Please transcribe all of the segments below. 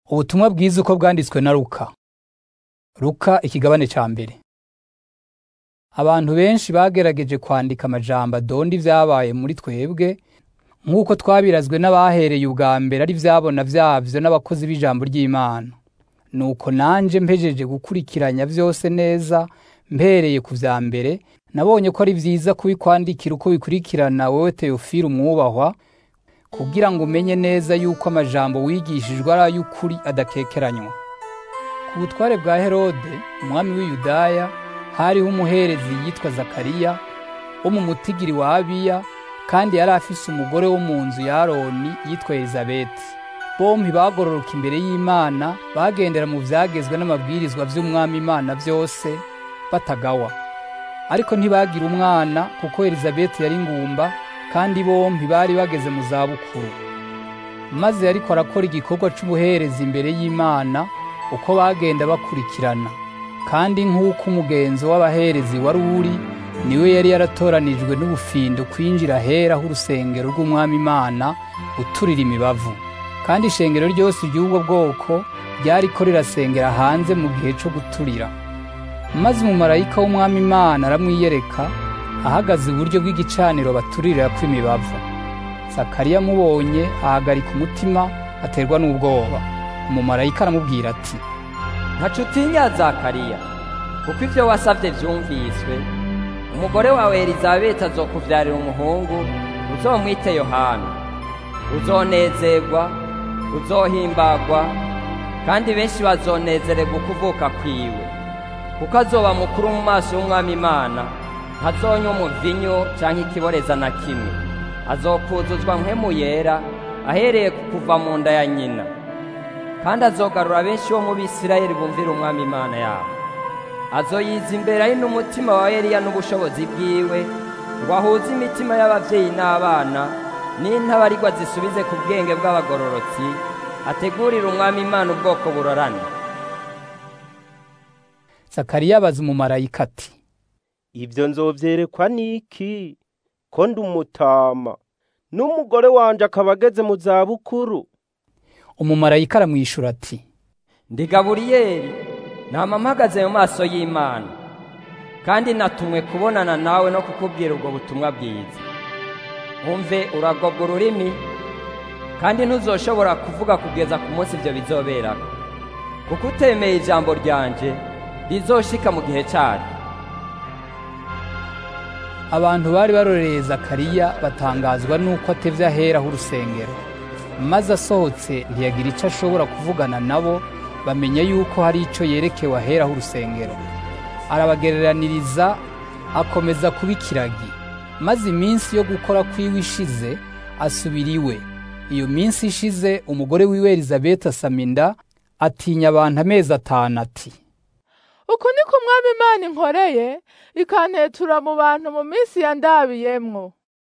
Ubutumwa bwiza uko bwanditswe na Luka. Luka ikigabane ca mbere. Abantu benshi bagerageje kwandika amajambo adonda ivyabaye muri twebwe nk'uko twabirazwe n'abahereye ubwa mbere ari vyabona vyavyo n'abakozi b'ijambo ry'Imana. Nuko nanje mpejeje gukurikiranya vyose neza mpereye ku vya mbere nabonye ko ari vyiza kubikwandikira uko bikurikirana wewe Theophile umwubahwa kugira ngo umenye neza yuko amajambo wigishijwe ari ay'ukuri adakekeranywa. Ku butware bwa Herode, umwami w'i Yudaya, hariho umuherezi yitwa Zakariya, wo mu mutigiri wa Abiya, kandi yari afise umugore wo mu nzu ya Aroni yitwa Elizabeti. Bompi bagororoka imbere y'Imana, bagendera mu vyagezwe n'amabwirizwa vy'umwami Imana vyose, batagawa. Ariko ntibagira umwana kuko Elizabeti yari ngumba, kandi bompi bari bageze mu zabukuru. Maze yariko arakora igikorwa c'ubuherezi imbere y'Imana, uko bagenda bakurikirana. Kandi nk'uko umugenzo w'abaherezi wari uri, niwe yari yaratoranijwe n'ubufindo kwinjira ahera h'urusengero rw'umwami Imana, uturira imibavu. Kandi ishengero ryose ry'ubwo bwoko ryariko rirasengera hanze mu gihe co guturira. Maze umumarayika w'umwami Imana aramwiyereka, ahagaze iburyo bw'igicaniro baturirako imibavu. Zakariya amubonye ahagarika umutima aterwa n'ubwoba. Umumarayika aramubwira ati, ntaco utinya Zakariya, kuko ivyo wasavye vyumviswe. Umugore wawe Elizabeti azokuvyarira umuhungu, uzomwite Yohana. Uzonezerwa, uzohimbagwa, kandi benshi bazonezererwa ukuvuka kwiwe. Kuko azoba mukuru mu maso y'umwami Imana, ntazonywa umuvinyu canke ikiboreza na kimwe. Azokuzuzwa mpwemu yera, ahereye ku kuva mu nda ya nyina. kandi azogarura benshi bo mu Bisirayeli bumvira umwami Imana yabo. Azoyiza imbere ari n'umutima wa Eliya n'ubushobozi bwiwe, ngo ahuze imitima y'abavyeyi n'abana, n'intabarigwa zisubize ku bwenge bw'abagororotsi, ategurira umwami Imana ubwoko burorana. Zakariya abaza umumarayika ati, Ivyo nzovyerekwa n'iki? Ko ndi umutama, n'umugore wanje akaba ageze mu zabukuru. umumarayika aramwishura ati, Ndi Gaburiyeli, nama mpagaze mu maso y'Imana, kandi natumwe kubonana nawe no kukubwira ubwo butumwa bwiza. Umve uragobwa ururimi, kandi ntuzoshobora kuvuga kugeza ku munsi ivyo bizoberako. Kuko utemeye ijambo ryanje, rizoshika mu gihe caryo. abantu bari barorereye Zakariya batangazwa nuko atevye ahera h'urusengero. Maze asohotse ntiyagira ico ashobora kuvugana nabo, bamenya yuko hari ico yerekewe ahera h'urusengero. Arabagereraniriza, akomeza kuba ikiragi. Maze iminsi yo gukora kwiwe ishize, asubira iwe. Iyo minsi ishize, umugore wiwe Elizabeti asama inda, atinya abantu amezi atanu ati, uku niko umwami imana inkoreye ikantetura mu bantu mu minsi yandabiyemwo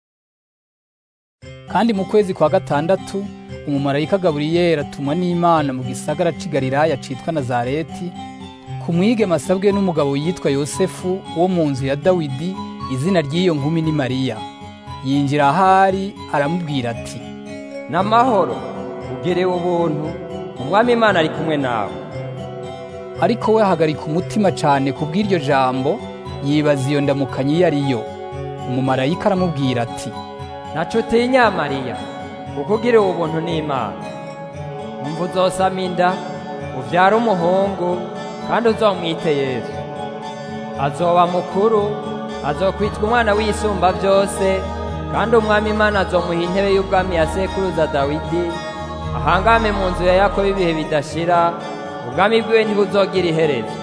Kandi mu kwezi kwa gatandatu umumarayika Gaburiyeli atumwa n'Imana mu gisagara c'i Galilaya citwa Nazareti ku mwigeme asabwe n'umugabo yitwa Yosefu wo mu nzu ya Dawidi izina ry'iyo nkumi ni Mariya yinjira ahari aramubwira ati N'amahoro, ugerewe ubuntu, umwami Imana ari kumwe nawe. ariko we ahagarika umutima cane ku bw'iryo jambo yibaza iyo ndamukanyi iyo ari yo umumarayika aramubwira ati Ntaco utinya Mariya, kuko ugiriwe ubuntu n'Imana. Umva uzosama inda, uvyara umuhungu, kandi uzomwite Yesu. Azoba mukuru, azokwitwa umwana w'isumba vyose, kandi umwami Imana azomuha intebe y'ubwami ya sekuruza Dawidi, ahangame mu nzu ya Yakobo ibihe bidashira, ubwami bwiwe ntibuzogira iherezo.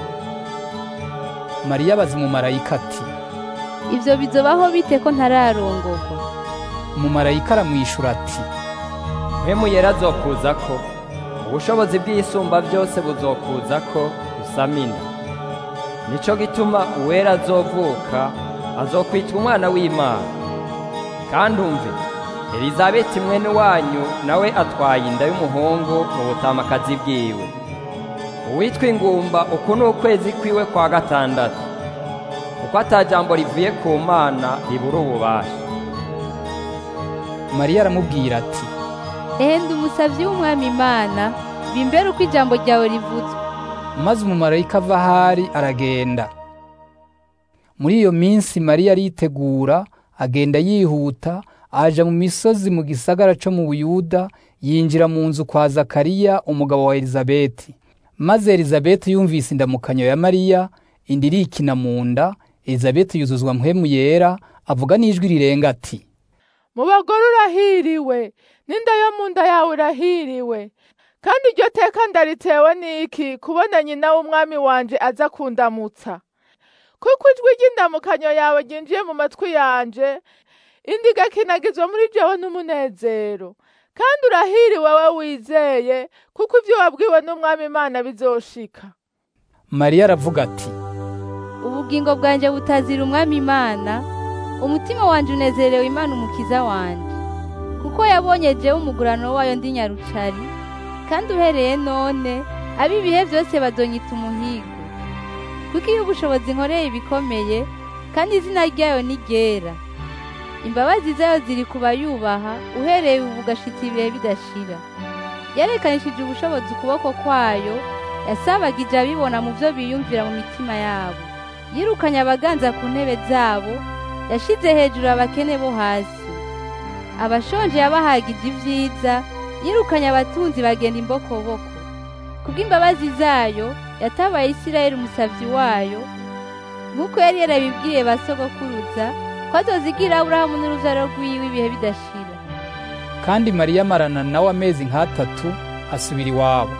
Mariya abaza umumarayika ati Ivyo bizobaho bite ko ntararongorwa? umumarayika aramwishura ati Mpwemu yera azokuzako, ubushobozi bw'isumba byose buzokuzako usama inda. Nico gituma uwera azovuka, azokwitwa umwana w'Imana. Kandi umve, Elizabeti mwene wanyu nawe atwaye inda y'umuhungu mu butamakazi bwiwe. Uwitwa ingumba uku ni ukwezi kwiwe kwa gatandatu, kuko ata jambo rivuye ku Mana ribura ububasha. Mariya aramubwira ati Ehe ndi umusavyi w'umwami Imana bimbere uko ijambo ryawe rivuzwe maze umumarayika ava ahari aragenda muri iyo minsi mariya aritegura agenda yihuta aja mu misozi mu gisagara co mu buyuda yinjira mu nzu kwa zakariya umugabo wa elizabeti maze elizabeti yumvise indamukanyo ya mariya inda irikina mu nda elizabeti yuzuzwa mpwemu yera avuga n'ijwi rirenga ati mu bagore urahiriwe n'inda yo mu nda yawe irahiriwe kandi iryo teka ndaritewe n'iki kubona nyina w'umwami wanje aza kundamutsa kuko ijwi ry'indamukanyo yawe ryinjiye mu matwi yanje indi igakinagizwa muri jewe n'umunezero kandi urahiriwe we wizeye kuko ibyo wabwiwe n'umwami imana bizoshika mariya aravuga ati ubugingo bwanjye butazira umwami imana umutima wanjye unezerewe imana umukiza wanjye kuko yabonye jewe umugurano wayo ndi nyarucari kandi uhereye none ab'ibihe byose badonyita umuhigo kuko iyo ubushobozi nkoreye ibikomeye kandi izina ryayo ni ryera imbabazi zayo ziri ku bayubaha uhereye ubu ugashitsa ibihe bidashira yarekanishije ubushobozi ukuboko kwayo yasabagije abibona mu byo biyumvira mu mitima yabo yirukanye abaganza ku ntebe zabo yashize hejuru abakene bo hasi abashonje yabahagije ibyiza yirukanye abatunzi bagenda imbokoboko kubw'imbabazi zayo yatabaye isirayeli umusavyi wayo nk'uko yari yarabibwiye ba sogokuruza ko azozigira aburahamu n'uruvyaro rwiwe ibihe bidashira kandi mariya amarana nawe amezi nk'atatu asubira iwabo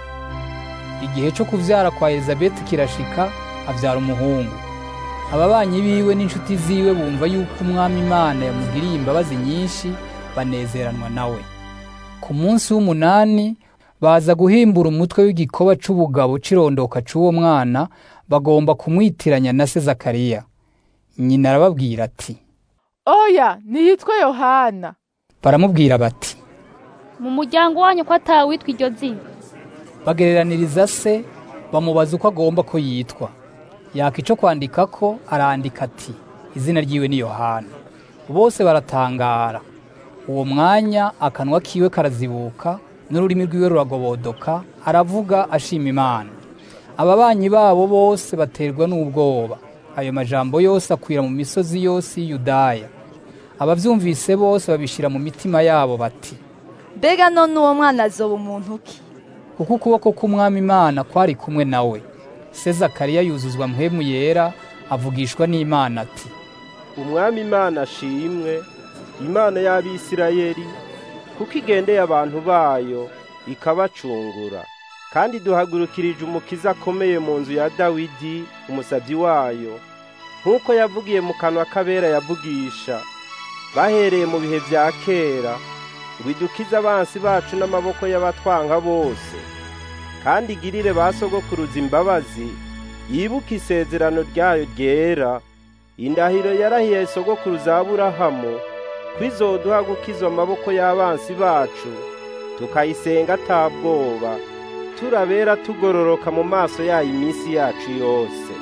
igihe cyo kuvyara kwa elizabeti kirashika avyara umuhungu ababanyi biwe n'inshuti ziwe bumva yuko umwami imana yamugiriye imbabazi nyinshi banezeranwa nawe ku munsi w'umunani baza guhimbura umutwe w'igikoba c'ubugabo c'irondoka c'uwo mwana bagomba kumwitiranya na se zakariya nyina arababwira ati oya niyitwe yohana baramubwira bati mu muryango wanyu ko atawitwa iryo zina bagereraniriza se bamubaza uko agomba ko yitwa yaka ico kwandika ko arandika ati izina ryiwe ni yohana bose baratangara uwo mwanya akanwa kiwe karazibuka n'ururimi rwiwe ruragobodoka aravuga ashima imana ababanyi babo bose baterwa n'ubwoba ayo majambo yose akwira mu misozi yose y'iyudaya abavyumvise bose babishira mu mitima yabo bati mbega none uwo mwana azoba umuntu ki kuko ukuboko k'umwami imana kwari kumwe nawe se zakariya yuzuzwa mpwemu yera avugishwa n'imana ati umwami imana ashimwe imana y'abisirayeli kuko igendeye abantu bayo ikabacungura kandi duhagurukirije umukiza akomeye mu nzu ya dawidi umusabyi wayo nk'uko yavugiye mu kanwa k'abera yavugisha bahereye mu bihe bya kera ngo idukize abansi bacu n'amaboko y'abatwanga bose kandi igirire ba sogokuruza imbabazi yibuke isezerano ryayo ryera indahiro yarahiye sogokuruza aburahamu ko izoduha gukiza amaboko y'abansi bacu tukayisenga atabwoba turabera tugororoka mu maso yayo iminsi yacu yose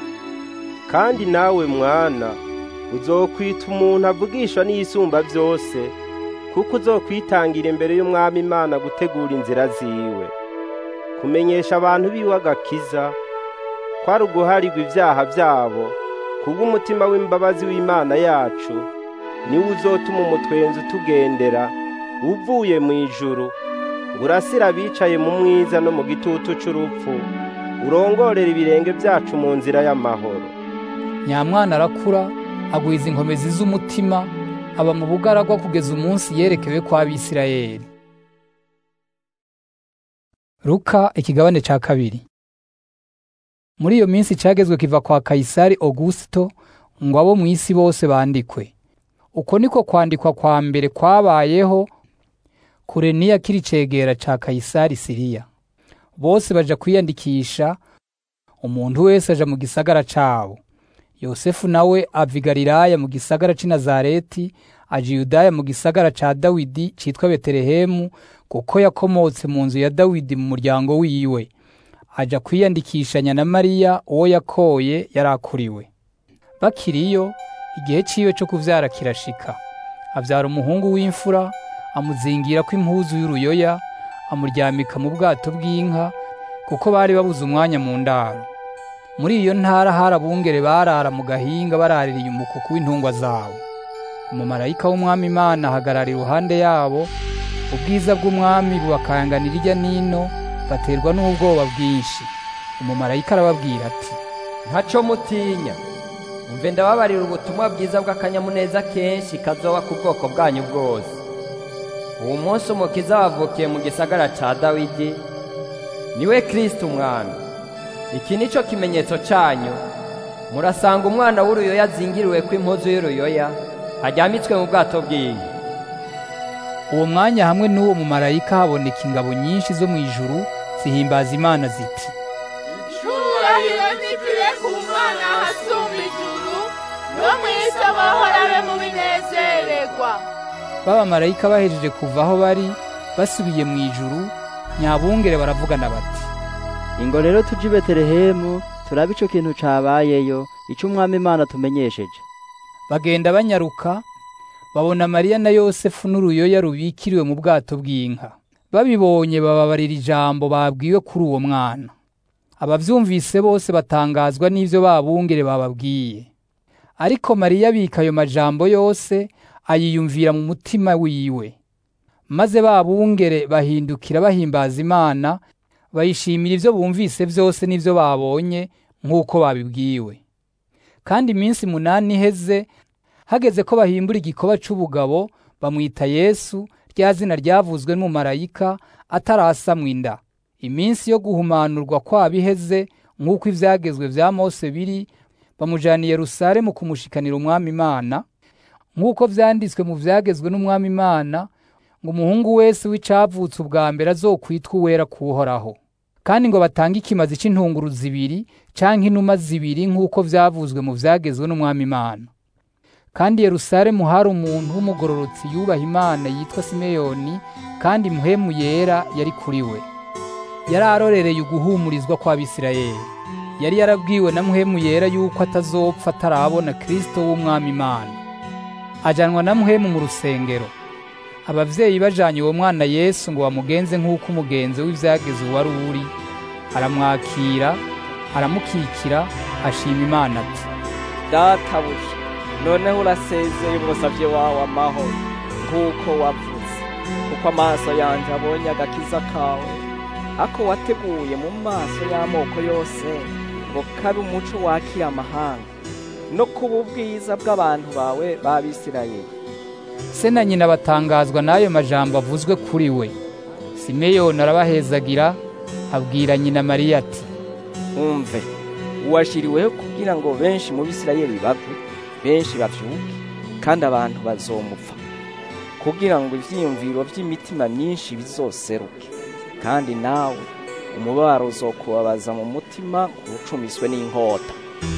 kandi nawe mwana uzokwita umuntu avugishwa n'iyisumba byose kuko uzokwitangira imbere y'umwami imana gutegura inzira ziwe kumenyesha abantu biwe agakiza kwari uguharirwa ibyaha byabo kubw'umutima w'imbabazi w'imana yacu niwe uzotuma umutwenzi utugendera uvuye mu ijuru ngo urasire abicaye mu mwiza no mu gitutu c'urupfu urongorera ibirenge byacu mu nzira y'amahoro nyamwana arakura agwiza inkomezi z'umutima aba mu bugaragwa kugeza umunsi yerekewe kwa Bisirayeli Luka ikigabane ca kabiri Muri iyo minsi cagezwe kiva kwa Kaisari Augusto ngo abo mu isi bose bandikwe uko niko kwandikwa kwa mbere kwabayeho Kureniya kiri cegera ca Kaisari Siriya bose baja kwiyandikisha umuntu wese aja mu gisagara cabo Yosefu nawe ava i Galilaya mu gisagara c'i Nazareti aja i Yudaya mu gisagara ca Dawidi citwa Betelehemu kuko yakomotse mu nzu ya Dawidi mu muryango wiwe aja kwiyandikishanya na Mariya uwo yakoye yarakuriwe bakiriyo igihe ciwe co kuvyara kirashika avyara umuhungu w'imfura amuzingira ko impuzu y'uruyoya amuryamika mu bwato bw'inka kuko bari babuze umwanya mu ndaro muri iyo ntara hari abungere barara mu gahinga baraririye umukuku w'intungwa zabo umumarayika w'umwami imana ahagarara iruhande yabo ubwiza bw'umwami bubakanganira irya nino baterwa n'ubwoba bwinshi umumarayika arababwira ati ntaco mutinya umve ndababarira ubutumwa bwiza bw'akanyamuneza kenshi kazoba ku bwoko bwanyu bwose uwo munsi umukiza wavukiye mu gisagara ca dawidi niwe kristo umwami iki ni cyo kimenyetso cyanyu murasanga umwana w'uruyoya azingiriwe ko impuzu y'uruyoya aryamitswe mu bwato bw'inka uwo mwanya hamwe n'uwo mumarayika haboneka ingabo nyinshi zo mu ijuru zihimbaza imana ziti icubahiro nikire ku mana hasumba ijuru no mu isi amahoro abe mu binezererwa b'abamarayika bahejeje kuva aho bari basubiye mu ijuru nyabungere baravugana bati ingo rero tuje i betelehemu turabe ico kintu cabayeyo ico umwami imana tumenyesheje bagenda banyaruka babona mariya na yosefu n'uruyoya rubikiriwe mu bwato bw'inka babibonye bababarira ijambo babwiwe kuri uwo mwana abavyumvise bose batangazwa n'ivyo babungere bababwiye ariko mariya abika ayo majambo yose ayiyumvira mu mutima wiwe maze babungere bahindukira bahimbaza imana bayishimira ivyo bumvise vyose n'ivyo babonye nk'uko babibwiwe kandi iminsi munani iheze hageze ko bahimbura igikoba c'ubugabo bamwita yesu rya zina ryavuzwe n'umumarayika atarasamwa inda iminsi yo guhumanurwa kwabo iheze nk'uko ivyagezwe vya mose biri bamujana i yerusalemu kumushikanira umwami imana nk'uko vyanditswe mu vyagezwe n'umwami imana ngo umuhungu wese w'icavutse ubwa mbere azokwitwa uwera kuhoraho kandi ngo batange ikimazi c'intunguru zibiri canke inuma zibiri nk'uko vyavuzwe mu vyagezwe n'umwami imana kandi yerusalemu hari umuntu w'umugororotsi yubaha imana yitwa simeyoni kandi muhemu yera yari kuri we yari arorereye uguhumurizwa kw'abisirayeli yari yarabwiwe na muhemu yera yuko atazopfa atarabona kristo w'umwami imana ajanwa na muhemu mu rusengero abavyeyi bajanye uwo mwana yesu ngo bamugenze nk'uko umugenzo w'ivyageze uwari uri aramwakira aramukikira ashima imana ati databuja noneho urasezeye umusavye wawe amahoro nk'uko wavuze kuko amaso yanje abonye agakiza kawe ako wateguye mu maso y'amoko yose ngo kabe umuco wakira amahanga no kuba ubwiza bw'abantu bawe b'abisirayeli se na nyina batangazwa n'ayo majambo avuzwe kuri we simeyoni arabahezagira abwira nyina mariya ati umve uwashiriweho kugira ngo benshi mu bisirayeli bave benshi bavyuke kandi abantu bazomupfa kugira ngo ivyiyumviro vy'imitima myinshi bizoseruke kandi nawe umubabaro uzokubabaza mu mutima ucumiswe n'inkota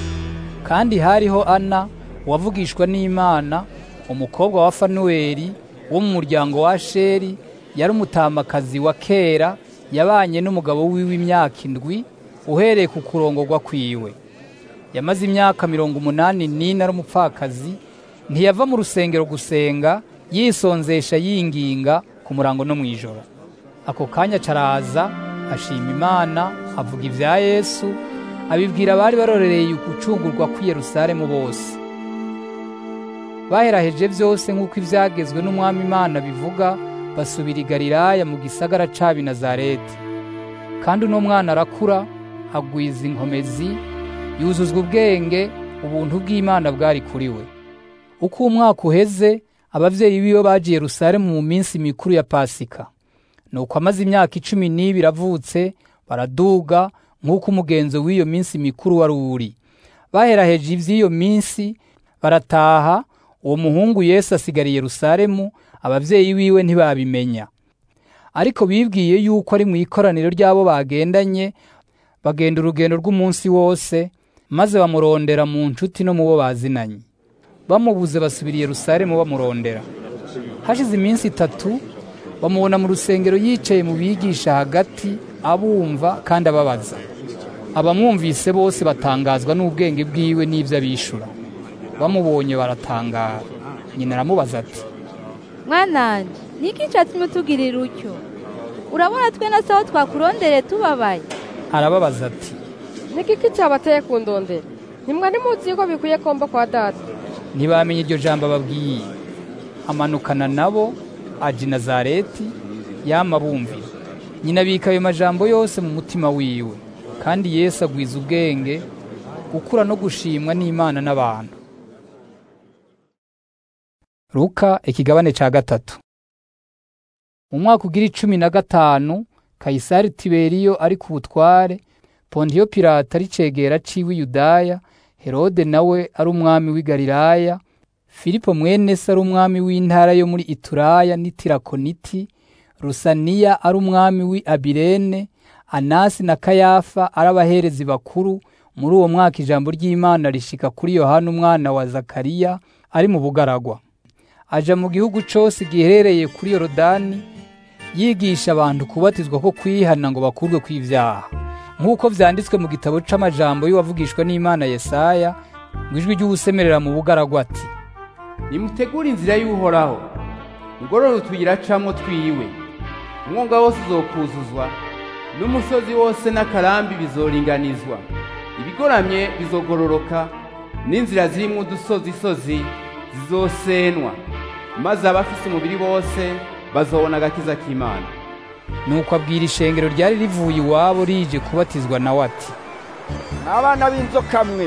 kandi hariho ana uwavugishwa n'imana umukobwa wa fanuweli wo mu muryango wa sheri yari umutamakazi wa kera yabanye n'umugabo wiwe imyaka indwi uhereye ku kurongorwa kwiwe yamaze imyaka mirongo umunani n'ine ari umupfakazi ntiyava mu rusengero gusenga yisonzesha yinginga ku murango no mu ijoro ako kanya caraza ashima imana avuga ibya yesu abibwira abari barorereye ugucungurwa kw'i yerusalemu bose baheraheje byose nk'uko ibyagezwe n'umwami imana bivuga basubira i galilaya mu gisagara cabi nazareti kandi uno mwana arakura agwiza inkomezi yuzuzwa ubwenge ubuntu bw'imana bwari kuri we uko umwaka uheze abavyeyi biwe bagiye yerusalemu mu minsi mikuru ya pasika nuko amaze imyaka icumi n'ibiri avutse baraduga nk'uko umugenzo w'iyo minsi mikuru wari uri baheraheje ivy'iyo minsi barataha uwo muhungu yesu asigara i yerusalemu abavyeyi biwe ntibabimenya ariko bibwiye yuko ari mu ikoraniro ry'abo bagendanye bagenda urugendo rw'umunsi wose maze bamurondera mu nshuti no mu bo bazinanye bamubuze basubira i yerusalemu bamurondera hashize iminsi itatu bamubona mu rusengero yicaye mu bigisha hagati abumva kandi ababaza abamwumvise bose batangazwa n'ubwenge bwiwe n'ibyo abishura bamubonye baratangara nyina aramubaza ati mwananje niki catumye utugirira utyo urabona twe na saho twakurondere tubabaye arababaza ati ni kiki cyabateye kundondera ntimwari muzi ko bikwiye komba kwa data ntibamenye iryo jambo ababwiye amanukana nabo aja i nazareti yama bumvira nyina abika ayo majambo yose mu mutima wiwe kandi yesu agwiza ubwenge gukura no gushimwa n'imana n'abantu Luka ikigabane ca gatatu mu mwaka ugira icumi na gatanu kayisari tiberiyo ari ku butware pontiyo pirata ari cegera ciwe yudaya herode nawe ari umwami w'i galilaya filipo mwene se ari umwami w'intara yo muri ituraya n'itirakoniti rusaniya ari umwami w'i abirene anasi na kayafa ari abaherezi bakuru muri uwo mwaka ijambo ry'imana rishika kuri yohana umwana wa zakariya ari mu bugaragwa aja mu gihugu cose giherereye kuri yorodani yigisha abantu kubatizwa ko kwihana ngo bakurwe kw'ivyaha nk'uko vyanditswe mu gitabo c'amajambo y'uwavugishwa n'imana yesaya ngo ijwi ry'uwusemerera mu bugaragwa ati nimutegure inzira y'uhoraho mugorore utuyira camwo twiwe umwonga wose uzokuzuzwa n'umusozi wose n'akarambi bizoringanizwa ibigoramye bizogororoka n'inzira zirimwo udusozisozi zizosenwa maze abafise umubiri bose bazobona agakiza k'imana nuko abwira ishengero ryari rivuye iwabo rije kubatizwa nawe ati n'abana b'inzoka mwe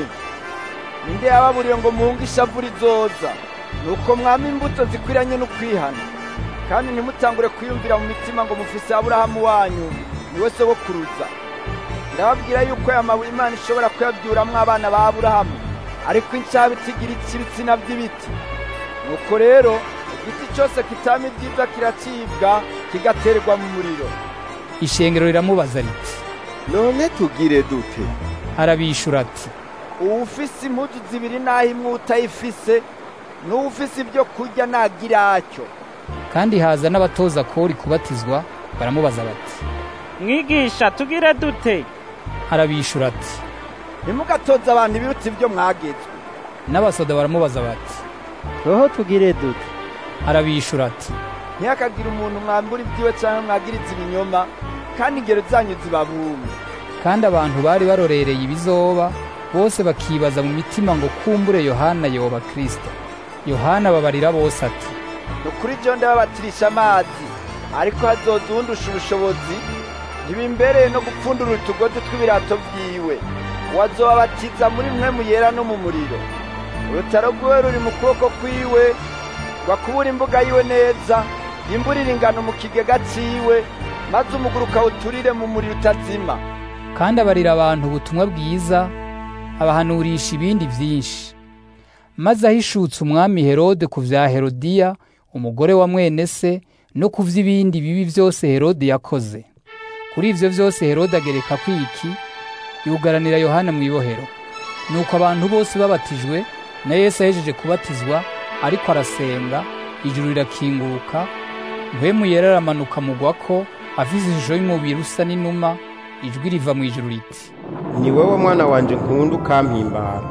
ninde yababuriye ngo muhunge ishavu rizoza nuko mwama imbuto zikwiranye n'ukwihana kandi ntimutangure kwiyumvira mu mitima ngo mufise aburahamu wanyu niwe sogokuruza ndababwira yuko aya mabuye imana ishobora kuyabyuramwo abana ba aburahamu ariko incabiti igira ibitsina by'ibiti nuko rero igiti cyose kitama ibyiza kiracibwa kigaterwa mu muriro ishengero riramubaza riti none tugire dute arabishura ati uwufise impuzu zibiri naho imwe utayifise n'uwufise ibyo kurya nagira atyo kandi haza n'abatoza kori kubatizwa baramubaza bati mwigisha tugire dute arabishura ati ntimugatoze abantu ibiruta ibyo mwagezwe n'abasoda baramubaza bati roho tugire dute arabishura ati ntihakagire umuntu mwambura ibyiwe cyangwa mwagiriza ibinyoma kandi ingero zanyu zibabume kandi abantu bari barorereye ibizoba bose bakibaza mu mitima ngo kumbure yohana yoba kristo yohana babarira bose ati ni ukuri byo ndababatirisha amazi ariko hazoza uwundusha ubushobozi ntibimbereye no gupfundura utugozi tw'ibirato byiwe wazobabatiza muri mwe muyera no mu muriro urutaro rwiwe ruri mu kuboko kwiwe rwakubura imbuga yiwe neza imburira ingano mu kigega ciwe maze umuguruka uturire mu muriro utazima kandi abarira abantu ubutumwa bwiza abahanurisha ibindi byinshi maze ahishutse umwami herode ku vya herodiya umugore wa mwene se no ku vy'ibindi bibi byose herode yakoze kuri ivyo vyose herode agereka kwiki yugaranira yohana mu ibohero nuko abantu bose babatijwe na yesu ahejeje kubatizwa ariko arasenga ijuru rirakinguruka mpwemu yera aramanuka mugwako afise ishusho y'umubiri usa n'inuma ijwi riva mu ijuru riti ni wowe mwana wanje nkunda ukampimbara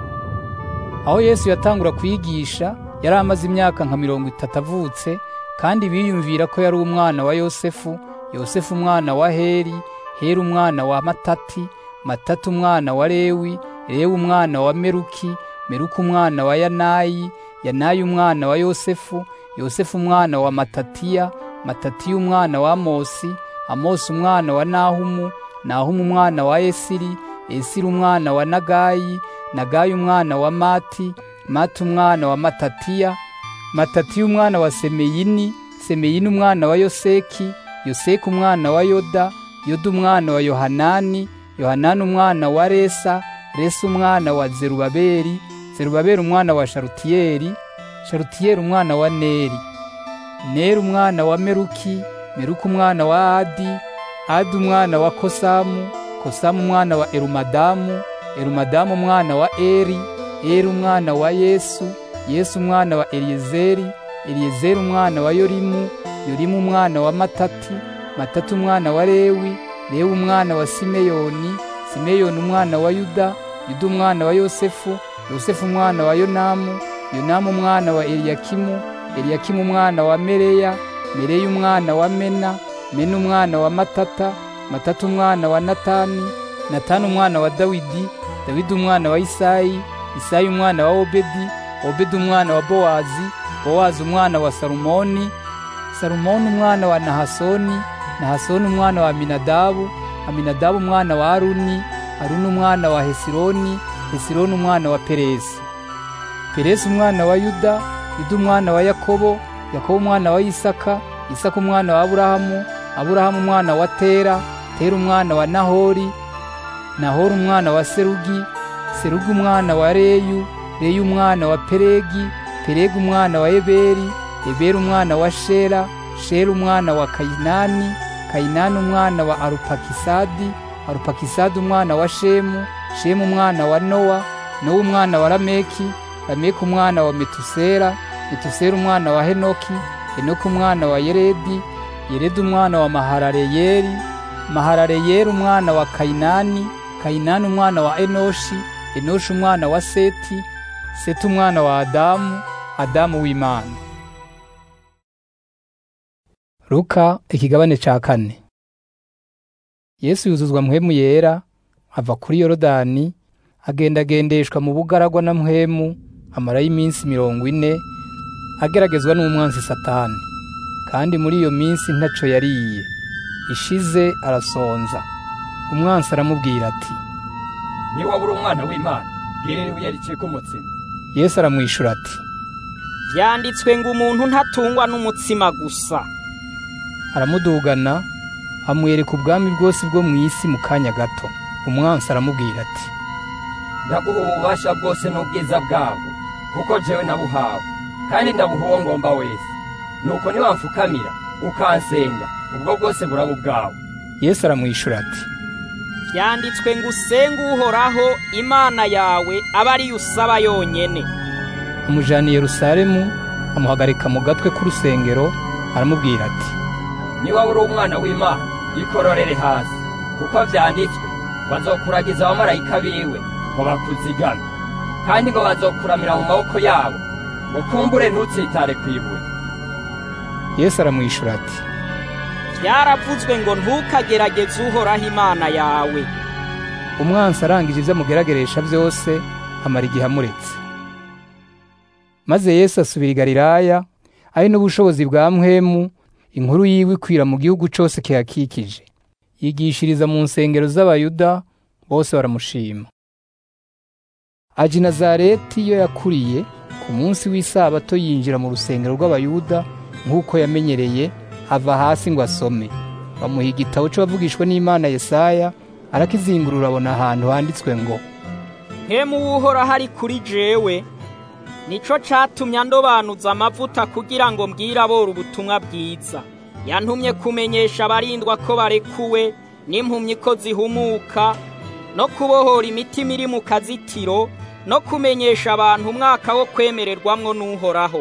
aho yesu yatangura kwigisha yari amaze imyaka nka mirongo itatu avutse kandi biyumvira ko yari umwana wa yosefu yosefu umwana wa heri heri umwana wa matati matati umwana wa lewi lewi umwana wa meruki meruki umwana wa yanayi yanayi umwana wa yosefu yosefu umwana wa matatiya matatiya umwana wa amosi amosi umwana wa nahumu nahumu umwana wa esiri esiri umwana wa nagayi nagayi umwana wa mati mati umwana wa matatiya matatiya umwana wa semeyini semeyini umwana wa yoseki yoseki umwana wa yoda yoda umwana wa yohanani yohanani umwana wa resa resa umwana wa zerubabeli zerubabeli umwana wa sharutiyeli sharutiyeli umwana wa neri neri umwana wa meruki meruki umwana wa adi adi umwana wa kosamu kosamu umwana wa erumadamu erumadamu umwana wa eri eri umwana wa yesu yesu umwana wa eliyezeri eliyezeri umwana wa yorimu yorimu umwana wa matati matati umwana wa lewi lewi umwana wa simeyoni simeyoni umwana wa yuda yuda umwana wa yosefu yosefu umwana wa yonamu yonamu umwana wa eliyakimu eliyakimu umwana wa mereya mereya umwana wa mena mena umwana wa matata matata umwana wa natani natani umwana wa dawidi dawidi umwana wa isayi isayi umwana wa obedi obedi umwana wa bowazi bowazi umwana wa salumoni salumoni umwana wa nahasoni nahasoni umwana wa aminadabu aminadabu umwana wa aruni aruni umwana wa hesironi hesironi umwana wa peresi peresi umwana wa yuda yuda umwana wa yakobo yakobo umwana wa isaka isaka umwana wa aburahamu aburahamu umwana wa tera tera umwana wa nahori nahori umwana wa serugi serugi umwana wa reyu reyu umwana wa peregi peregi umwana wa eberi eberi umwana wa shera shera umwana wa kayinani kayinani umwana wa arupakisadi arupakisadi umwana wa shemu shemu umwana wa nowa nowa umwana wa lameki lameki umwana wa metusera metusera umwana wa henoki henoki umwana wa yeredi yeredi umwana wa maharareyeri maharareyeri umwana wa kayinani kayinani umwana wa enoshi enoshi umwana wa seti seti umwana wa adamu adamu w'imana luka ikigabane ca kane yesu yuzuzwa mpwemu yera ava kuri yorodani agendagendeshwa mu bugaragwa na mpwemu amarayo iminsi mirongo ine ageragezwa n'umwansi satani kandi muri iyo minsi ntaco yariye ishize arasonza umwansi aramubwira ati niwabura umwana w'imana bwirira ibuye ricika umutsima yesu aramwishura ati byanditswe ngo umuntu ntatungwa n'umutsima gusa aramudugana amwereka ubwami bwose bwo mu isi mu kanya gato umwansi aramubwira ati ndaguha ububasha bwose n'ubwiza bwabwo kuko jewe nabuhawe kandi ndabuha uwo ngomba wese nuko niwamfukamira ukansenga ubwo bwose buraba ubwawe yesu aramwishura ati byanditswe ngo usenge uhoraho imana yawe abe ariyo usaba yonyene amujana i yerusalemu amuhagarika mu gatwe k'urusengero aramubwira ati niba uri umwana w'imana ikororere hasi kuko byanditswe bazokuragiza abamarayika biwe ngo bakuzigame kandi ngo bazokuramira mu maboko yabo ngo kumbure ntutsitare ku ibuye yesu aramwishura ati byaravuzwe ngo ntukagerageze uhoraho imana yawe umwansi arangije ibyo amugerageresha byose amara igihe amuretse maze yesu asubira i galilaya ari n'ubushobozi bwa mpwemu inkuru yiwe ikwira mu gihugu cyose kihakikije yigishiriza mu nsengero z'abayuda bose baramushima aji nazareti iyo yakuriye ku munsi w'isabato yinjira mu rusengero rw'abayuda nk'uko yamenyereye ava hasi ngo asome bamuha igitabo cy'abavugishwa n'imana yesaya arakizingurura abona ahantu handitswe ngo nkemu w'uhoraho ari kuri jewe nico catumye andobanuza amavuta kugira ngo mbwire abora ubutumwa bwiza yantumye kumenyesha abarindwa ko barekuwe n'impumyi ko zihumuka no kubohora imitima iri mu kazitiro no kumenyesha abantu umwaka wo kwemererwamwo n'uhoraho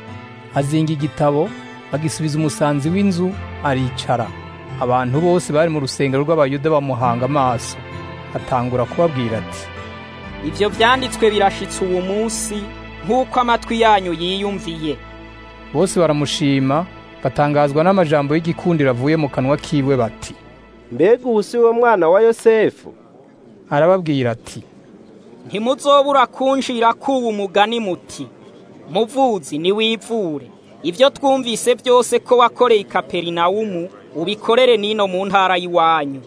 azinga igitabo agisubiza umusanzi w'inzu aricara abantu bose bari mu rusengero rw'abayuda bamuhanga amaso atangura kubabwira ati ivyo vyanditswe birashitse uwo munsi nk'uko amatwi yanyu yiyumviye bose baramushima batangazwa n'amajambo y'igikundiro avuye mu kanwa kiwe bati mbega ubu si we mwana wa yosefu arababwira ati ntimuzobura kunjira kuba umugani muti muvuzi niwivure ibyo twumvise byose ko wakoreye i kaperinawumu ubikorere n'ino mu ntara y'iwanyu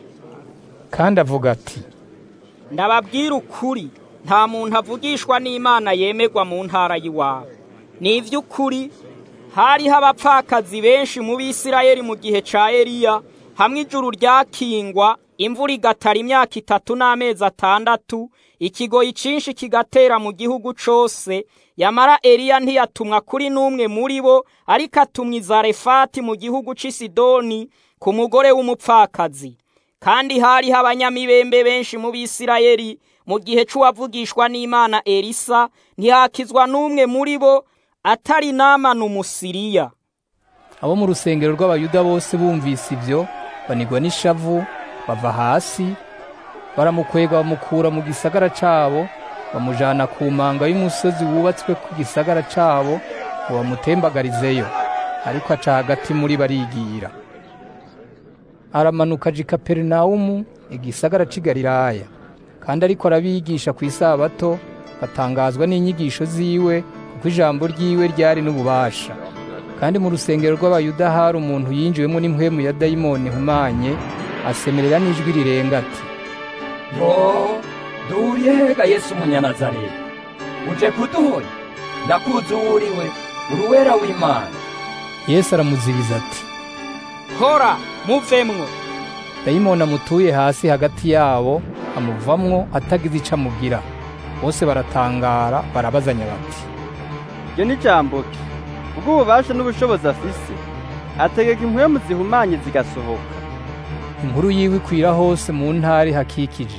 kandi avuga ati ndababwira ukuri nta muntu avugishwa n'imana yemerwa mu ntara y'iwabo ni iby'ukuri hariho abapfakazi benshi mu bisirayeli mu gihe ca eliya hamwe ijuru ryakingwa imvura igatara imyaka itatu n'amezi atandatu ikigoyi cinshi kigatera mu gihugu cose yamara eliya ntiyatumwa kuri n'umwe muri bo ariko atumwa izarefati mu gihugu c'i sidoni ku mugore w'umupfakazi kandi hariho abanyamibembe benshi mu bisirayeli mu gihe c'uwavugishwa n'imana elisa ntihakizwa n'umwe muri bo atari namana umusiriya abo mu rusengero rw'abayuda bose bumvise ibyo banigwa n'ishavu bava hasi baramukwega bamukura mu gisagara cabo bamujana ku manga y'umusozi wubatswe ku gisagara cabo ngo bamutembagarizeyo ariko aca hagati muri barigira aramanuka aja i kaperinawumu igisagara c'i galilaya kandi ariko arabigisha ku isabato batangazwa n'inyigisho ziwe kuko ijambo ryiwe ryari n'ububasha kandi mu rusengero rw'abayuda hari umuntu yinjiwemo n'impwemu ya dayimoni ihumanye asemerera n'ijwi rirenga ati yo duriye hega yesu umunyanazareti uje kuduhoya ndakuzi uwo uriwe uruwera w'imana yesu aramuzibiza ati hora muvemwo dayimoni amutuye hasi hagati yabo amuvamwo atagize ico amubwira bose baratangara barabazanya bati iryo ni jambo ki ubw'ububasha n'ubushobozi afise ategeka impwemu zihumanye zigasohoka inkuru yiwe ikwira hose mu ntari hakikije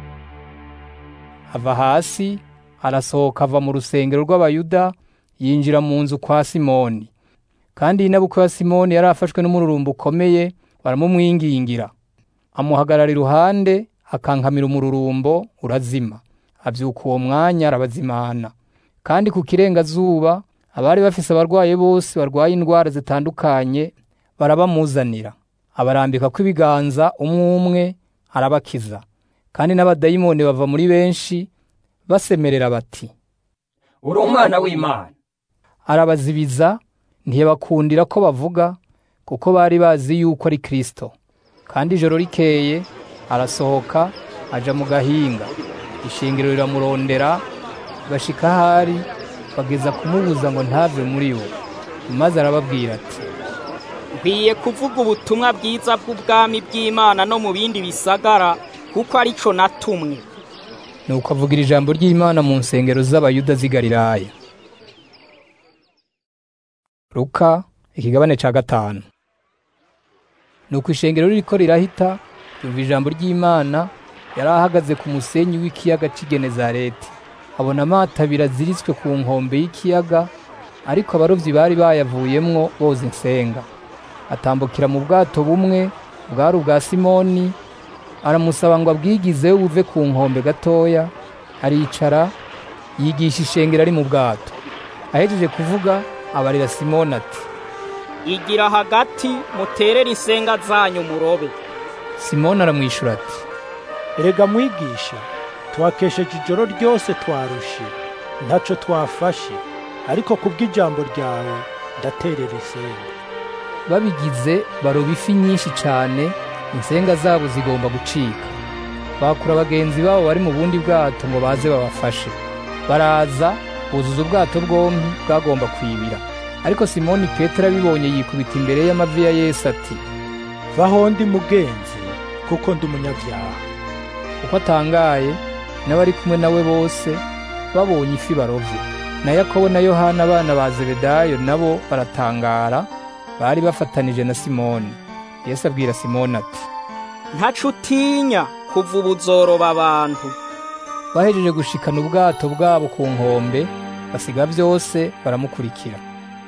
ava hasi arasohoka ava mu rusengero rw'abayuda yinjira mu nzu kwa simoni kandi inabukwe ya simoni yari afashwe n'umururumba ukomeye baramumwingingira amuhagarara iruhande akankamira umururumbo urazima abyuka uwo mwanya arabazimana kandi ku kirengazuba abari bafise abarwaye bose barwaye indwara zitandukanye barabamuzanira abarambika kw'ibiganza umwe umwe arabakiza kandi n'abadayimoni bava muri benshi basemerera bati uri umwana w'imana arabazibiza ntiyabakundira ko bavuga kuko bari bazi yuko ari kristo kandi ijoro rikeye arasohoka aja mu gahinga ishingiro riramurondera bashika ahari bageza kumubuza ngo ntave muri bo maze arababwira ati nkwiye kuvuga ubutumwa bwiza bw'ubwami bw'imana no mu bindi bisagara kuko arico natumwe nuko avugira ijambo ry'imana mu nsengero z'abayuda z'i galilaya luka ikigabane ca gatanu nuko ishengero ririko rirahita yumva ijambo ry'imana yari ahagaze ku musenyi w'ikiyaga c'i genezareti abona amato abiri aziritswe ku nkombe y'ikiyaga ariko abarovyi bari bayavuyemwo boza insenga atambukira mu bwato bumwe bwari ubwa simoni aramusaba ngo abwigizeyo buve ku nkombe gatoya aricara yigisha ishengero ari mu bwato ahejeje kuvuga abarira simoni ati igira hagati muterere insenga zanyu murobe simoni aramwishura ati erega mwigisha twakesheje ijoro ryose twarushe ntaco twafashe ariko kubw'ijambo ryawe ndaterera insenga babigize baroba ifi nyinshi cane insenga zabo zigomba gucika bakura bagenzi babo bari mu bundi bwato ngo baze babafashe baraza buzuza ubwato bwombi bwagomba kwibira ariko simoni petero abibonye yikubita imbere y'amavi ya yesu ati vaho ndi mugenzi kuko ndi umunyabyaha uko atangaye n'abari kumwe nawe bose babonye ifi barovye na yakobo na yohana abana ba zebedayo nabo baratangara bari bafatanije na simoni yesu abwira simoni ati ntaco utinya kuva ubu uzoroba abantu bahejeje gushikana ubwato bwabo ku nkombe basiga byose baramukurikira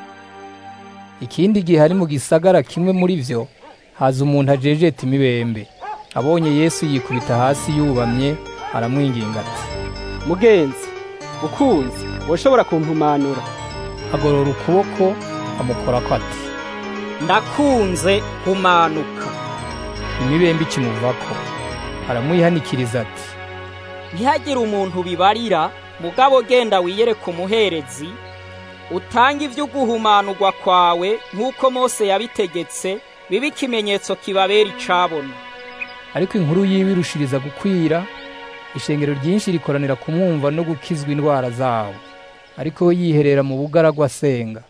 ikindi gihe hari mu gisagara kimwe muri vyo haza umuntu ajejeta imibembe abonye yesu yikubita hasi yubamye aramwinginga ati mugenzi ukunzi woshobora kumpumanura agorora ukuboko amukorako ati ndakunze kumanuka imibembe ikimuvako aramwihanikiriza ati ntihagire umuntu bibarira mugabo genda wiyereka umuherezi utange ibyo guhumanurwa kwawe nk'uko mose yabitegetse bibe ikimenyetso kibabera icabona ariko inkuru yiwe irushiriza gukwira ishengero ryinshi rikoranira kumwumva no gukizwa indwara zawo ariko we yiherera mu bugaragwa asenga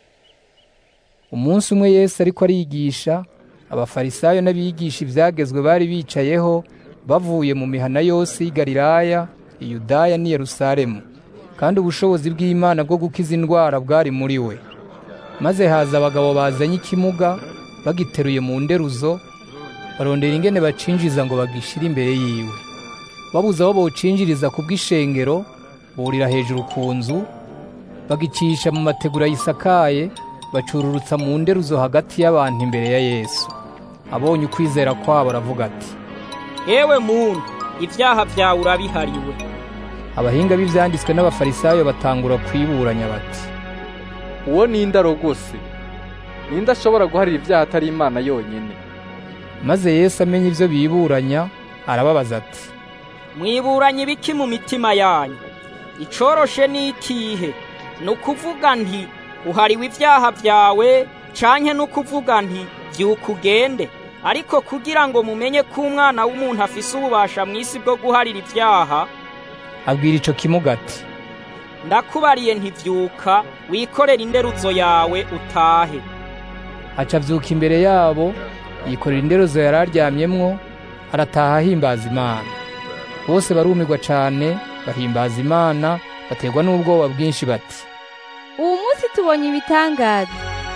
umunsi umwe yesu ariko arigisha abafarisayo n'abigisha ibyagezwe bari bicayeho bavuye mu mihana yose y'i galilaya iyudaya n'i yerusalemu kandi ubushobozi bw'imana bwo gukiza indwara bwari muri we maze haza abagabo bazanye ikimuga bagiteruye mu nderuzo barondera ingene bacinjiza ngo bagishire imbere yiwe babuze aho bawucinjiriza ku bw'ishengero burira hejuru ku nzu bagicisha mu mategura yisakaye bacururutsa mu nderuzo hagati y'abantu imbere ya yesu abonye ukwizera kwabo aravuga ati yewe muntu ibyaha byawe urabihariwe abahinga b'ivyanditswe n'abafarisayo batangura kwiburanya bati uwo ninde arogose ninde ashobora guharira ibyaha atari imana yonyine maze yesu amenya ibyo biburanya arababaza ati mwiburanye ibiki mu mitima yanyu icoroshe ni ikihe ni ukuvuga nti uhariwe ibyaha byawe canke ni ukuvuga nti byuka ugende ariko kugira ngo mumenye ko umwana w'umuntu afise ububasha mu isi bwo guharira ibyaha abwira ico kimuga ati ndakubariye ntibyuka wikorere inderuzo yawe utahe aca avyuka imbere yabo yikorera inderuzo yari aryamyemwo arataha ahimbaza imana bose barumirwa cane bahimbaza imana baterwa n'ubwoba bwinshi bati ubu munsi tubonye ibitangaza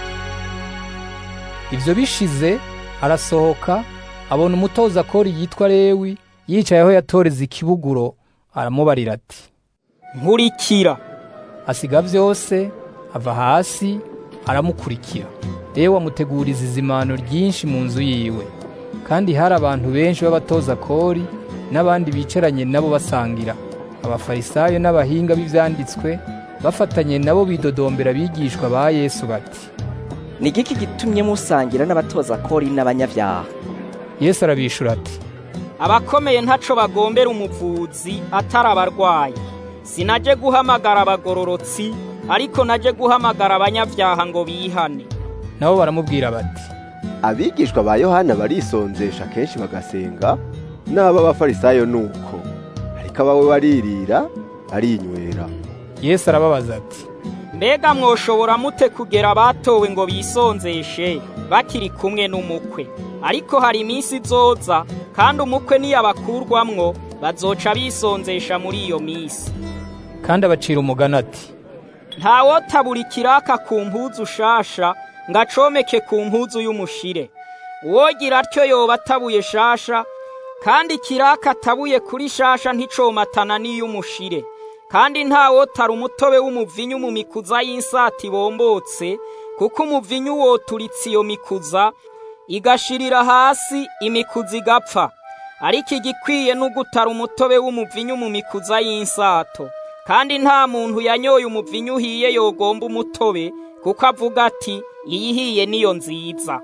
ivyo bishize arasohoka abona umutoza akora yitwa lewi yicaye aho yatoreza ikibuguro aramubarira ati nkurikira asiga vyose ava hasi aramukurikira lewi amuteguriza izimano ryinshi mu nzu yiwe kandi hari abantu benshi b'abatoza kori n'abandi bicaranye nabo basangira abafarisayo n'abahinga b'ivyanditswe bafatanye nabo bidodombera abigishwa ba yesu bati ni igiki gitumye musangira n'abatoza kori n'abanyabyaha yesu arabishura ati abakomeye ntaco bagombera umuvuzi atari abarwayi sinaje guhamagara abagororotsi ariko naje guhamagara abanyabyaha ngo bihane nabo baramubwira bati abigishwa ba yohana barisonzesha kenshi bagasenga n'ab'abafarisayo nuko ariko abawe baririra barinywera yesu arababaza ati mbega mwoshobora mute kugera abatowe ngo bisonzeshe bakiri kumwe n'umukwe ariko hari iminsi izoza kandi umukwe niyabakurwamwo bazoca bisonzesha muri iyo minsi kandi abacira umugani ati ntawotabura ikiraka ku mpuzu shasha ngo acomeke ku mpuzu y'umushire uwogira atyo yoba atabuye shasha kandi ikiraka atabuye kuri shasha nticomatana n'iy'umushire kandi ntawotara umutobe w'umuvinyu mu mikuza y'insati bombotse kuko umuvinyu woturitse iyo mikuza igashirira hasi imikuza igapfa ariko igikwiye n'ugutara umutobe w'umuvinyu mu mikuza y'insato kandi nta muntu yanyoye umuvinyu uhiye yogomba umutobe kuko avuga ati iyihiye niyo nziza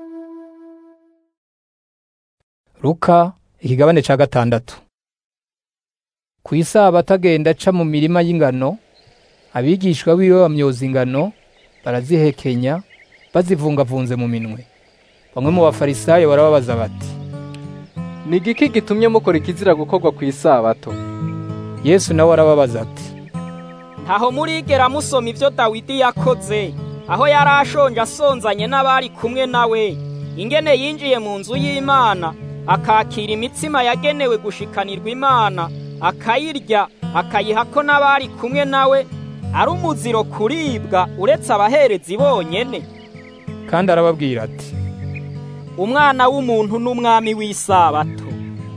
Luka ikigabane ca gatandatu ku isabato agenda aca mu mirima y'ingano abigishwa biwe bamyoza ingano barazihekenya bazivungavunze mu minwe bamwe mu bafarisayo barababaza bati ni igiki gitumye mukora ikizira gukorwa ku isabato yesu nawe arababaza ati ntaho murigera musoma ibyo dawidi yakoze aho yari ashonje asonzanye n'abari kumwe nawe ingene yinjiye mu nzu y'imana akakira imitsima yagenewe gushikanirwa imana akayirya akayiha ko n'abari kumwe nawe ari umuziro kuribwa uretse abaherezi bonyene kandi arababwira ati umwana w'umuntu n'umwami w'isabato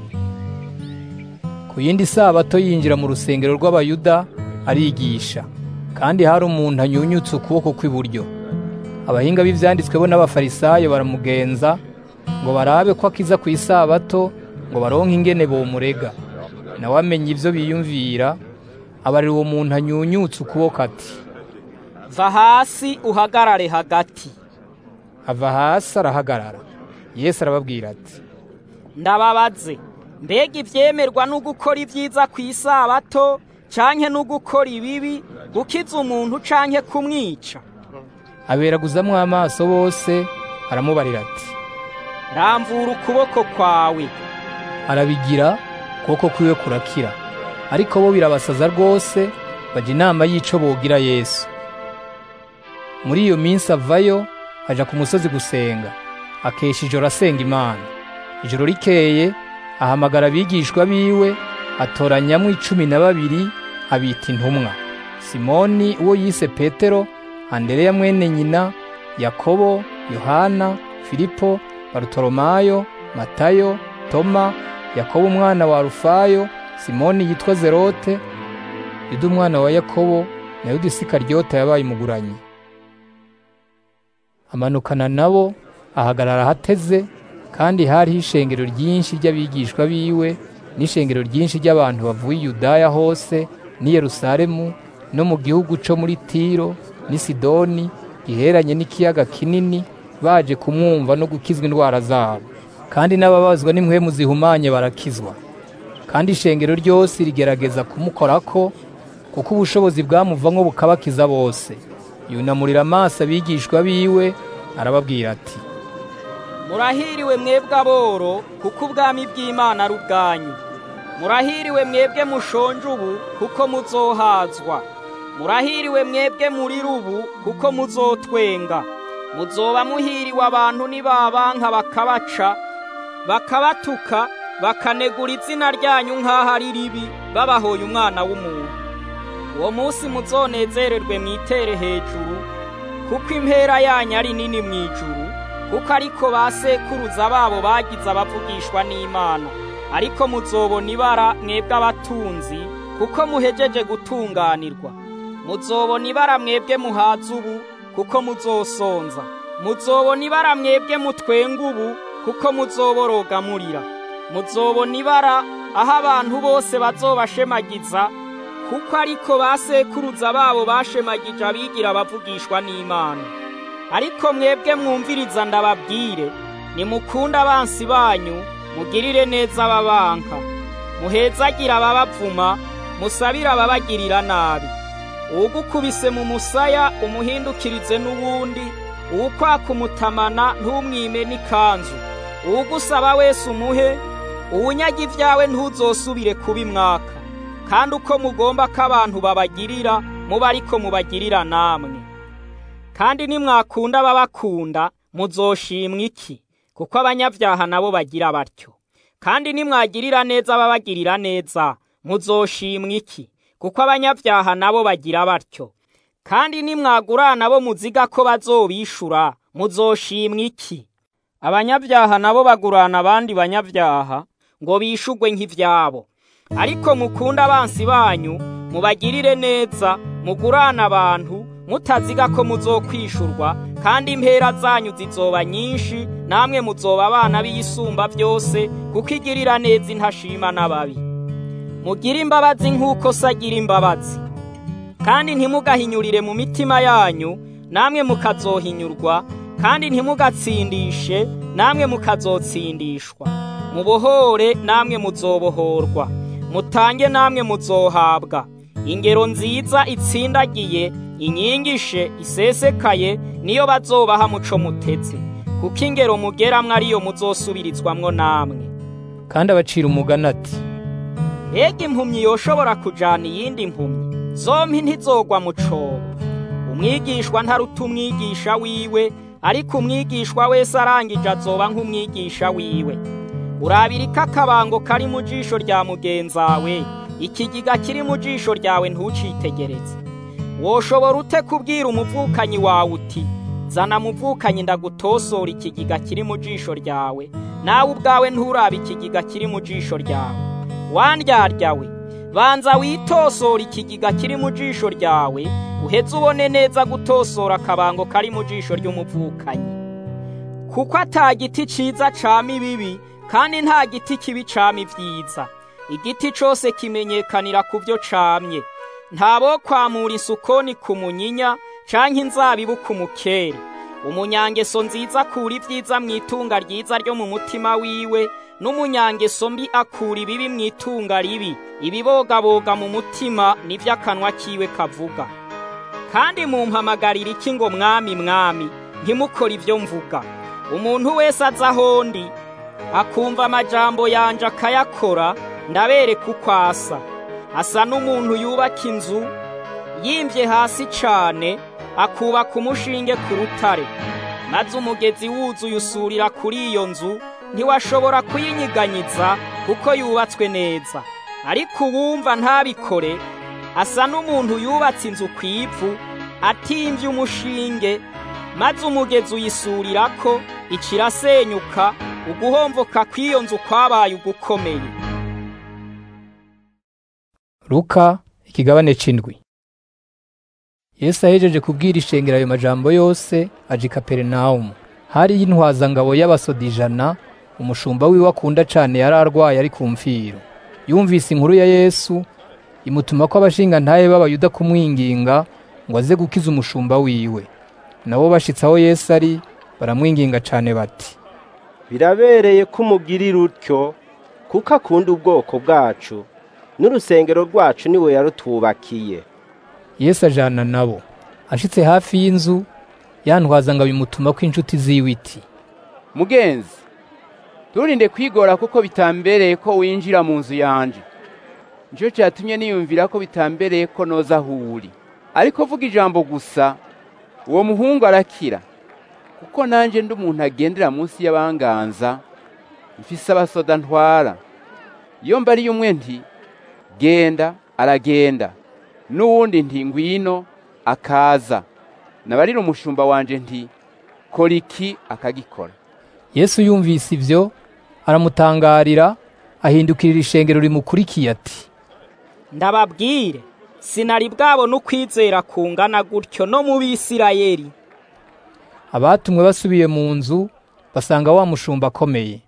ku yindi sabato yinjira mu rusengero rw'abayuda arigisha kandi hari umuntu anyunyutse ukuboko kw'iburyo abahinga b'ivyanditswe bo n'abafarisayo baramugenza ngo barabe ko akiza ku isabato ngo baronke ingene bomurega nawe amenya ivyo biyumvira abarira uwo muntu anyunyutse ukuboko ati va hasi uhagarare hagati ava hasi arahagarara yesu arababwira ati ndababaze mbega ivyemerwa no gukora ibyiza ku isabato canke no gukora ibibi gukiza umuntu canke kumwica aberaguzamwo amaso bose aramubarira ati ramvura ukuboko kwawe arabigira ukuboko kwiwe kurakira ariko bo birabasaza rwose bajya inama y'ico bogira yesu muri iyo minsi avayo aja ku musozi gusenga akesha ijoro asenga imana ijoro rikeye ahamagara abigishwa biwe atoranyamwo icumi na babiri abita intumwa simoni uwo yise petero andereya mwene nyina yakobo yohana filipo barutoromayo matayo toma yakobo umwana wa rufayo simoni yitwa zerote yuda umwana wa yakobo na yuda isikaryota yabaye umuguranyi amanukana nabo ahagarara ahateze kandi hariho ishengero ryinshi ry'abigishwa biwe n'ishengero ryinshi ry'abantu bavuye i yudaya hose n'i yerusalemu no mu gihugu co muri tiro n'i sidoni giheranye n'ikiyaga kinini baje kumwumva no gukizwa indwara zabo kandi n'ababazwa n'impwemu zihumanye barakizwa kandi ishengero ryose rigerageza kumukorako kuko ubushobozi bwamuvamwo bukabakiza bose yunamurira amaso abigishwa biwe arababwira ati murahiriwe mwebwe aboro kuko ubwami bw'imana ari ubwanyu murahiriwe mwebwe mushonje ubu kuko muzohazwa murahiriwe mwebwe muri rubu kuko muzotwenga muzoba muhiriwe abantu nibabanka bakabaca bakabatuka bakanegura izina ryanyu nk'aho ari ribi babahoye umwana w'umuntu uwo munsi muzonezererwe mwitere hejuru kuko impera yanyu ari nini mu ijuru kuko ariko ba sekuruza babo bagize abavugishwa n'imana ariko muzobona ibara mwebwe abatunzi kuko muhejeje gutunganirwa muzobona ibara mwebwe muhaza ubu kuko muzosonza muzobona ibara mwebwe mutwenga ubu kuko muzoboroga murira muzobona ibara aho abantu bose bazobashemagiza kuko ariko ba sekuruza babo bashemagije abigira abavugishwa n'imana ariko mwebwe mwumviriza ndababwire nimukunde abansi banyu mugirire neza ababanka muhezagire ababavuma musabire ababagirira nabi uwugukubise mu musaya umuhindukirize n'uwundi uwukwaka umutamana ntumwime n'ikanzu uwugusaba wese umuhe uwunyaga ibyawe ntuzosubire kubimwaka kandi uko mugomba ko abantu babagirira muba ariko mubagirira namwe kandi nimwakunda ababakunda muzoshimwa iki kuko abanyabyaha nabo bagira batyo kandi nimwagirira neza ababagirira neza muzoshimwa iki kuko abanyabyaha nabo bagira batyo kandi nimwagurana bo muziga ko bazobishura muzoshimwa iki abanyabyaha nabo bagurana abandi banyabyaha ngo bishugwe nk'ivyabo ariko mukunda abansi banyu mubagirire neza mugurana abantu mutaziga ko muzokwishurwa kandi impera zanyu zizoba nyinshi namwe muzoba abana b'iyisumba byose kuko igirira neza intashima n'ababi mugire imbabazi nk'uko se agira imbabazi kandi ntimugahinyurire mu mitima yanyu namwe mukazohinyurwa kandi ntimugatsindishe namwe mukazotsindishwa mubohore namwe muzobohorwa mutange namwe muzohabwa ingero nziza itsindagiye inyigishe isesekaye niyo bazobaha muco mutetse kuko ingero mugeramwo ariyo muzosubirizwamwo namwe kandi abacira umugani ati mbega impumyi yoshobora kujana iyindi mpumyi zompi ntizogwa mu cobo umwigishwa ntaruta umwigisha wiwe ariko umwigishwa wese arangije azoba nk'umwigisha wiwe urabirika akabango kari mu jisho rya mugenzawe ikigiga kiri mu jisho ryawe ntucitegereze woshobora ute kubwira umuvukanyi wawe uti zana muvukanyi ndagutosora ikigiga kiri mu jisho ryawe nawe ubwawe nturabe ikigiga kiri mu jisho ryawe wandyaryawe banza witosora ikigiga kiri mu jisho ryawe uheze ubone neza gutosora akabango kari mu jisho ry'umuvukanyi kuko ata giti ciza cama ibibi kandi nta giti kibi cama ibyiza igiti cose kimenyekanira ku byo camye ntabo kwamura isukoni ku munyinya canke inzabibu ku mukeri umunyangeso nziza akura ibyiza mu itunga ryiza ryo mu mutima wiwe n'umunyangeso mbi akura ibibi mu itunga ribi ibibogaboga mu mutima nivyo akanwa kiwe kavuga kandi mumpamagarira iki ngo mwami mwami ntimukore ibyo mvuga umuntu wese aza ahondi akumva amajambo yanje akayakora ndabereka uko asa asa n'umuntu yubaka inzu yimbye hasi cane akubaka umushinge ku rutare maze umugezi wuzuye usurira kuri iyo nzu ntiwashobora kuyinyiganyiza kuko yubatswe neza ariko uwumva ntabikore asa n'umuntu yubatse inzu ku ivu atimvye umushinge maze umugezi uyisurirako ikirasenyuka uguhomvoka kw'iyo nzu kwabaye ugukomeye Luka ikigabane c'indwi Yesu ahejeje kubwira ishengero ayo majambo yose aje i Kaperinaumu hari intwazangabo y'abasoda ijana umushumba wiwe akunda cane yari arwaye ari ku mfiro yumvise inkuru ya Yesu imutuma ko abashinga ntaye b'abayuda kumwinginga ngo aze gukiza umushumba wiwe nabo bashitse aho Yesu ari baramwinginga cane bati birabereye ko umugirira utyo kuko akunda ubwoko bwacu n'urusengero rwacu niwe yarutubakiye yesu ajana nabo ashitse hafi y'inzu yantwaza ngo abimutuma ko inshuti ziwe iti mugenzi turinde kwigora kuko bitambereye ko winjira mu nzu yanje nicyo cyatumye niyumvira ko bitambereye ko noza aho uri ariko vuga ijambo gusa uwo muhungu arakira kuko nanjye ndi umuntu agendera munsi y'abanganza mfise abasoda ntwara iyo mbariye umwe nti genda aragenda n'uwundi nti ngwino akaza nabarira umushumba wanje nti kora iki akagikora yesu yumvise ibyo aramutangarira ahindukirira ishengero rimukurikiye ati ndababwire sinari bwabona ukwizera kungana gutyo no mu bisirayeli abatumwe basubiye mu nzu basanga wa mushumba akomeye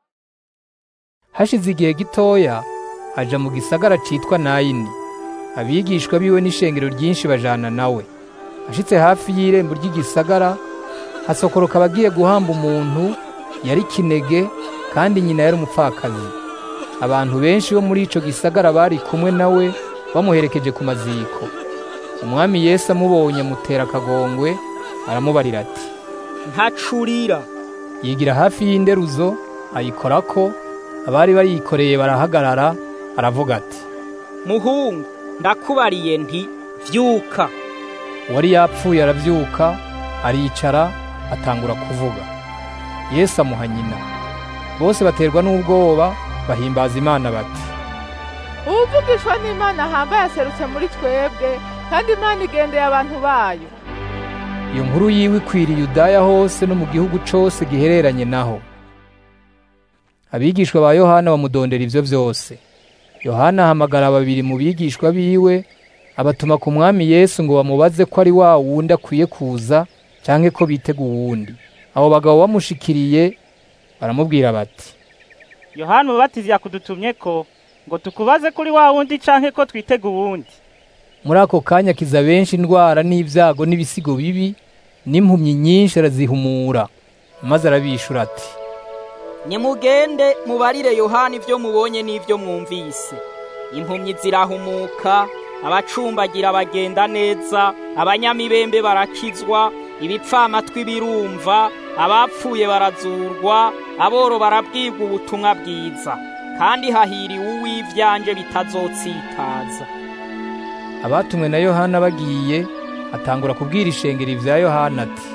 hashize igihe gitoya aja mu gisagara citwa nayini abigishwa biwe n'ishengero ryinshi bajana nawe ashitse hafi y'irembo ry'igisagara hasokoroka abagiye guhamba umuntu yari kinege kandi nyina yari umupfakazi abantu benshi bo muri ico gisagara bari kumwe nawe bamuherekeje ku maziko umwami yesu amubonye amutera akagongwe aramubarira ati ntacurira yigira hafi y'inderuzo ayikorako abari bayikoreye barahagarara aravuga ati muhungu ndakubariye nti vyuka uwari yapfuye aravyuka aricara atangura kuvuga yesu amuha nyina bose baterwa n'ubwoba bahimbaza imana bati uwuvugishwa n'imana ahambaye aserutse muri twebwe kandi imana igendeye abantu bayo iyo nkuru yiwe ikwiriye Yudaya hose no mu gihugu cose gihereranye naho abigishwa ba yohana bamudondera ivyo vyose yohana ahamagara babiri mu bigishwa biwe abatuma ku mwami yesu ngo bamubaze ko ari wa wundi akwiye kuza canke ko bitega uwundi abo bagabo bamushikiriye baramubwira bati yohana umubatizi yakudutumye ko ngo tukubaze kuri wa wundi canke ko twitega uwundi muri ako kanya kiza benshi indwara n'ibyago n'ibisigo bibi n'impumyi nyinshi arazihumura maze arabishura ati nimugende mubarire yohana ibyo mubonye n'ibyo mwumvise impumyi zirahumuka abacumbagira bagenda neza abanyamibembe barakizwa ibipfamatwi birumva abapfuye barazurwa aboro barabwirwa ubutumwa bwiza kandi hahiriwe uw'ivyanje bitazotsitaza abatumwe na yohana bagiye atangura kubwira ishengero ivya yohana ati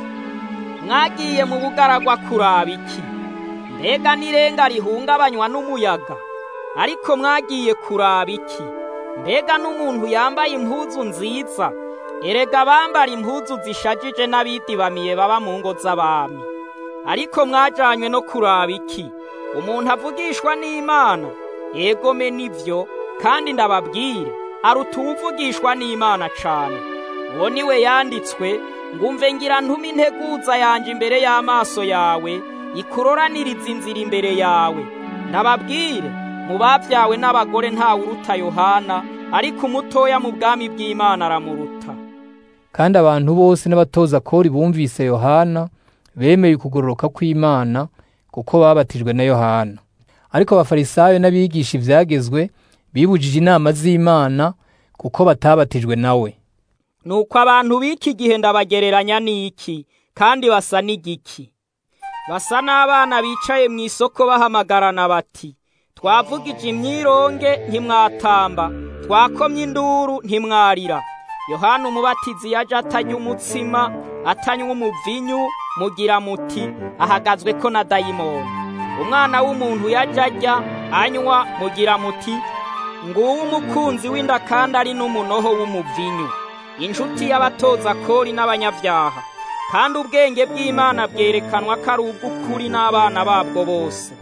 mwagiye mu bugaragwa kuraba iki mbega n'irenga rihungabanywa n'umuyaga ariko mwagiye kuraba iki mbega n'umuntu yambaye impuzu nziza erega bambara impuzu zishajije n'abidibamiye baba mu ngo z'abami ariko mwajanywe no kuraba iki umuntu avugishwa n'imana yegome nivyo kandi ndababwire aruta uwuvugishwa n'imana cane uwo niwe yanditswe ngumve ngira ntume integuza yanje imbere y'amaso yawe ikuroraniriza inzira imbere yawe ndababwire mu bavyawe n'abagore ntawe uruta yohana ariko umutoya mu bwami bw'imana aramuruta kandi abantu bose n'abatoza kori bumvise yohana bemeye ukugororoka kw'imana kuko babatijwe na yohana ariko abafarisayo n'abigisha ivyagezwe bibujije inama z'imana kuko batabatijwe nawe nuko abantu b'iki gihe ndabagereranya n'iki kandi basa n'igiki basa n'abana bicaye mu isoko bahamagarana bati twavugije imyironge ntimwatamba twakomye induru ntimwarira yohana umubatizi yaje atanywa umutsima atanywa umuvinyu mugira muti ahagazwe ko na dayimoni umwana w'umuntu yaje ajya anywa mugira muti nguwo umukunzi w'inda kandi ari n'umunoho w'umuvinyu inshuti y'abatoza kori n'abanyabyaha kandi ubwenge bw'imana bwerekanwa ko ari ubw'ukuri n'abana babwo bose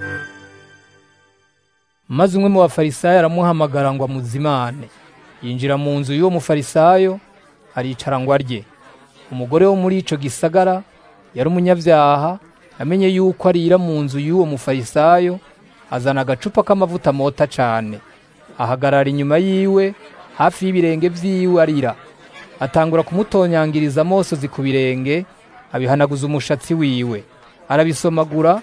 maze umwe mu bafarisayo aramuhamagara ngo amuzimane yinjira mu nzu y'uwo mufarisayo aricara ngo arye umugore wo muri ico gisagara yari umunyabyaha amenye yuko arira mu nzu y'uwo mufarisayo azana agacupa k'amavuta mota cane ahagarara inyuma yiwe hafi y'ibirenge vyiwe arira atangura kumutonyangiriza amosozi ku birenge abihanaguza umushatsi wiwe arabisomagura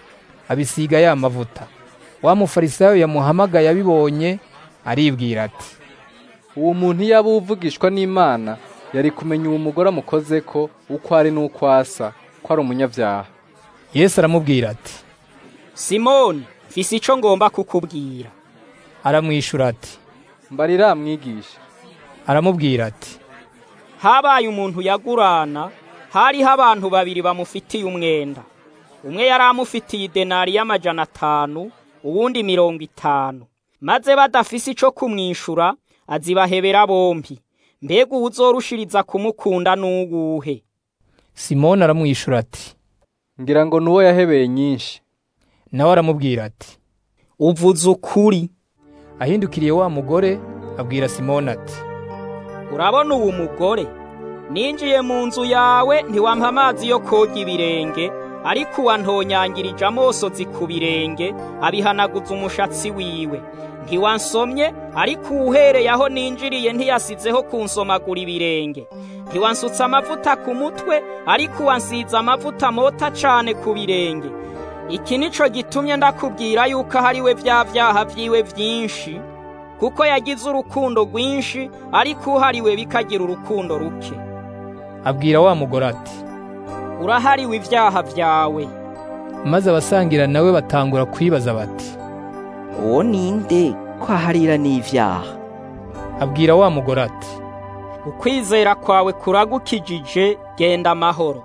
abisiga ya mavuta wa mufarisayo yamuhamagaye abibonye aribwira ati uwo muntu iyo aba uvugishwa n'imana yari kumenya uwo mugore amukoze ko uko ari n'uko asa ko ari umunyabyaha yesu aramubwira ati simoni mfise ico ngomba kukubwira aramwishura ati mbarira mwigisha aramubwira ati habaye umuntu yagurana hariho abantu babiri bamufitiye umwenda umwe yari amufitiye idenari y'amajana atanu uwundi mirongo itanu maze badafise ico kumwishura azibahebera bompi mbega uwuzorushiriza kumukunda n'uwuhe simoni aramwishura ati ngira ngo nuwo yahebeye nyinshi nawe aramubwira ati uvuze ukuri ahindukiriye wa mugore abwira simoni ati urabona uwo mugore ninjiye mu nzu yawe ntiwampa amazi yo koga ibirenge ariko uwantonyangirije amosozi ku birenge abihanaguza umushatsi wiwe ntiwansomye ariko uwuhereye aho ninjiriye ntiyasizeho kunsomagura ibirenge ntiwansutse amavuta ku mutwe ariko uwansize amavuta mota cane ku birenge iki nico gitumye ndakubwira yuko ahariwe vya vyaha vyiwe vyinshi kuko yagize urukundo rwinshi ariko uhariwe bikagira urukundo ruke abwira wa mugore ati urahariwe ivyaha vyawe maze abasangira nawe batangura kwibaza bati uwo ninde ko aharira n'ivyaha abwira wa mugore ati ukwizera kwawe kuragukijije genda amahoro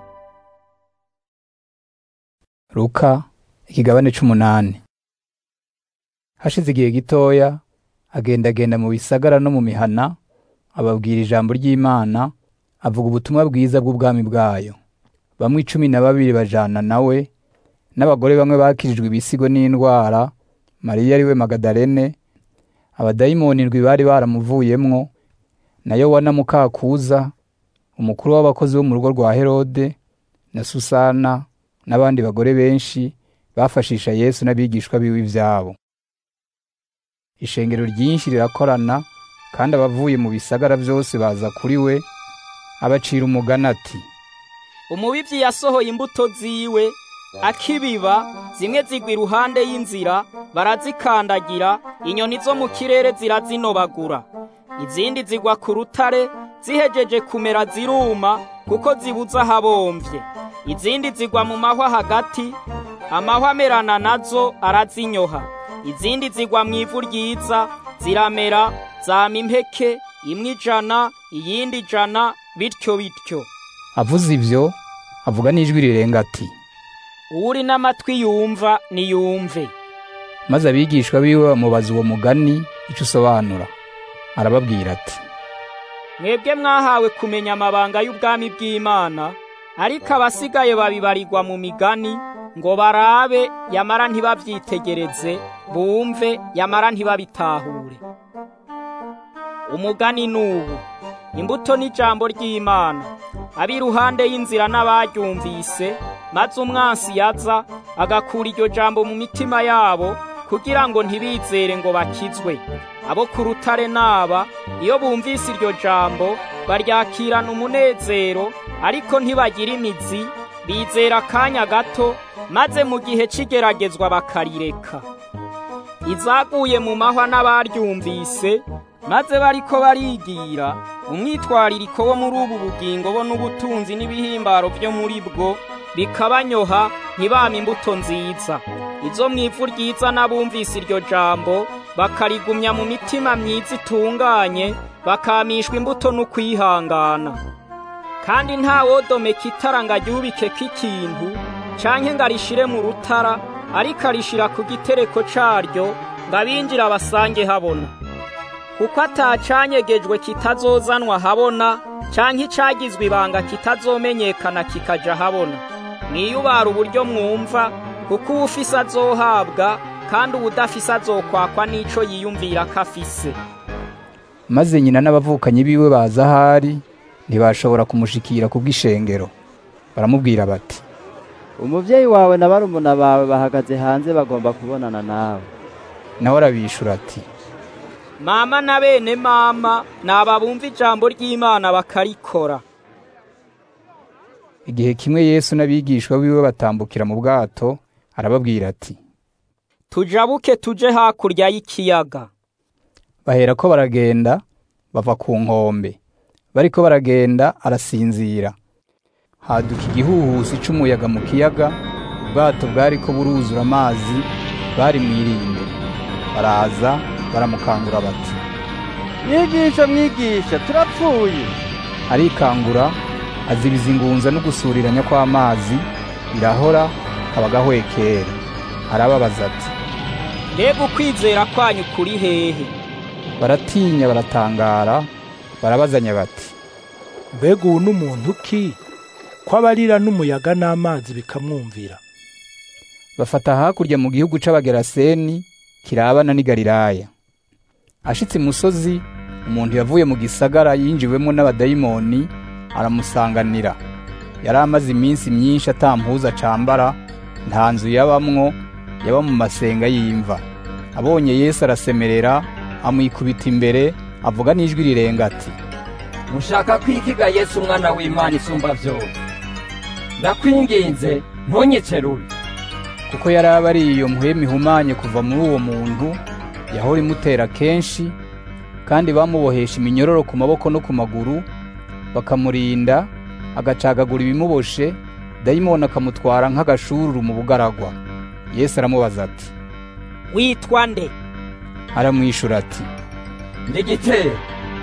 Luka ikigabane c'umunani hashize igihe gitoya agendagenda mu bisagara no mu mihana ababwira ijambo ry'Imana avuga ubutumwa bwiza bw'ubwami bwayo bamwe icumi na babiri bajana nawe n'abagore bamwe bakirijwe ibisigo n'indwara Mariya ariwe Magadalene abadayimoni indwi bari baramuvuyemwo na Yowana mukakuza umukuru w'abakozi bo mu rugo rwa Herode na Susana n'abandi bagore benshi bafashisha Yesu n'abigishwa biwe ivyabo ishengero ryinshi rirakorana kandi abavuye mu bisagara byose baza kuri we abacira umugani ati umubivyi yasohoye imbuto ziwe akibiba zimwe zigwa iruhande y'inzira barazikandagira inyoni zo mu kirere zirazinobagura izindi zigwa ku rutare zihejeje kumera ziruma kuko zibuza ahabomvye izindi zigwa mu mahwa hagati amahwa amerana nazo arazinyoha izindi zigwa mu ivu ryiza ziramera zama impeke imwe ijana iyindi ijana bityo bityo avuze ivyo avuga n'ijwi rirenga ati uwuri n'amatwi yumva niyumve maze abigishwa biwe bamubaza uwo mugani icyo usobanura arababwira ati mwebwe mwahawe kumenya amabanga y'ubwami bw'imana ariko abasigaye babibarirwa mu migani ngo barabe yamara ntibabyitegereze bumve yamara ntibabitahure umugani n'ubu imbuto n'ijambo ry'imana ab'iruhande y'inzira n'abaryumvise maze umwansi yaza agakura iryo jambo mu mitima yabo kugira ngo ntibizere ngo bakizwe abo ku rutare naba iyo bumvise iryo jambo baryakirana umunezero ariko ntibagira imizi bizera akanya gato maze mu gihe cy'igeragezwa bakarireka izaguye mu mahwa n'abaryumvise maze bariko barigira umwitwaririko wo muri ubu bugingo bo n'ubutunzi n'ibihimbaro byo muri bwo bikabanyoha ntibame imbuto nziza izo mu ivu ryiza n'abumvise iryo jambo bakarigumya mu mitima myiza itunganye bakamishwa imbuto n'ukwihangana kandi nta wodomeka itara ngo aryubikeko ikintu canke ngo arishire mu rutara ariko arishira ku gitereko caryo ngo abinjira basange habona kuko atacanyegejwe kitazozanwa habona canke icagizwe ibanga kitazomenyekana kikaja habona mwiyubara uburyo mwumva kuko uwufise azohabwa kandi uwudafise azokwakwa n'ico yiyumvira ko afise maze nyina n'abavukanyi biwe baza ahari ntibashobora kumushikira kubw'ishengero baramubwira bati umuvyeyi wawe na barumuna bawe bahagaze hanze bagomba kubonana nawe nawe arabishura ati mama na bene mama ni ababumva ijambo ry'imana bakarikora igihe kimwe yesu n'abigishwa biwe batambukira mu bwato arababwira ati tujabuke tuje hakurya y'ikiyaga bahera ko baragenda bava ku nkombe bariko baragenda arasinzira haduka igihuhusi c'umuyaga mu kiyaga ubwato bwariko buruzura amazi bari mwirinde baraza baramukangura bati mwigisha mwigisha turapfuye arikangura azibiza ingunza no gusuriranya kw'amazi birahora kaba gahwekera arababaza ati mbega ukwizera kwanyu kuri hehe baratinya baratangara barabazanya bati mbega ubu n'umuntu ki ko abarira n'umuyaga n'amazi bikamwumvira bafata hakurya mu gihugu c'abageraseni kirabana n'i galilaya ashitse imusozi umuntu yavuye mu gisagara yinjiwemo n'abadayimoni aramusanganira yari amaze iminsi myinshi atampuza acambara nta nzu yabamwo yaba mu masenga y'imva abonye yesu arasemerera amwikubita imbere avuga n'ijwi rirenga ati mushaka kwikiga yesu umwana w'imana isumba byose ndakwinginze ntunyicerure kuko yari aba ari iyo mpwemu ihumanye kuva muri uwo muntu yahora imutera kenshi kandi bamubohesha iminyororo ku maboko no ku maguru bakamurinda agacagagura ibimuboshe dayimoni akamutwara nk'agashururu mu bugaragwa yesu aramubaza ati witwa nde aramwishura ati ndigitero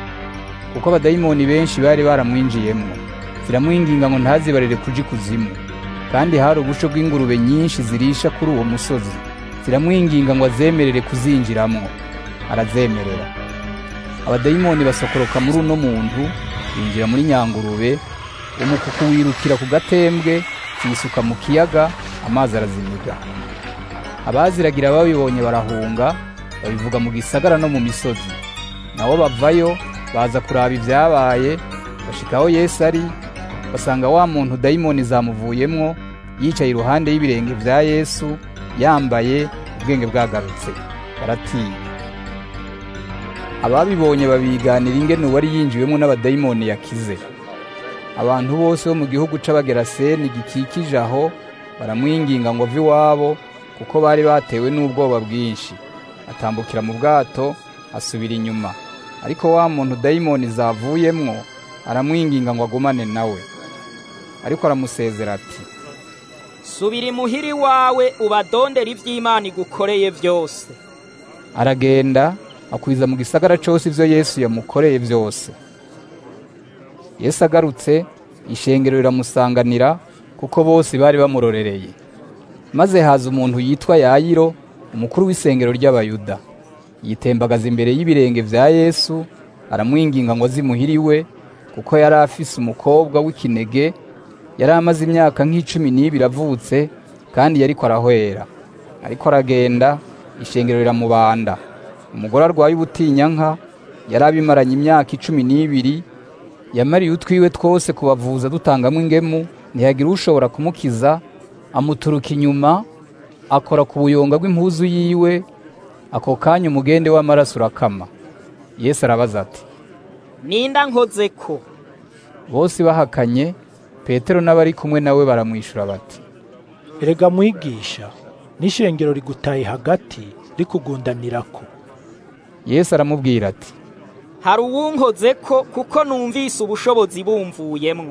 kuko abadayimoni benshi bari baramwinjiyemwo ziramwinginga ngo ntazibarire kuja ikuzimu kandi hari ubusho bw'ingurube nyinshi zirisha kuri uwo musozi ziramwinginga ngo azemerere kuzinjiramwo arazemerera abadayimoni basokoroka muri uno muntu binjira muri nyangurube umukuku wirukira ku gatembwe kiyisuka mu kiyaga amazi arazimiga abaziragira babibonye barahunga babivuga mu gisagara no mu misozi nabo bavayo baza kuraba ibyabaye bashikaho yesu ari basanga wa muntu dayimoni zamuvuyemwo yicaye iruhande y'ibirenge bya yesu yambaye ubwenge bwagarutse baratinya ababibonye babiganira ingene uwari yinjiwemo n'abadayimoni yakize abantu bose bo mu gihugu c'abageraseni gikikije aho baramwinginga ngo ave iwabo kuko bari batewe n'ubwoba bwinshi atambukira mu bwato asubira inyuma ariko wa muntu dayimoni zavuyemwo aramwinginga ngo agumane nawe ariko aramusezera ati subira imuhiri wawe ubadondera iby'imana igukoreye byose aragenda akwiza mu gisagara cyose ibyo yesu yamukoreye byose yesu agarutse ishengero riramusanganira kuko bose bari bamurorereye maze haza umuntu yitwa yayiro umukuru w'isengero ry'abayuda yitembagaza imbere y'ibirenge bya yesu aramwinginga ngo azimuhiriwe kuko yari afise umukobwa w'ikinege yari amaze imyaka nk'icumi n'ibiri avutse kandi yariko arahwera ariko aragenda ishengero riramubanda umugore arwaye ubutinyanka yari abimaranye imyaka icumi n'ibiri yamariye utwiwe twose kubavuza dutangamo ingemu ntiyagira ushobora kumukiza amuturuka inyuma akora ku buyonga bw'impuzu yiwe ako kanya umugende w'amaraso urakama yesu arabaza ati ninda nkoze ko bose bahakanye petero n'abari kumwe nawe baramwishyura bati erega mwigisha n'ishengero rigutaye hagati rikugundanirako yesu aramubwira ati hari uwunkoze ko kuko numvise ubushobozi bumvuyemwo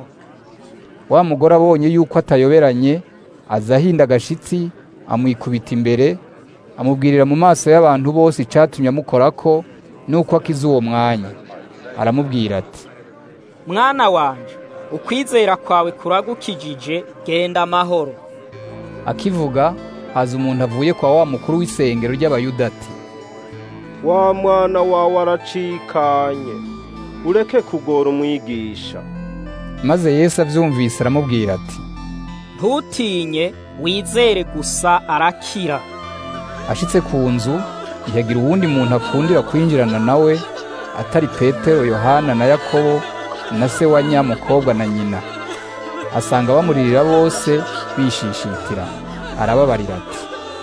wa mugore abonye yuko atayoberanye aza ahinda agashitsi amwikubita imbere amubwirira mu maso y'abantu bose icyatumye amukorako nuko akize uwo mwanya aramubwira ati mwana wanje ukwizera kwawe kuragukijije genda amahoro akivuga haza umuntu avuye kwa wa mukuru w'isengero ry'abayuda ati wa mwana wawe aracikanye ureke kugora umwigisha maze yesu abyumvise aramubwira ati ntutinye wizere gusa arakira ashitse ku nzu ntiyagira uwundi muntu akundira kwinjirana nawe atari petero yohana na yakobo na se wa nyamukobwa na nyina asanga bamuririra bose bishishitira arababarira ati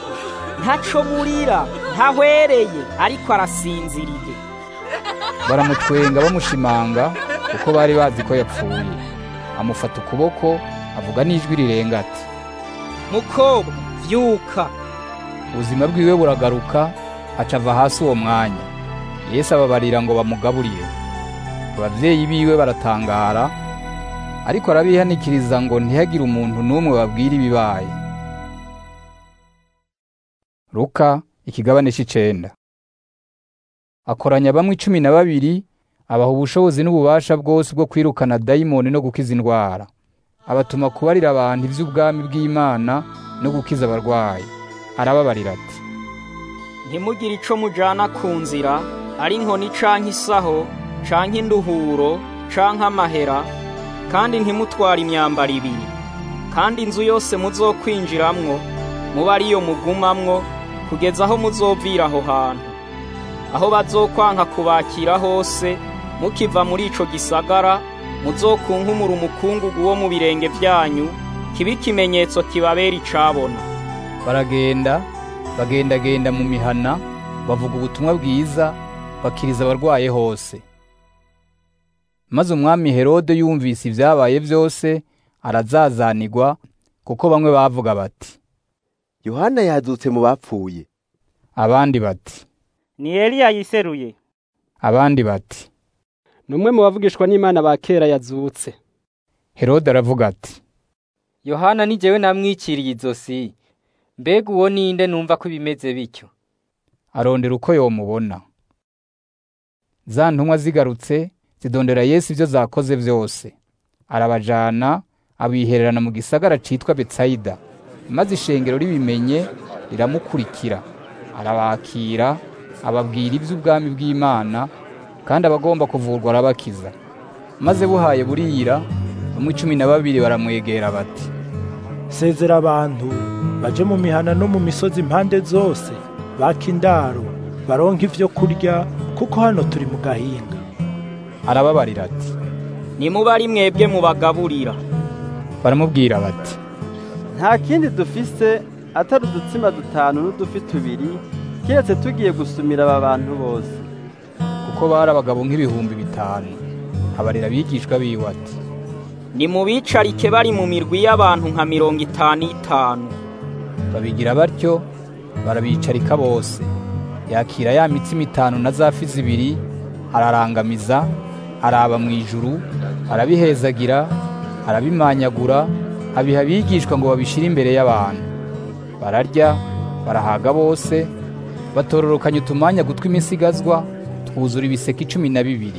ntaco murira ntahwereye ariko arasinziriye baramutwenga bamushimanga kuko bari bazi ko yapfuye amufata ukuboko avuga n'ijwi rirenga ati mukobwa vyuka ubuzima bwiwe buragaruka aca ava hasi uwo mwanya yesu ababarira ngo bamugaburire abavyeyi biwe baratangara ariko arabihanikiriza ngo ntihagire umuntu n'umwe babwira ibibaye luka ikigabane c'icenda akoranya bamwe icumi na babiri abaha ubushobozi n'ububasha bwose bwo kwirukana dayimoni no gukiza indwara abatuma kubarira abantu ivy'ubwami bw'imana no gukiza abarwayi arababarira ati ntimugire ico mujana ku nzira ari inkoni canke isaho canke induhuro canke amahera kandi ntimutware imyambaro ibiri kandi inzu yose muzokwinjiramwo muba ariyo mugumamwo kugeza aho muzovira aho hantu aho bazokwanka kubakira hose mukiva muri ico gisagara muzokunkumura umukungugu wo mu birenge vyanyu kibe ikimenyetso kibabera icabona baragenda bagendagenda mu mihana bavuga ubutumwa bwiza bakiriza abarwaye hose maze umwami herode yumvise ibyabaye byose arazazanigwa kuko bamwe bavuga bati yohana yazutse mu bapfuye abandi bati ni eliya yiseruye abandi bati ni umwe mu bavugishwa n'imana ba kera yazutse herode aravuga ati yohana ni jyewe namwikiriye izosi mbega uwo ninde numva ko bimeze bityo arondera uko yomubona za ntumwa zigarutse zidondera yesu ibyo zakoze byose arabajana abihererana mu gisagara citwa betsayida maze ishengero ribimenye riramukurikira arabakira ababwira iby'ubwami bw'imana kandi abagomba kuvurwa arabakiza maze buhaye burira bamwe cumi na babiri baramwegera bati sezera abantu baje mu mihana no mu misozi impande zose baka indaro baronka ivyo kurya kuko hano turi mu gahinga arababarira ati nimuba ari mwebwe mubagaburira baramubwira bati nta kindi dufise atari udutsima dutanu n'udufi tubiri keretse tugiye gusumira aba bantu bose kuko bari abagabo nk'ibihumbi bitanu abarira abigishwa biwe ati nimubicarike bari mu mirwi y'abantu nka mirongo itanu itanu babigira batyo barabicarika bose yakira ya mitsima itanu na za fi zibiri ararangamiza araba mu ijuru arabihezagira arabimanyagura abiha abigishwa ngo babishire imbere y'abantu bararya barahaga bose batororokanya utumanya gutwi imisigazwa twuzura ibiseke icumi na bibiri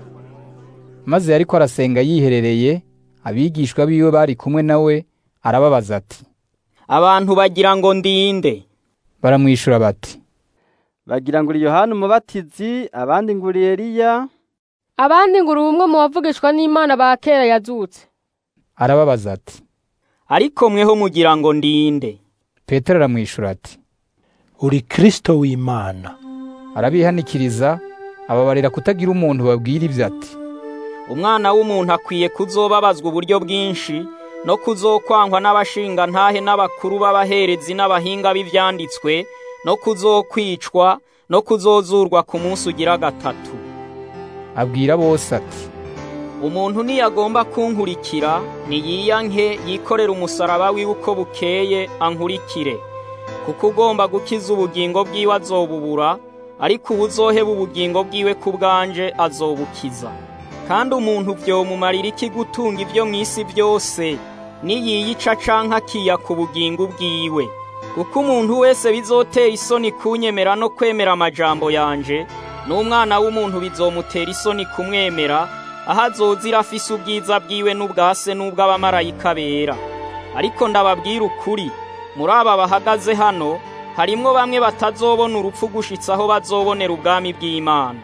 maze ariko arasenga yiherereye abigishwa biwe bari kumwe nawe arababaza ati abantu bagira ngo ndinde baramwishura bati bagira ngo uri yohana umubatizi abandi ngo uri eliya abandi ngo uri umwe mu bavugishwa n'imana ba kera yazutse arababaza ati ariko mweho mugira ngo ndinde petero aramwishura ati uri kristo w'imana arabihanikiriza ababarira kutagira umuntu babwira ibyo ati umwana w'umuntu akwiye kuzobabazwa uburyo bwinshi no kuzokwangwa n'abashinga ntahe n'abakuru b'abaherezi n'abahinga b'ivyanditswe no kuzokwicwa no kuzozurwa ku munsi ugira gatatu abwira bose ati umuntu niyagomba kunkurikira niyiyanke yikorera umusaraba wiwe uko bukeye ankurikire kuko ugomba gukiza ubugingo bwiwe azobubura ariko ubuzoheba ubugingo bwiwe ku bwanje azobukiza kandi umuntu vyomumarira iki gutunga ivyo mw'isi byose niyiyica canke akiya ku bugingo bwiwe kuko umuntu wese bizotera isoni kunyemera no kwemera amajambo yanje n'umwana w'umuntu bizomutera isoni kumwemera aho azozira afise ubwiza bwiwe n'ubwase n'ubw'abamarayika bera ariko ndababwira ukuri muri aba bahagaze hano harimwo bamwe batazobona urupfu gushitsa aho bazobonera ubwami bw'imana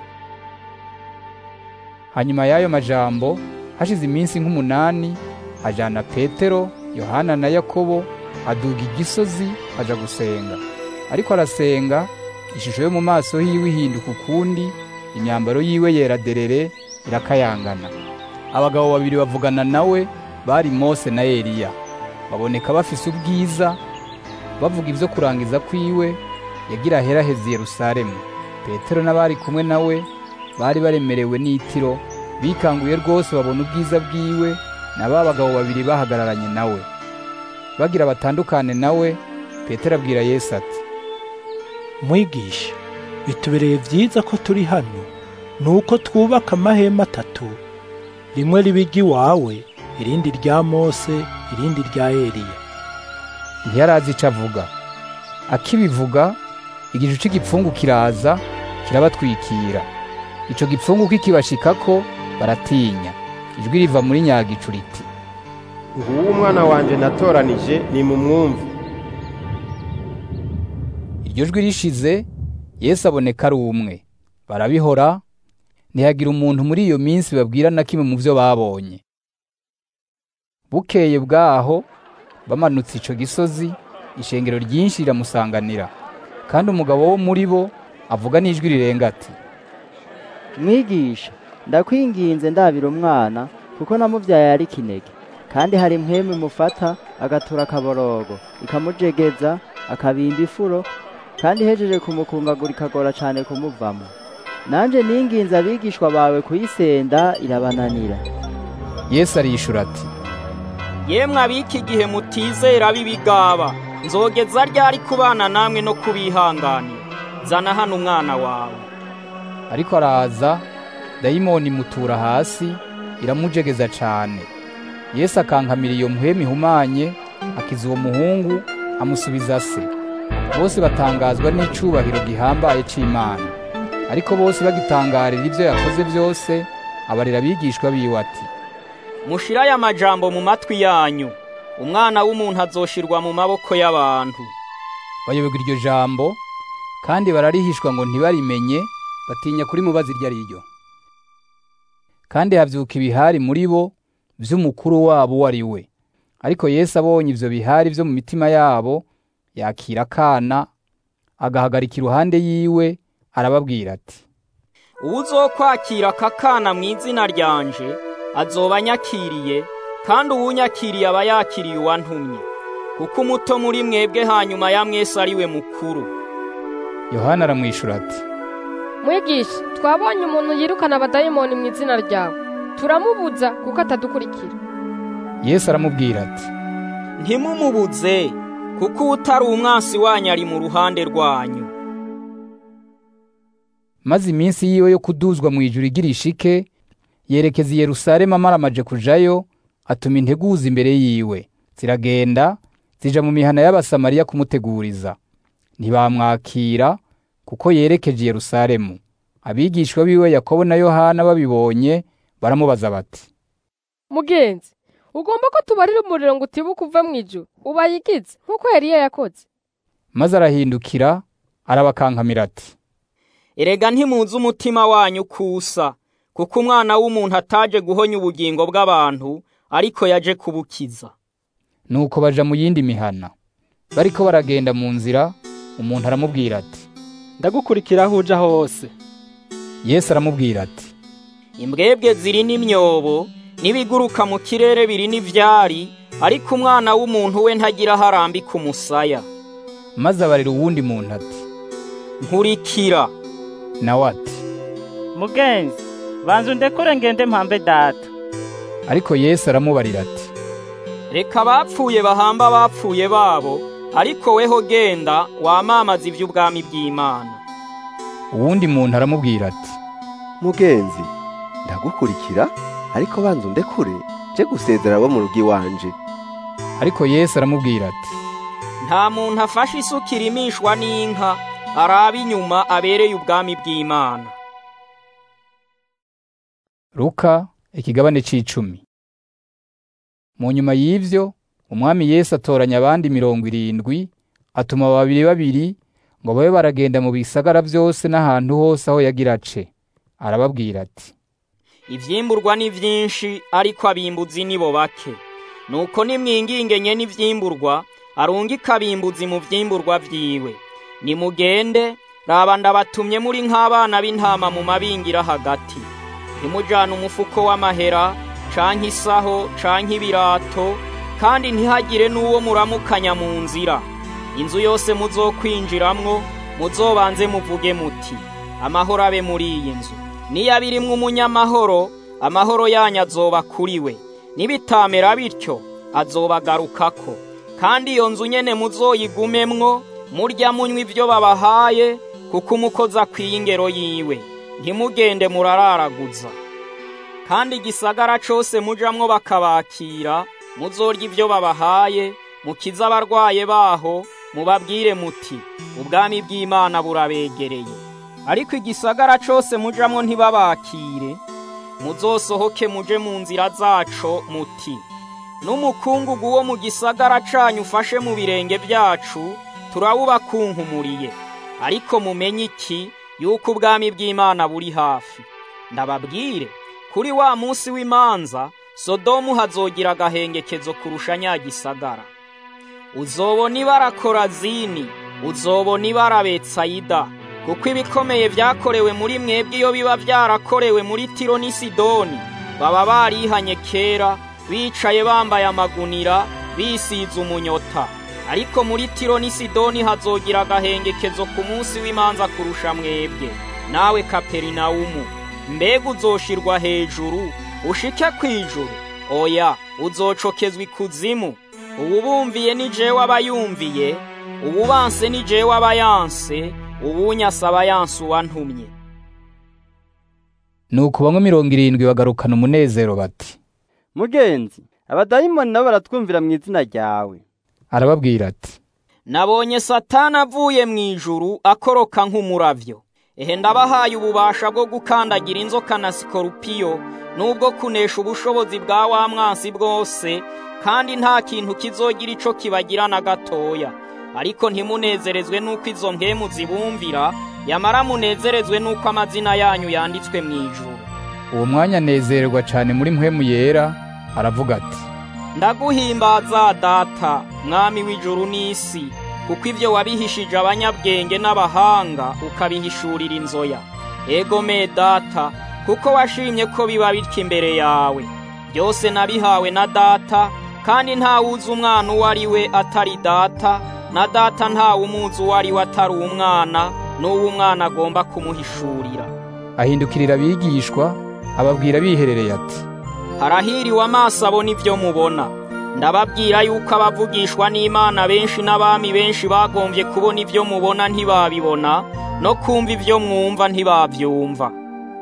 hanyuma y'ayo majambo hashize iminsi nk'umunani ajana petero yohana na yakobo aduga igisozi aja gusenga ariko arasenga ishusho yo mu maso hiwe ihinduka ukundi imyambaro yiwe yera derere irakayangana abagabo babiri bavugana nawe bari mose na eliya baboneka bafise ubwiza bavuga ibyo kurangiza kwiwe yagira aheraheze yerusalemu petero n'abari kumwe nawe bari baremerewe n'itiro bikanguye rwose babona ubwiza bwiwe na ba bagabo babiri bahagararanye nawe bagira batandukane nawe petero abwira yesu ati mwigisha bitubereye byiza ko turi hano ni uko twubaka amahema atatu rimwe riba iry'iwawe irindi rya mose irindi rya eliya ntiyarazi icyo avuga akibivuga igicu cy'igipfungu kiraza kirabatwikira icyo gipfungu kikibashikako baratinya ijwi riva muri nyagicu riti nguwo umwana wanjye natoranije ni mu mwumvu iryo jwi rishize yesu aboneka ari umwe barabihora ntihagira umuntu muri iyo minsi babwira na kimwe mu byo babonye bukeye bwaho bamanutse icyo gisozi ishengero ryinshi riramusanganira kandi umugabo wo muri bo avuga n'ijwi rirenga ati mwigisha ndakwinginze ndabira umwana kuko namubyaye ari kinege kandi hari impwemu imufata agatura akaborogo ikamujegeza akabimba ifuro kandi ihejeje kumukungagura ikagora cyane kumuvamo nanjye ninginze abigishwa bawe kuyisenda irabananira yesu arishura ati yemwe ab'iki gihe mutizera b'ibigaba nzogeza ryari kubana namwe no kubihanganira zana hano umwana wawe ariko araza dayimoni imutura hasi iramujegeza cyane yesu akankamira iyo muhemu ihumanye akiza uwo muhungu amusubiza se bose batangazwa n'icyubahiro gihambaye cy'imana ariko bose bagitangarira ibyo yakoze byose abarira abigishwa biwe ati mushire aya majambo mu matwi yanyu umwana w'umuntu azoshirwa mu maboko y'abantu bayoberwa iryo jambo kandi bararihishwa ngo ntibarimenye batinya kurimubaza iryo ari ryo kandi habyuka ibihari muri bo by'umukuru wabo uwo ari we ariko yesu abonye ibyo bihari byo mu mitima yabo yakira akana agahagarika iruhande yiwe arababwira ati uwuzokwakira aka kana mu izina ryanje azoba anyakiriye kandi uwunyakiriye aba yakiriye uwantumye kuko umuto muri mwebwe hanyuma ya mwese ari we mukuru yohana aramwishyura ati mwigisha twabonye umuntu yirukana abadayimoni mu izina ryawe turamubuza kuko atadukurikira yesu aramubwira ati ntimumubuze kuko utari umwansi wanyu ari mu ruhande rwanyu maze iminsi yiwe yo kuduzwa mu ijuru igira ishike yerekeza i yerusalemu amaramaje kujayo atuma integuza imbere yiwe ziragenda zija mu mihana y'abasamariya kumuteguriza ntibamwakira kuko yerekeje i yerusalemu abigishwa biwe yakobo na yohana babibonye baramubaza bati mugenzi ugomba ko tubarira umuriro ngo utibuke uva mu ijuru ubayigize nk'uko Eliya yakoze maze arahindukira arabakankamira ati erega ntimuzi umutima wanyu kusa kuko umwana w'umuntu ataje guhonya ubugingo bw'abantu ariko yaje kubukiza nuko baja mu yindi mihana bariko baragenda mu nzira umuntu aramubwira ati ndagukurikira aho uja hose yesu aramubwira ati imbwebwe ziri n'imyobo n'ibiguruka mu kirere biri n'ivyari ariko umwana w'umuntu we ntagira aho arambika umusaya maze abarira uwundi muntu ati nkurikira nawe ati mugenzi banza undekure ngende mpambe data ariko yesu aramubarira ati reka abapfuye bahamba abapfuye babo ariko weho genda wamamaza iby'ubwami bw'imana uwundi muntu aramubwira ati mugenzi ndagukurikira ariko banza undekure je gusezera abo mu rugo iwanje ariko yesu aramubwira ati nta muntu afashe isuka irimishwa n'inka araba inyuma abereye ubwami bw'imana Luka ikigabane c'icumi mu nyuma y'ivyo umwami yesu atoranya abandi mirongo irindwi atuma babiri babiri ngo babe baragenda mu bisagara byose n'ahantu hose aho yagira ace arababwira ati ivyimburwa ni vyinshi ariko abimbuzi nibo bake nuko nimwingingenye n'ivyimburwa arungika abimbuzi mu vyimburwa vyiwe nimugende raba ndabatumye muri nk'abana b'intama mu mabingira hagati ntimujane umufuko w'amahera canke isaho canke ibirato kandi ntihagire n'uwo muramukanya mu nzira inzu yose muzokwinjiramwo muzobanze muvuge muti amahoro abe muri iyi nzu niyo abirimwo umunyamahoro amahoro yanyu azoba kuri we nibitamera bityo azobagarukako kandi iyo nzu nyene muzoyigumemwo murya munywa ibyo babahaye kuko umukozi akwiye ingero yiwe ntimugende murararaguza kandi igisagara cose mujamwo bakabakira muzorya ibyo babahaye mukize abarwaye baho mubabwire muti ubwami bw'imana burabegereye ariko igisagara cose mujamwo ntibabakire muzosohoke muje mu nzira zaco muti n'umukungugu wo mu gisagara canyu ufashe mu birenge byacu turawubakunkumuriye ariko mumenye iki yuko ubwami bw'imana buri hafi ndababwire kuri wa munsi w'imanza sodomu hazogira agahengekezo kurusha nyagisagara uzobona ibara korazini uzobona ibara betsayida kuko ibikomeye byakorewe muri mwebwe iyo biba byarakorewe muri tiro n'i sidoni baba barihanye kera bicaye bambaye amagunira bisize umunyota ariko muri tiro n'i sidoni hazogira agahengekezo ku munsi w'imanza kurusha mwebwe nawe kaperinawumu mbega uzoshirwa hejuru ushike ku ijuru oya uzocokezwa ikuzimu ubu bumviye ni jewe abayumviye ubu banse ni jewe abayanse ubunyasa abayanse uwantumye nuko bamwe mirongo irindwi bagarukana umunezero bati mugenzi abadayimoni nabo baratwumvira mu izina ryawe arababwira ati nabonye satani avuye mu ijuru akoroka nk'umuravyo ehe ndabahaye ububasha bwo gukandagira inzoka na sikorupiyo n'ubwo kunesha ubushobozi bwa wa mwansi bwose kandi nta kintu kizogira ico kibagira na gatoya ariko ntimunezerezwe n'uko izo mpemu zibumvira yamara munezerezwe n'uko amazina yanyu yanditswe mu ijuru uwo mwanya anezererwa cyane muri mpwemu yera aravuga ati ndaguhimbaza data mwami w'ijuru n'isi kuko ibyo wabihishije abanyabwenge n'abahanga ukabihishurira inzoya ego me data kuko washimye ko biba bityo imbere yawe byose nabihawe na data kandi ntawuzi umwana uwo ari we atari data na data ntawumuzi uwo ari we atari umwana n'uwo umwana agomba kumuhishurira ahindukirira abigishwa ababwira biherereye ati harahiriwe amaso abona ibyo mubona ndababwira yuko abavugishwa n'imana benshi n'abami benshi bagombye kubona ibyo mubona ntibabibona no kumva ibyo mwumva ntibabyumva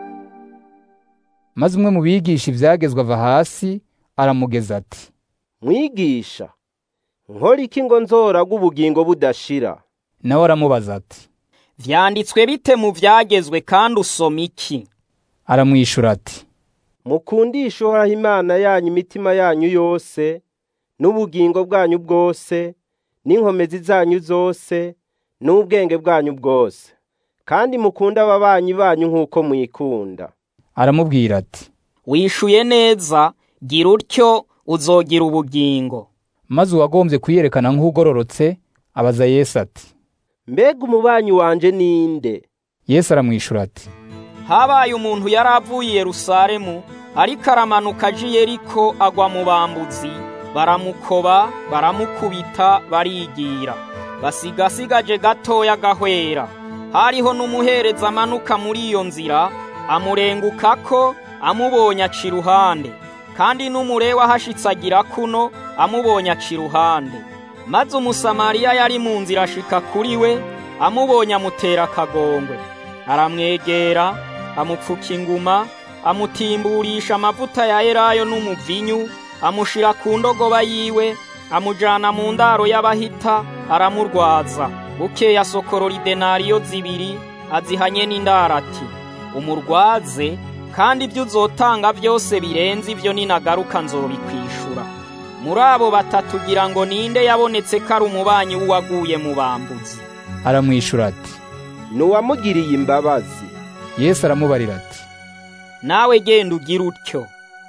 maze umwe mu bigisha ibyagezwe ava hasi aramugeza ati mwigisha nkora iki ngo nzoraga ubugingo budashira nawe aramubaza ati vyanditswe bite mu vyagezwe kandi usoma iki aramwishura ati mukundishe uhoraho imana yanyu imitima yanyu yose n'ubugingo bwanyu bwose n'inkomezi zanyu zose n'ubwenge bwanyu bwose kandi mukunde ababanyi banyu nk'uko mwikunda aramubwira ati wishuye neza gira utyo uzogira ubugingo maze uwagombye kuyerekana nk'ugororotse abaza yesu ati mbega umubanyi wanje ninde yesu aramwishura ati habaye umuntu yari avuye i yerusalemu ariko aramanuka aje i yeriko agwa mu bambuzi baramukoba baramukubita barigira basigasigaje gatoya agahwera hariho n'umuhereza amanuka muri iyo nzira amurengukako amubonye aca iruhande kandi n'umurewa ahashitse agira kuno amubonye aca iruhande maze umusamariya yari mu nzira ashika kuri we amubonye amutera akagongwe aramwegera amupfuka inguma amutimburisha amavuta ya elayo n'umuvinyu amushira ku ndogoba yiwe amujana mu ndaro y'abahita aramurwaza bukeya sokorora idenariyo zibiri azihanye n'indaro ati umurwaze kandi ibyo uzotanga byose birenze ibyo ninagaruka nzobikwishura muri abo batatu ugira ngo ninde yabonetse ko ari umubanyi w'uwaguye mu bambuzi aramwishura ati ni uwamugiriye imbabazi yesu aramubarira ati nawe genda ugire utyo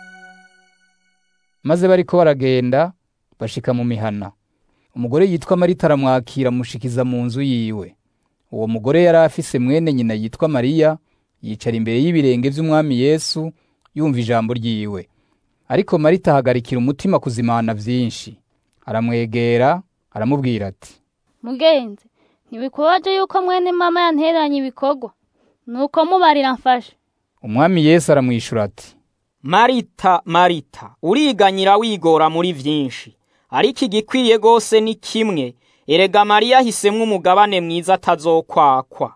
maze bariko baragenda bashika mu mihana umugore yitwa marita aramwakira amushikiza mu nzu yiwe uwo mugore yari afise mwene nyina yitwa mariya yicara imbere y'ibirenge by'umwami yesu yumva ijambo ryiwe ariko marita ahagarikira umutima kuzimana byinshi aramwegera aramubwira ati mugenzi ntibikubaje yuko mwene mama yantereranye ibikorwa nuko mubarira mfashe umwami yesu aramwishura ati marita marita uriganyira wigora muri byinshi ariko igikwiye rwose ni kimwe erega mariya ahisemwo umugabane mwiza atazokwakwa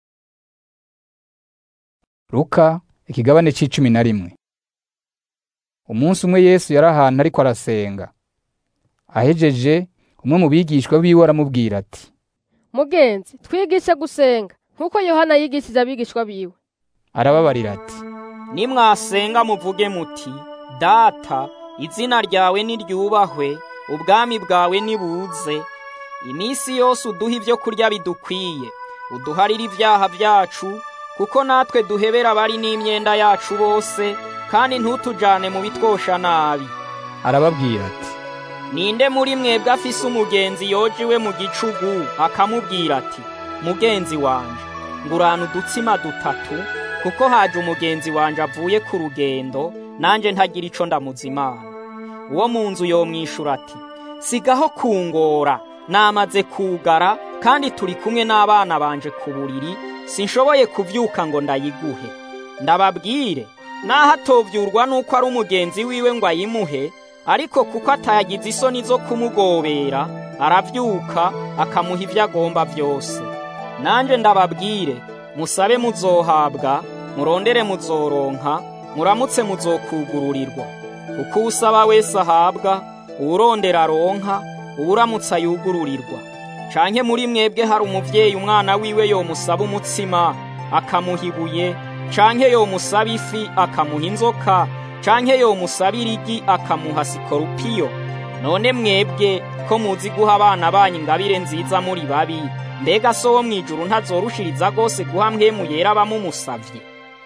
Luka ikigabane c'icumi na rimwe umunsi umwe yesu yari ahantu ariko arasenga ahejeje umwe mu bigishwa biwe aramubwira ati mugenzi twigishe gusenga nk'uko yohana yigishije abigishwa biwe arababarira ati nimwasenga muvuge muti data izina ryawe niryubahwe ubwami bwawe nibuze iminsi yose uduha ibyo kurya bidukwiye uduharire ibyaha byacu kuko natwe duhebera abari n'imyenda yacu bose kandi ntutujane mu bitwosha nabi arababwira ati ninde muri mwebwe afise umugenzi yojiwe mu gicugu akamubwira ati mugenzi wanje ngurana udutsima dutatu kuko haje umugenzi wanje avuye ku rugendo nanje ntagira ico ndamuzimana uwo mu nzu yomwishura ati sigaho kungora namaze kugara kandi turi kumwe n'abana banje ku buriri sinshoboye kuvyuka ngo ndayiguhe ndababwire naho atovyurwa nuko ari umugenzi wiwe ngo ayimuhe ariko kuko atagize isoni zo kumugobera aravyuka akamuha ivyo agomba vyose nanje ndababwire musabe muzohabwa murondere muzoronka muramutse muzokugururirwa uko usaba wese ahabwa uwurondera aronka uwuramutse ayugururirwa canke muri mwebwe hari umuvyeyi umwana wiwe yomusaba umutsima akamuha ibuye canke yomusaba ifi akamuha inzoka canke yomusaba irigi akamuha sikorupiyo none mwebwe ko muzi guha abana banyu ingabire nziza muri babi mbega so wo mw'ijuru ntazorushiriza rwose guha mpwemu yera abamumusavye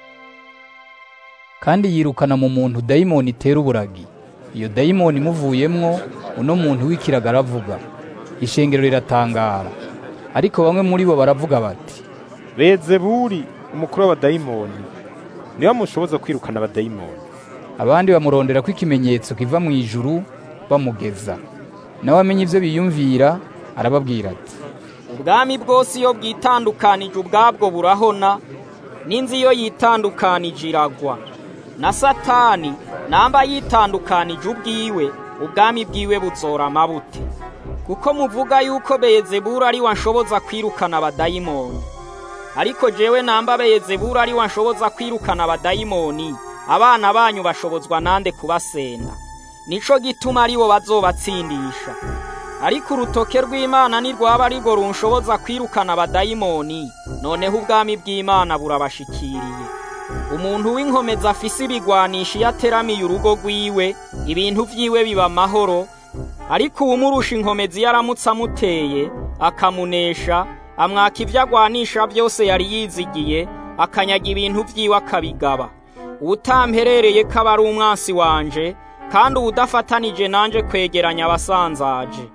kandi yirukana mu muntu dayimoni itera uburagi iyo dayimoni imuvuyemwo uno muntu w'ikiraga aravuga ishengero riratangara ariko bamwe muri bo baravuga bati bezeburi umukuru w'abadayimoni niwe mushoboza kwirukana abadayimoni abandi bamurondera ko ikimenyetso kiva mu ijuru bamugeza nawe amenya ibyo biyumvira arababwira ati ubwami bwose iyo bwitandukanije ubwabwo burahona n'inzu iyo yitandukanije iragwa na satani namba yitandukanije ubwiwe ubwami bwiwe buzora amabute kuko muvuga yuko beyezebura ari wanshoboza kwirukana abadayimoni ariko jewe namba beyezebura ari wanshoboza kwirukana abadayimoni abana banyu bashobozwa nande kubasenda nico gituma ari bo bazobatsindisha ariko urutoke rw'imana nirwaba ari rwo runshoboza kwirukana abadayimoni noneho ubwami bw'imana burabashikiriye umuntu w'inkomezi afise ibigwanisha iyo ateramiye urugo rwiwe ibintu vyiwe biba amahoro ariko uwumurusha inkomezi iyo aramutse amuteye akamunesha amwaka ivyo agwanisha vyose yari yizigiye akanyaga ibintu vyiwe akabigaba uwutamperereye ko aba ari umwansi wanje kandi uwudafatanije nanje kwegeranya abasanzaje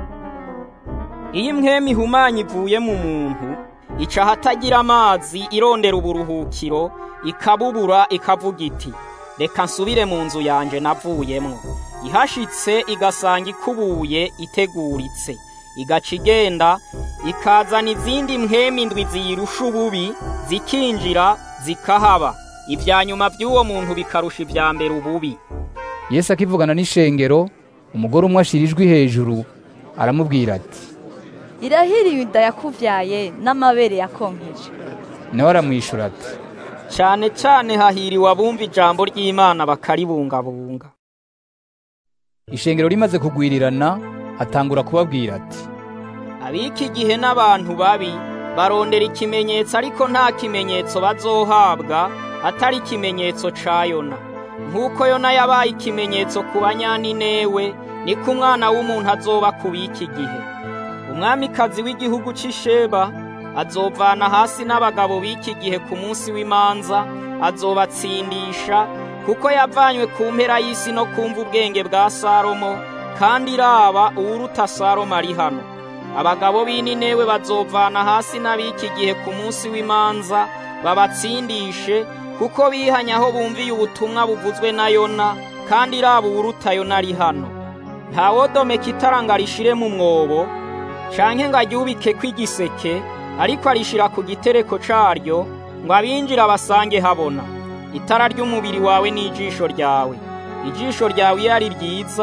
iyo imwemu ihumanya ivuye mu muntu ica ahatagira amazi irondera uburuhukiro ikabubura ikavuga iti reka nsubire mu nzu yanje navuyemwo ihashitse igasanga ikubuye iteguritse igaca igenda ikazana izindi mpwemu indwi ziyirusha ububi zikinjira zikahaba ibya nyuma by'uwo muntu bikarusha ibya mbere ububi yesu akivugana n'ishengero umugore umwe ashira ijwi hejuru aramubwira ati irahiriye inda yakuvyaye n'amabere yakonkeje nawe aramwishura ati cyane cyane hahiriwe abumva ijambo ry'imana bakaribungabunga ishengero rimaze kugwirirana atangura kubabwira ati abiki gihe n'abantu babi barondera ikimenyetso ariko nta kimenyetso bazohabwa atari ikimenyetso ca yona nk'uko yona yabaye ikimenyetso ku banyaninewe niko umwana w'umuntu azoba ku b'iki gihe umwamikazi w'igihugu c'isheba azovana hasi n'abagabo b'iki gihe ku munsi w'imanza azobatsindisha kuko yavanywe ku mpera y'isi no kumva ubwenge bwa salomo kandi iraba uwuruta salomo ari hano abagabo b'ininewe bazovana hasi n'ab'iki gihe ku munsi w'imanza babatsindishe kuko bihanye aho bumviye ubutumwa buvuzwe na yona kandi iraba uwuruta yona ari hano ntawodomeka itara ngo arishire mu mwobo canke ngo aryubike kw'igiseke ariko arishira ku gitereko caryo ngo abinjira basange habona itara ry'umubiri wawe n'ijisho ryawe ijisho ryawe iyo ari ryiza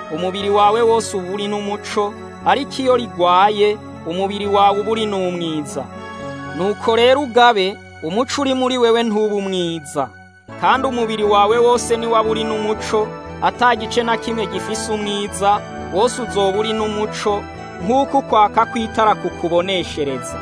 umubiri wawe wose uba uri n'umuco ariko iyo rigwaye umubiri wawe uba uri n'umwiza nuko rero ugabe umuco uri muri wewe ntuba umwiza kandi umubiri wawe wose niwaba uri n'umuco ata gice na kimwe gifise umwiza wose uzoba uri n'umuco nk'uko ukwaka kw'itara kukuboneshereza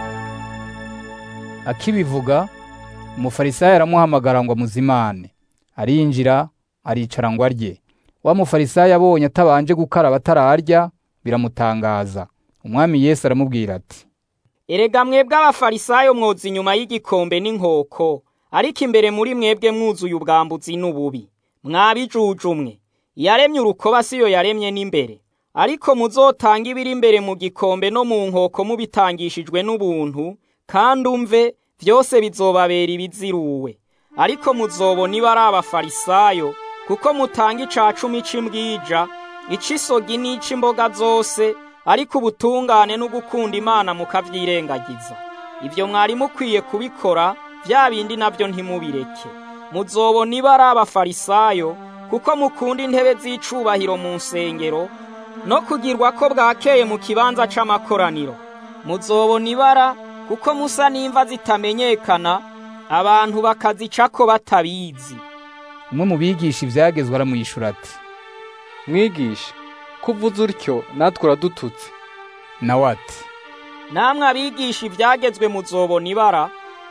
akibivuga umufarisayo aramuhamagara ngo amuzimane arinjira aricara ngo arye wa mufarisayo abonye atabanje gukaraba atararya biramutangaza umwami yesu aramubwira ati erega mwebwe abafarisayo mwoza inyuma y'igikombe n'inkoko ariko imbere muri mwebwe mwuzuye ubwambuzi n'ububi mwabijujumwe yaremye urukoba siyo yaremye n'imbere ariko muzotanga ibiri imbere mu gikombe no mu nkoko mubitangishijwe n'ubuntu kandi umve byose bizobabera ibiziruwe ariko muzobona iba ari abafarisayo kuko mutanga ica cumi c'imbwija ic'isogi n'ic'imboga zose ariko ubutungane no gukunda imana mukavyirengagiza ibyo mwari mukwiye kubikora bya bindi nabyo ntimubireke muzobona iba ari abafarisayo kuko mukunda intebe z'icubahiro mu nsengero no kugirwa ko bwakeye mu kibanza c'amakoraniro muzobona ibara kuko musa n'imva zitamenyekana abantu bakazicako batabizi umwe mu bigisha ibyagezwe aramwishyura ati mwigisha kuvuze utyo natwe uradututse nawe ati namwe abigisha ibyagezwe muzobona ibara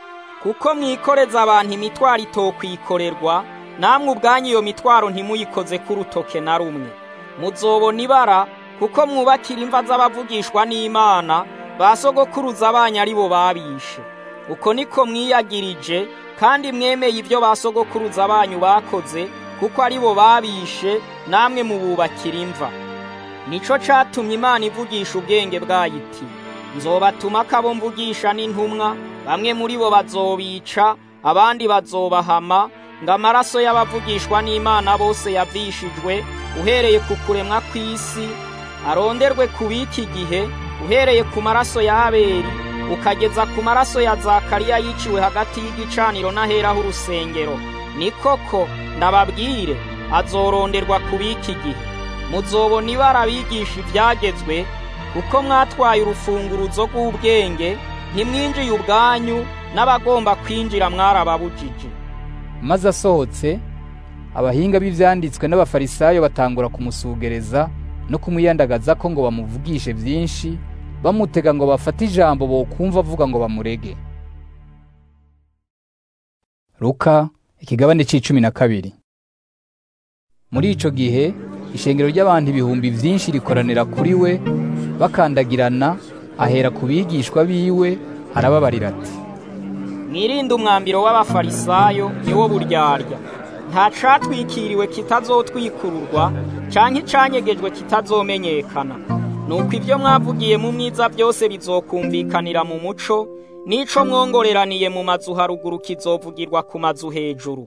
kuko mwikoreza abantu imitwaro itokwikorerwa namwe ubwanyu iyo mitwaro ntimuyikoze k'urutoke na rumwe muzobona ibara kuko mwubakira imva z'abavugishwa n'imana ba sogokuruza abanyu ari bo babishe uko niko mwiyagirije kandi mwemeye ibyo ba sogokuruza banyu bakoze kuko ari bo babishe namwe mububakira imva nico catumye imana ivugisha ubwenge bwayo iti nzobatuma kabo mvugisha n'intumwa bamwe muri bo bazobica abandi bazobahama ngo amaraso y'abavugishwa n'imana bose yavishijwe uhereye ku kuremwa kw'isi aronderwe ku b'iki gihe uhereye ku maraso ya abeli ukageza ku maraso ya zakariya yiciwe hagati y'igicaniro n'aheraho urusengero ni koko ndababwire azoronderwa ku b'iki gihe muzobona ibara abigisha ibyagezwe kuko mwatwaye urufunguruzo rw'ubwenge ntimwinjiye ubwanyu n'abagomba kwinjira mwarababujije maze asohotse abahinga b'ibyanditswe n'abafarisayo batangura kumusugereza no kumuyandagaza ko ngo bamuvugishe byinshi bamutega ngo bafate ijambo bokumva avuga ngo bamurege Luka ikigabane c'icumi na kabiri muri ico gihe ishengero ry'abantu ibihumbi vyinshi rikoranira kuri we bakandagirana ahera ku bigishwa biwe arababarira ati mwirinde umwambiro w'abafarisayo niwo buryarya nta catwikiriwe kitazotwikururwa canke icanyegejwe kitazomenyekana nuko ibyo mwavugiye mu mwiza byose bizokumvikanira mu muco n'ico mwongoreraniye mu mazu haruguru kizovugirwa ku mazu hejuru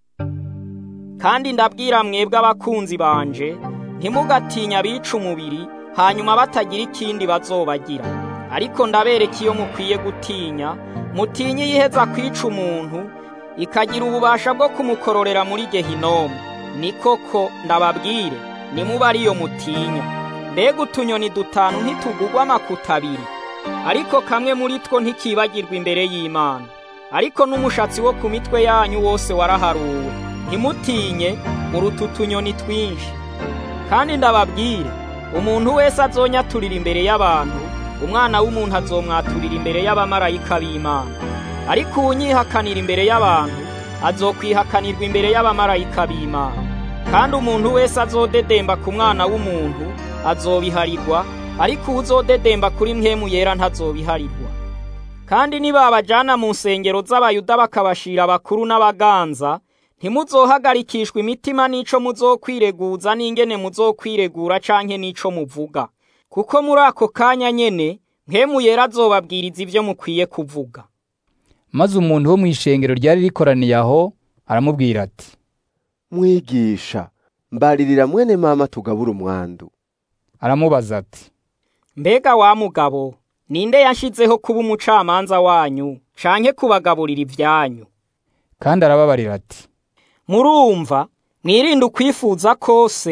kandi ndabwira mwebwe abakunzi banje ntimugatinye abica umubiri hanyuma batagira ikindi bazobagira ariko ndabereka iyo mukwiye gutinya mutinye yiheza kwica umuntu ikagira ububasha bwo kumukororera muri gehinomu ni koko ndababwire nimuba ariyo mutinya mbega utunyoni dutanu ntitugugwa amakuta abiri ariko kamwe muri two ntikibagirwa imbere y'imana ariko n'umushatsi wo ku mitwe yanyu wose waraharuwe ntimutinye muruta utunyoni twinshi kandi ndababwire umuntu wese azonyaturira imbere y'abantu umwana w'umuntu azomwaturira imbere y'abamarayika b'imana ariko uwunyihakanira imbere y'abantu azokwihakanirwa imbere y'abamarayika b'imana kandi umuntu wese azodedemba ku mwana w'umuntu azobiharirwa ariko uzodedemba kuri mwemu yera ntazobiharirwa kandi nibabajana mu nsengero z'abayuda bakabashira abakuru n'abaganza ntimuzohagarikishwa imitima n'ico muzokwireguza n'ingene muzokwiregura canke n'ico muvuga kuko muri ako kanya nyene mwemu yera azobabwiriza ivyo mukwiye kuvuga maze umuntu wo mu ishengero ryari rikoraniye aho aramubwira ati mwigisha mbaririra mwene mama tugabura umwandu aramubaza ati mbega wa mugabo ninde yanshizeho kuba umucamanza wanyu canke kubagaburira ivyanyu kandi arababarira ati murumva mwirinde ukwifuza kose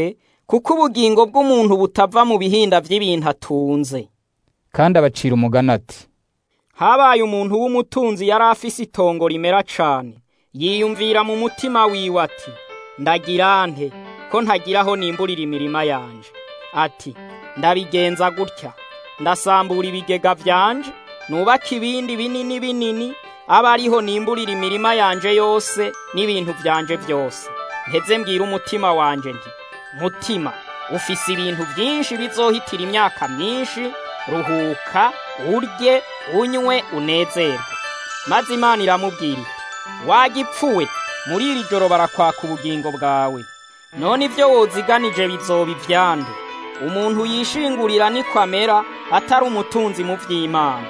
kuko ubugingo bw'umuntu butava mu bihinda by'ibintu atunze kandi abacira umugani ati habaye umuntu w'umutunzi yari afise itongo rimera cane yiyumvira mu mutima wiwe ati ndagira nte ko ntagira aho nimburira imirima yanje ati ndabigenza gutya ndasambura ibigega vyanje nubaka ibindi binini binini aba ariho nimburira imirima yanje yose n'ibintu vyanje vyose nteze mbwira umutima wanje nti mutima ufise ibintu vyinshi bizohitira imyaka myinshi ruhuka urye unywe unezerwe maze imana iramubwira iti wagipfuwe muri iri joro barakwaka ubugingo bwawe none ibyo woziganije bizoba ivyande umuntu yishingurira niko amera atari umutunzi mu vy'imana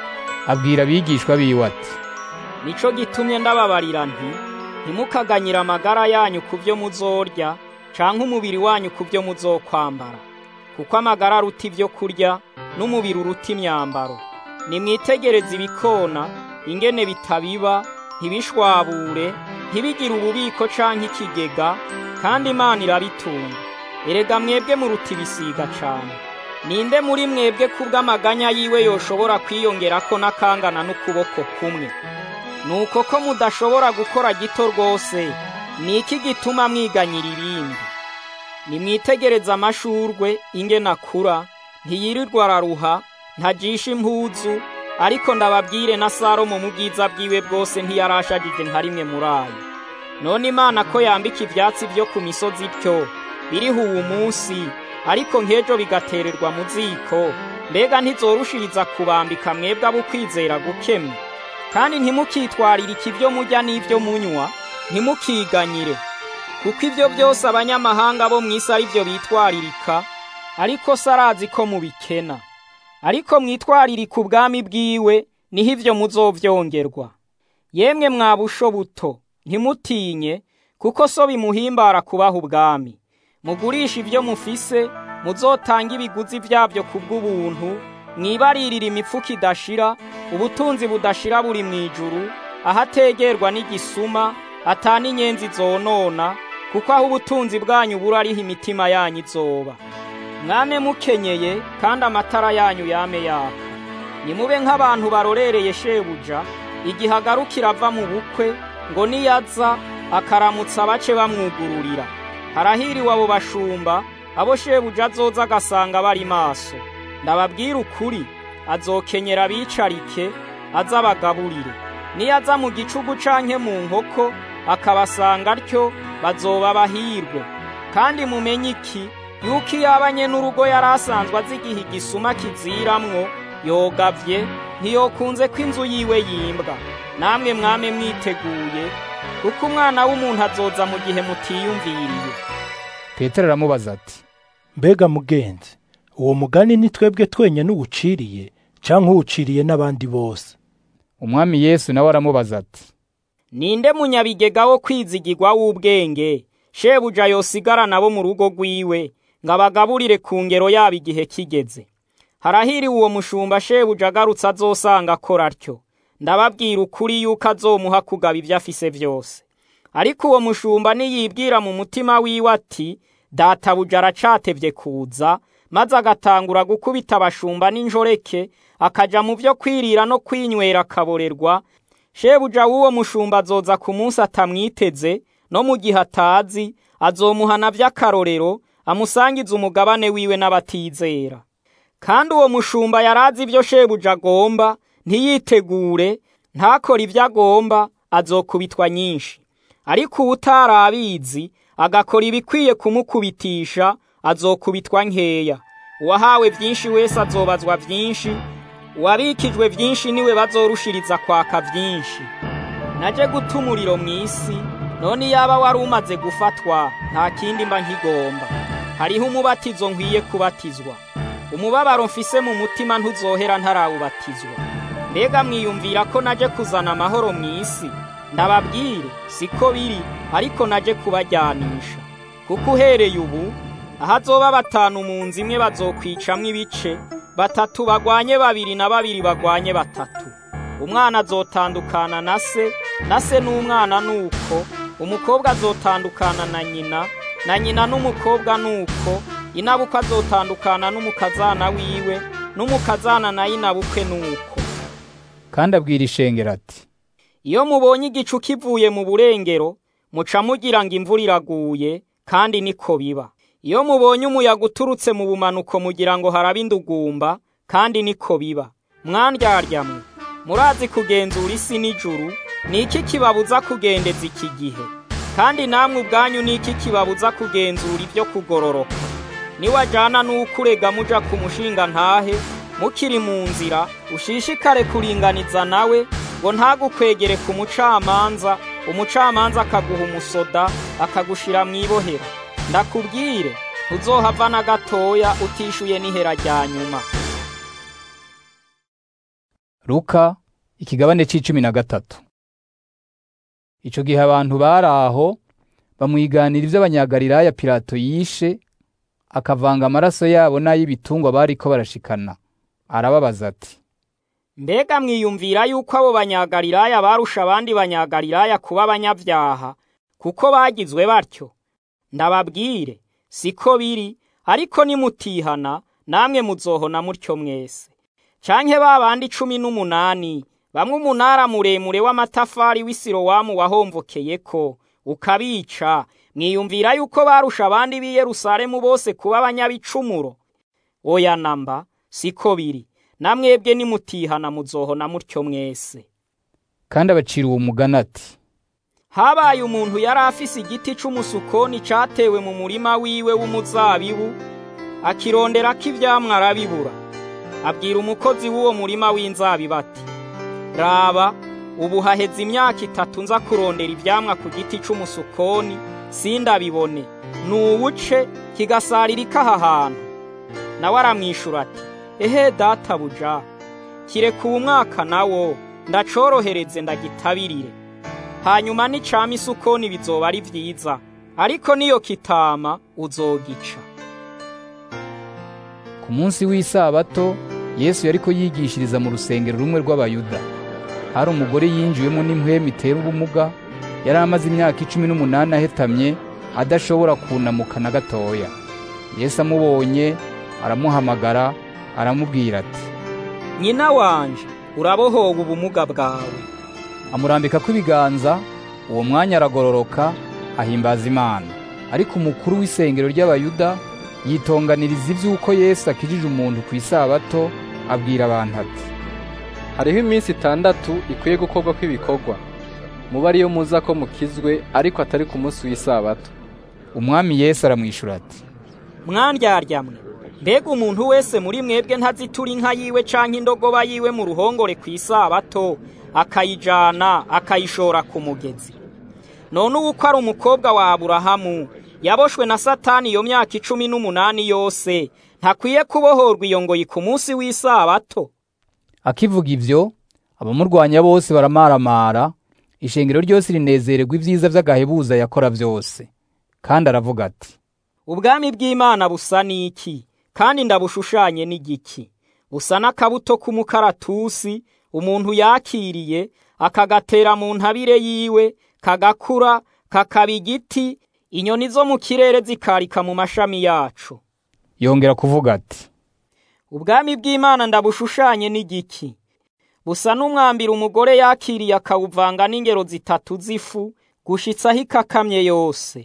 abwira abigishwa biwe ati nico gitumye ndababarira nti ntimukaganyire amagara yanyu ku byo muzorya canke umubiri wanyu ku byo muzokwambara kuko amagara aruta ibyo kurya n'umubiri uruta imyambaro nimwitegereze ibikona ingene bitabiba ntibishwabure ntibigire ububiko canke ikigega kandi imana irabitunga erega mwebwe muruta ibisiga cane ninde muri mwebwe kubw'amaganya yiwe yoshobora kwiyongerako n'akangana n'ukuboko kumwe nuko ko mudashobora gukora gito rwose ni iki gituma mwiganyira ibindi nimwitegereze amashurwe ingene akura ntiyirirwa araruha ntajisha impuzu ariko ndababwire na salomo mu bwiza bwiwe bwose ntiyarashagije nka rimwe muri ayo none imana ko yambika ivyatsi vyo ku misozi ityo biriho uwu munsi ariko nk'ejo bigatererwa mu ziko mbega ntizorushiriza kubambika mwebwe abo ukwizera gukemwe kandi ntimukitwarire ikivyo murya n'ivyo munywa ntimukiganyire kuko ibyo byose abanyamahanga bo mu isi ari byo bitwaririka ariko se arazi ko mubikena ariko mwitwaririka ubwami bwiwe niho ibyo muzovyongerwa yemwe mwabusho buto ntimutinye kuko so bimuhimbara kubaha ubwami mugurisha ibyo mufise muzotanga ibiguzi byabyo ku bw'ubuntu mwibaririra imifuka idashira ubutunzi budashira buri mu ijuru ahategerwa n'igisuma atana inyenzi zonona kuko aho ubutunzi bwanyu buri ariho imitima yanyu izoba mwame mukenyeye kandi amatara yanyu yame yaka nimube nk'abantu barorereye shebuja igihe agarukira ava mu bukwe ngo niyaza akaramutsa abace bamwugururira harahiriwe abo bashumba abo shebuja azoza agasanga bari maso ndababwira ukuri azokenyera abicarike aza abagaburire niyaza mu gicugu canke mu nkoko akabasanga atyo bazoba bahirwe kandi mumenye iki yuko iyo abanye n'urugo yari asanzwe azi igihe igisuma kiziramwo yogavye ntiyokunze ko inzu yiwe yimbwa namwe mwame mwiteguye kuko umwana w'umuntu azoza mu gihe mutiyumviriye petero aramubaza ati mbega mugenzi uwo mugani ni twebwe twenyine uwuciriye cyangwa uwuciriye n'abandi bose umwami yesu nawe aramubaza ati ninde munyabigega wo kwizigirwa w'ubwenge shebuja yosigara nabo mu rugo rwiwe ngo abagaburire ku ngero yabo igihe kigeze harahiriwe uwo mushumba shebuja agarutse azosanga akora atyo ndababwira ukuri yuko azomuha kugaba ibyo afise byose ariko uwo mushumba niyibwira mu mutima wiwe ati databuja aracatevye kuza maze agatangura gukubita abashumba n'injoreke akaja mu byo kwirira no kwinywera akaborerwa shebuja w'uwo mushumba azoza ku munsi atamwiteze no mu gihe atazi azomuhana by'akarorero amusangiza umugabane wiwe n'abatizera kandi uwo mushumba yarazi ibyo shebuja agomba ntiyitegure ntakore ibyo agomba azokubitwa nyinshi ariko uwutari abizi agakora ibikwiye kumukubitisha azokubitwa nkeya uwahawe byinshi wese azobazwa byinshi uwabikijwe byinshi niwe bazorushiriza kwaka byinshi naje guta umuriro mu isi none yaba wari umaze gufatwa nta kindi mba nkigomba hariho umubatizo nkwiye kubatizwa umubabaro mfise mu mutima ntuzohera ntarawubatizwa mbega mwiyumvira ko naje kuzana amahoro mu isi ndababwire siko biri ariko naje kubajyanisha kuko uhereye ubu ahazoba batanu mu nzu imwe bazokwicamwo ibice batatu bagwanye babiri na babiri bagwanye batatu umwana azotandukana na se na se n'umwana nuko umukobwa azotandukana na nyina na nyina n'umukobwa nuko inabukwe azotandukana n'umukazana wiwe n'umukazana na inabukwe nuko kandi abwira ishengero ati iyo mubonye igicu kivuye mu burengero muca mugira ngo imvura iraguye kandi niko biba iyo mubonye umuyaga uturutse mu bumanuko mugira ngo harabe indugumba kandi niko biba mwandyaryamu murazi kugenzura isi n'ijuru ni iki kibabuza kugendeza iki gihe kandi namwe ubwanyu ni iki kibabuza kugenzura ibyo kugororoka niwajyana n'ukurega muja ku mushinga ntahe mukiri mu nzira ushishikare kuringaniza nawe ngo ntagukwegere ku mucamanza umucamanza akaguha umusoda akagushira mu ibohero ndakubwire ntuzohava na gatoya utishuye n'ihera rya nyuma Luka ikigabane c'icumi na gatatu Ico gihe abantu bari aho bamwiganira ivy'abanyagalilaya Pilato yishe akavanga amaraso yabo n'ay'ibitungwa bariko barashikana arababaza ati mbega mwiyumvira yuko abo banyagalilaya barusha abandi banyagalilaya kuba abanyabyaha kuko bagizwe batyo ndababwire siko biri ariko nimutihana namwe muzohona mutyo mwese canke ba bandi cumi n'umunani bamwe umunara muremure w'amatafari w'isirowamu wahomvokeyeko ukabica mwiyumvira yuko barusha abandi b'i Yerusalemu bose kuba abanyabicumuro oya namba siko biri namwebwe nimutihana muzohona mutyo mwese kandi abacira uwo mugani ati habaye umuntu yari afise igiti c'umusukoni catewe mu murima wiwe w'umuzabibu akironderako ivyamwa arabibura abwira umukozi w'uwo murima w'inzabibu ati raba ubu haheze imyaka itatu nza kurondera ivyamwa ku giti c'umusukoni sindabibone nuwuce kigasaririka aha hantu nawe aramwishura ati ehe databuja kireka uwu mwaka nawo ndacorohereze ndagitabirire hanyuma nicama isukoni bizoba ari vyiza ariko niyo kitama uzogica ku munsi w'isabato yesu yariko yigishiriza mu rusengero rumwe rw'abayuda hari umugore yinjiwemo n'impwemu itera ubumuga yari amaze imyaka icumi n'umunani ahetamye adashobora kunamuka na gatoya yesu amubonye aramuhamagara aramubwira ati nyina wanje urabohowe ubumuga bwawe amurambikako ibiganza uwo mwanya aragororoka ahimbaza imana ariko umukuru w'isengero ry'abayuda yitonganiriza ivy'uko yesu akijije umuntu ku isabato abwira abantu ati hariho iminsi itandatu ikwiye gukorwa kw'ibikorwa muba ariyo muza ko mukizwe ariko atari ku munsi w'isabato umwami yesu aramwishura ati mwandyaryammwe mbega umuntu wese muri mwebwe ntazitura inka yiwe canke indogoba yiwe mu ruhongore ku isabato akayijana akayishora ku mugezi none ubu ko ari umukobwa wa aburahamu yaboshwe na satani iyo myaka icumi n'umunani yose ntakwiye kubohorwa iyo ngoyi ku munsi w'isabato akivuga ivyo abamurwanya bose baramaramara ishengero ryose rinezererwa ibyiza vy'agahebuza yakora vyose kandi aravuga ati ubwami bw'imana busa n'iki kandi ndabushushanye n'igiki busa n'akabuto k'umukaratusi umuntu yakiriye akagatera mu ntabire yiwe kagakura kakaba igiti inyoni zo mu kirere zikarika mu mashami yacu yongera kuvuga ati ubwami bw'imana ndabushushanye n'igiki busa n'umwambira umugore yakiriye akawuvanga n'ingero zitatu z'ifu gushitsaho ikakamye yose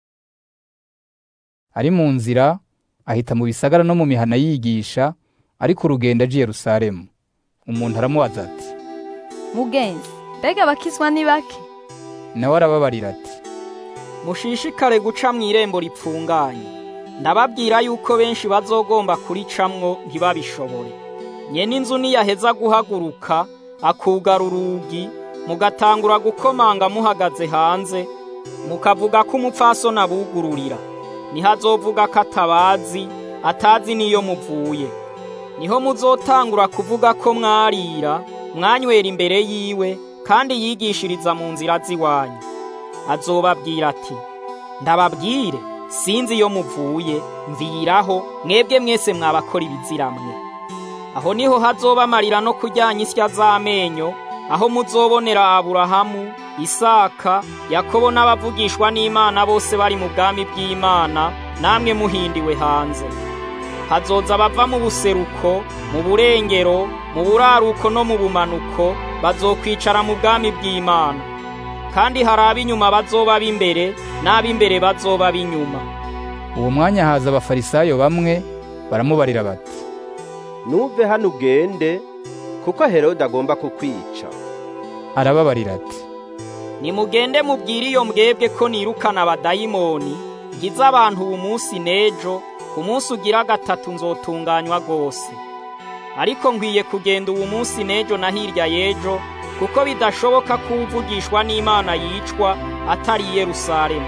ari mu nzira ahita mu bisagara no mu mihana yigisha ariko urugendo aje Yerusalemu umuntu aramubaza ati mugenzi mbega abakizwa ni bake nawe arababarira ati mushishikare guca mu irembo ripfunganye ndababwira yuko benshi bazogomba kuricamwo ntibabishobore nyene inzu niyaheza guhaguruka akugara urugi mugatangura gukomanga muhagaze hanze mukavuga ko umupfasoni abugururira niho azovuga ko atabazi atazi n'iyo muvuye niho muzotangura kuvuga ko mwarira mwanywera imbere yiwe kandi yigishiriza mu nzira z'iwanyu azobabwira ati ndababwire sinzi iyo muvuye mviraho mwebwe mwese mwabakora ibiziramwe aho niho hazoba amarira no kujyanya isya z'amenyo aho muzobonera aburahamu isaka yakobo n'abavugishwa n'imana bose bari mu bwami bw'imana namwe muhindiwe hanze hazoza abava mu buseruko mu burengero mu buraruko no mu bumanuko bazokwicara mu bwami bw'imana kandi hari ab'inyuma bazoba b'imbere n'ab'imbere bazoba b'inyuma uwo mwanya haza abafarisayo bamwe baramubarira bati nuve hano ugende kuko herode agomba kukwica arababarira ati nimugende mubwire iyo mbwebwe ko nirukana abadayimoni ngize abantu ubu munsi n'ejo ku munsi ugira gatatu nzotunganywa rwose ariko nkwiye kugenda ubu munsi n'ejo na hirya y'ejo kuko bidashoboka ko uvugishwa n'imana yicwa atari i yerusalemu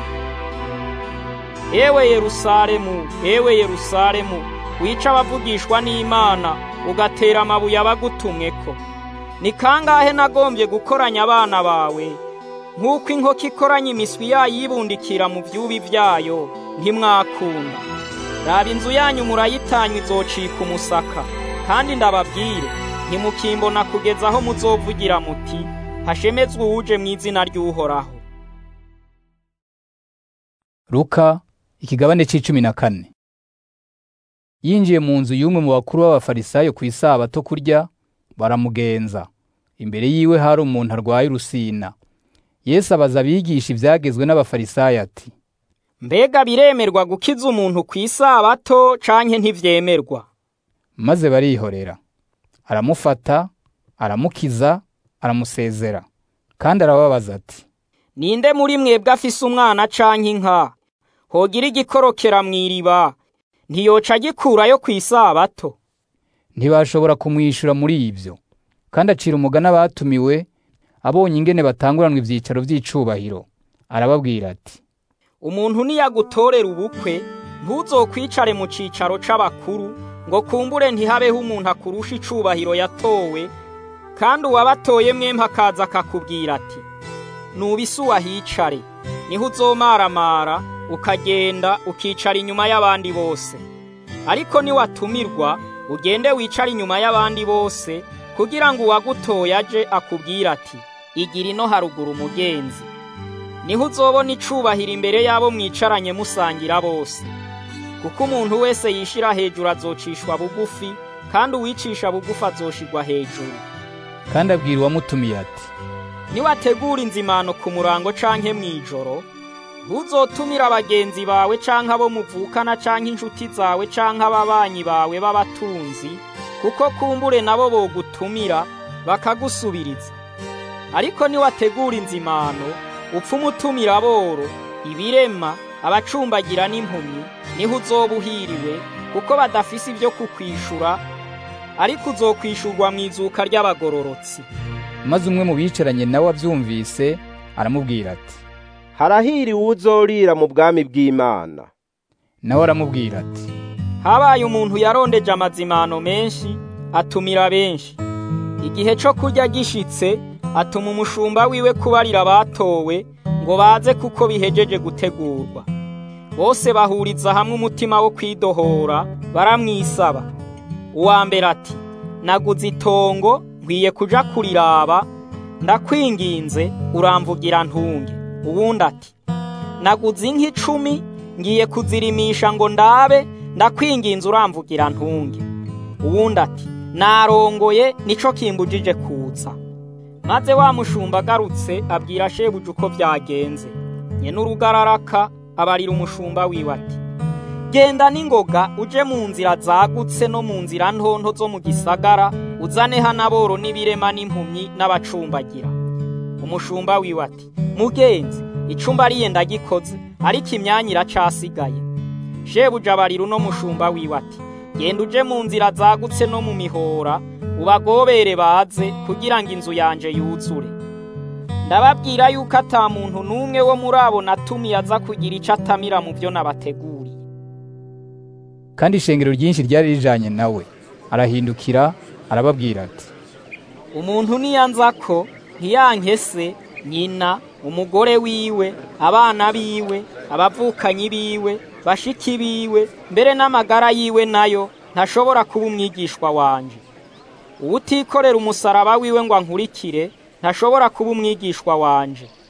ewe yerusalemu ewe yerusalemu wica abavugishwa n'imana ugatera amabuye abagutumweko ni kangahe nagombye gukoranya abana bawe nk'uko inkoko ikoranya imiswi yayibundikira mu byubi byayo ntimwakunda raba inzu yanyu murayitanywa izocika umusaka kandi ndababwire ntimukimbona kugeza aho muzovugira muti hashemezwe uwuje mu izina ry'uhoraho Luka ikigabane c'icumi na kane yinjiye mu nzu y'umwe mu bakuru b'abafarisayo ku isabato kurya baramugenza imbere yiwe hari umuntu arwaye urusina yesu abaza abigisha ibyagezwe n'abafarisayo ati mbega biremerwa gukiza umuntu ku isabato canke ntivyemerwa maze barihorera aramufata aramukiza aramusezera kandi arababaza ati ninde muri mwebwe afise umwana canke inka hogira igikorokera mw'iriba ntiyoca agikurayo ku isabato ntibashobora kumwishyura muri ibyo kandi acira umugani abatumiwe abonye ingene batanguranwa ibyicaro by'icubahiro arababwira ati umuntu niyagutorera ubukwe ntuzokwicare mu cicaro c'abakuru ngo kumbure ntihabeho umuntu akurusha icubahiro yatowe kandi uwabatoye mwemwe akaza akakubwira ati nubise uwahicare niho uzomaramara ukagenda ukicara inyuma y'abandi bose ariko niwatumirwa ugende wicare inyuma y'abandi bose kugira ngo uwagutoye aje akubwire ati igira ino haruguru umugenzi niho uzobona icubahiro imbere y'abo mwicaranye musangira bose kuko umuntu wese yishira hejuru azocishwa bugufi kandi uwicisha bugufi azoshirwa hejuru kandi abwira uwamutumiye ati niwategura inzimano ku murango canke mw'ijoro ntuzotumira abagenzi bawe canke abo muvukana canke inshuti zawe canke ababanyi bawe b'abatunzi kuko kumbure nabo bogutumira bakagusubiriza ariko niwategura inzimano upfa umutumira boro ibirema abacumbagira n'impumyi niho uzoba uhiriwe kuko badafise ibyo kukwishura ariko uzokwishurwa mu izuka ry'abagororotsi maze umwe mu bicaranye nawe abyumvise aramubwira ati harahiriwe uzorira mu bwami bw'imana nawe aramubwira ati habaye umuntu yarondeje amazimano menshi atumira benshi igihe cyo kurya gishitse atuma umushumba wiwe kubarira abatowe ngo baze kuko bihejeje gutegurwa bose bahuriza hamwe umutima wo kwidohora baramwisaba uwa mbere ati naguze itongo nkwiye kuja kuriraba ndakwinginze uramvugira ntunge uwundi ati naguze inka icumi ngiye kuzirimisha ngo ndabe ndakwinginze uramvugira ntunge uwundi ati narongoye nico kimbujije kuza maze wa mushumba agarutse abwira shebuja uko byagenze nyene urugararaka abarira umushumba wiwe ati genda n'ingoga uje mu nzira zagutse no mu nzira ntonto zo mu gisagara uzane hanaboro n'ibirema n'impumyi n'abacumbagira umushumba wiwe ati mugenzi icumba ariye ndagikoze ariko imyanya iracasigaye shebuja abarira uno mushumba wiwe ati genda uje mu nzira zagutse no mu mihora ubagobere baze kugira ngo inzu yanje yuzure ndababwira yuko ata muntu n'umwe wo muri abo natumiye aza kugira ico atamira mu byo nabateguriye kandi ishengero ryinshi ryari rijanye nawe arahindukira arababwira ati umuntu niyanza ko ntiyankese nyina umugore wiwe abana biwe abavukanyi biwe bashiki biwe mbere n'amagara yiwe nayo ntashobora kuba umwigishwa wanje uwutikorera umusaraba wiwe ngo ankurikire ntashobora kuba umwigishwa wanje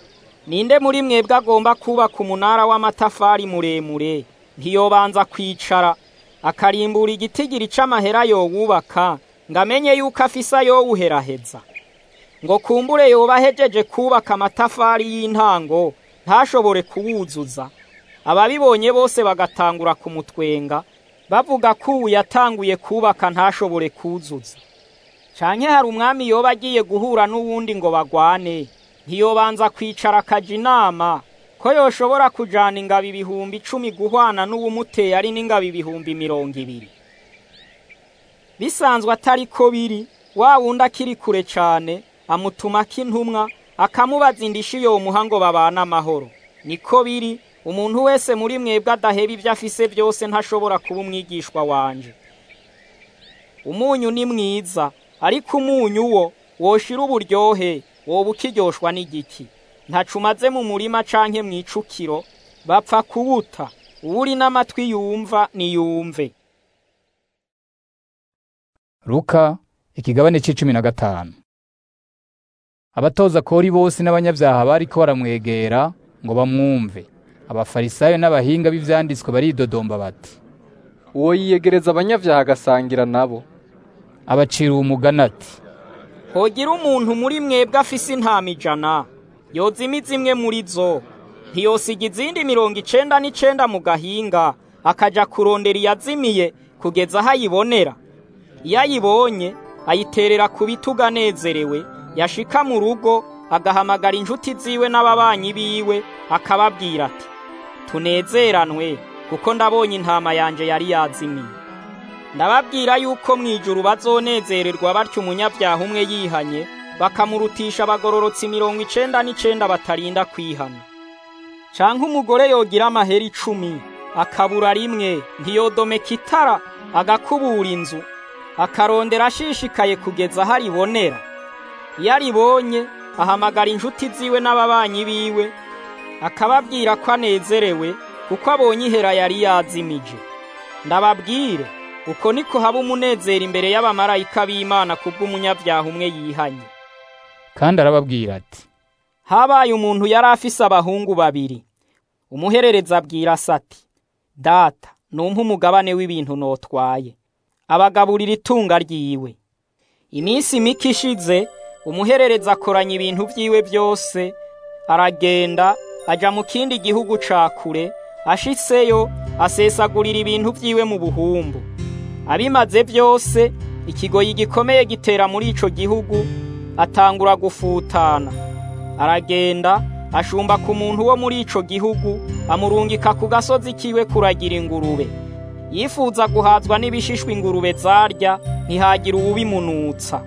ninde muri mwebwe agomba kubaka umunara w'amatafari muremure ntiyobanza kwicara akarimbura igitigiri c'amahera yowubaka ngo amenye yuko afise ayowuheraheza ngo kumbure yoba ahejeje kubaka amatafari y'intango ntashobore kuwuzuza ababibonye bose bagatangura kumutwenga bavuga ko ubu yatanguye kubaka ntashobore kuzuza canke hari umwami yoba agiye guhura n'uwundi ngo bagwane ntiyobanza kwicara akaja inama ko yoshobora kujana ingabo ibihumbi icumi guhwana n'uwumuteye ari n'ingabo ibihumbi mirongo ibiri bisanzwe atari ko biri wa wundi akiri kure cane amutumako intumwa akamubaza indishi yomuha ngo babane amahoro niko biri umuntu wese muri mwebwe adaheba ibyo afise byose ntashobora kuba umwigishwa wanje umunyu ni mwiza ariko umunyu wo woshira uburyohe woba ukiryoshwa n'igiki ntacumaze mu murima canke mw'icukiro bapfa kuwuta uwuri n'amatwi yumva niyumve Luka ikigabane c'icumi na gatanu abatoza kori bose n'abanyabyaha bariko baramwegera ngo bamwumve abafarisayo n'abahinga b'ivyanditswe baridodomba bati uwo yiyegereza abanyabyaha agasangira nabo abacira umugani ati hogira umuntu muri mwebwe afise intama ijana yozimiza imwe muri zo ntiyosiga izindi mirongo icenda n'icenda mu gahinga akaja kurondera iyazimiye kugeza aho ayibonera iyo ayibonye ayiterera ku bitugu anezerewe yashika mu rugo agahamagara inshuti ziwe n'ababanyi biwe akababwira ati tunezeranwe kuko ndabonye intama yanje yari yazimiye ndababwira yuko mu ijuru bazonezererwa batyo umunyabyaha umwe yihanye bakamurutisha abagororotsi mirongo icenda n'icenda batarinda kwihana canke umugore yogira amahera icumi akabura rimwe ntiyodomeka itara agakubura inzu akarondera ashishikaye kugeza aho aribonera iyo aribonye ahamagara inshuti ziwe n'ababanyi biwe akababwira ko anezerewe kuko abonye ihera yari yazimije ndababwire uko niko haba umunezero imbere y'abamarayika b'imana kubw'umunyabyaha umwe yihanye kandi arababwira ati habaye umuntu yari afise abahungu babiri umuherereza abwira se ati data numpa umugabane w'ibintu notwaye abagaburira itunga ryiwe iminsi mike ishize umuherereza akoranya ibintu vyiwe byose aragenda aja mu kindi gihugu ca kure ashitseyo asesagurira ibintu vyiwe mu buhumbu abimaze byose ikigoyi gikomeye gitera muri ico gihugu atangura gufutana aragenda ashumba ku muntu wo muri ico gihugu amurungika ku gasozi kiwe kuragira ingurube yifuza guhazwa n'ibishishwa ingurube zarya ntihagira uwubimunutsa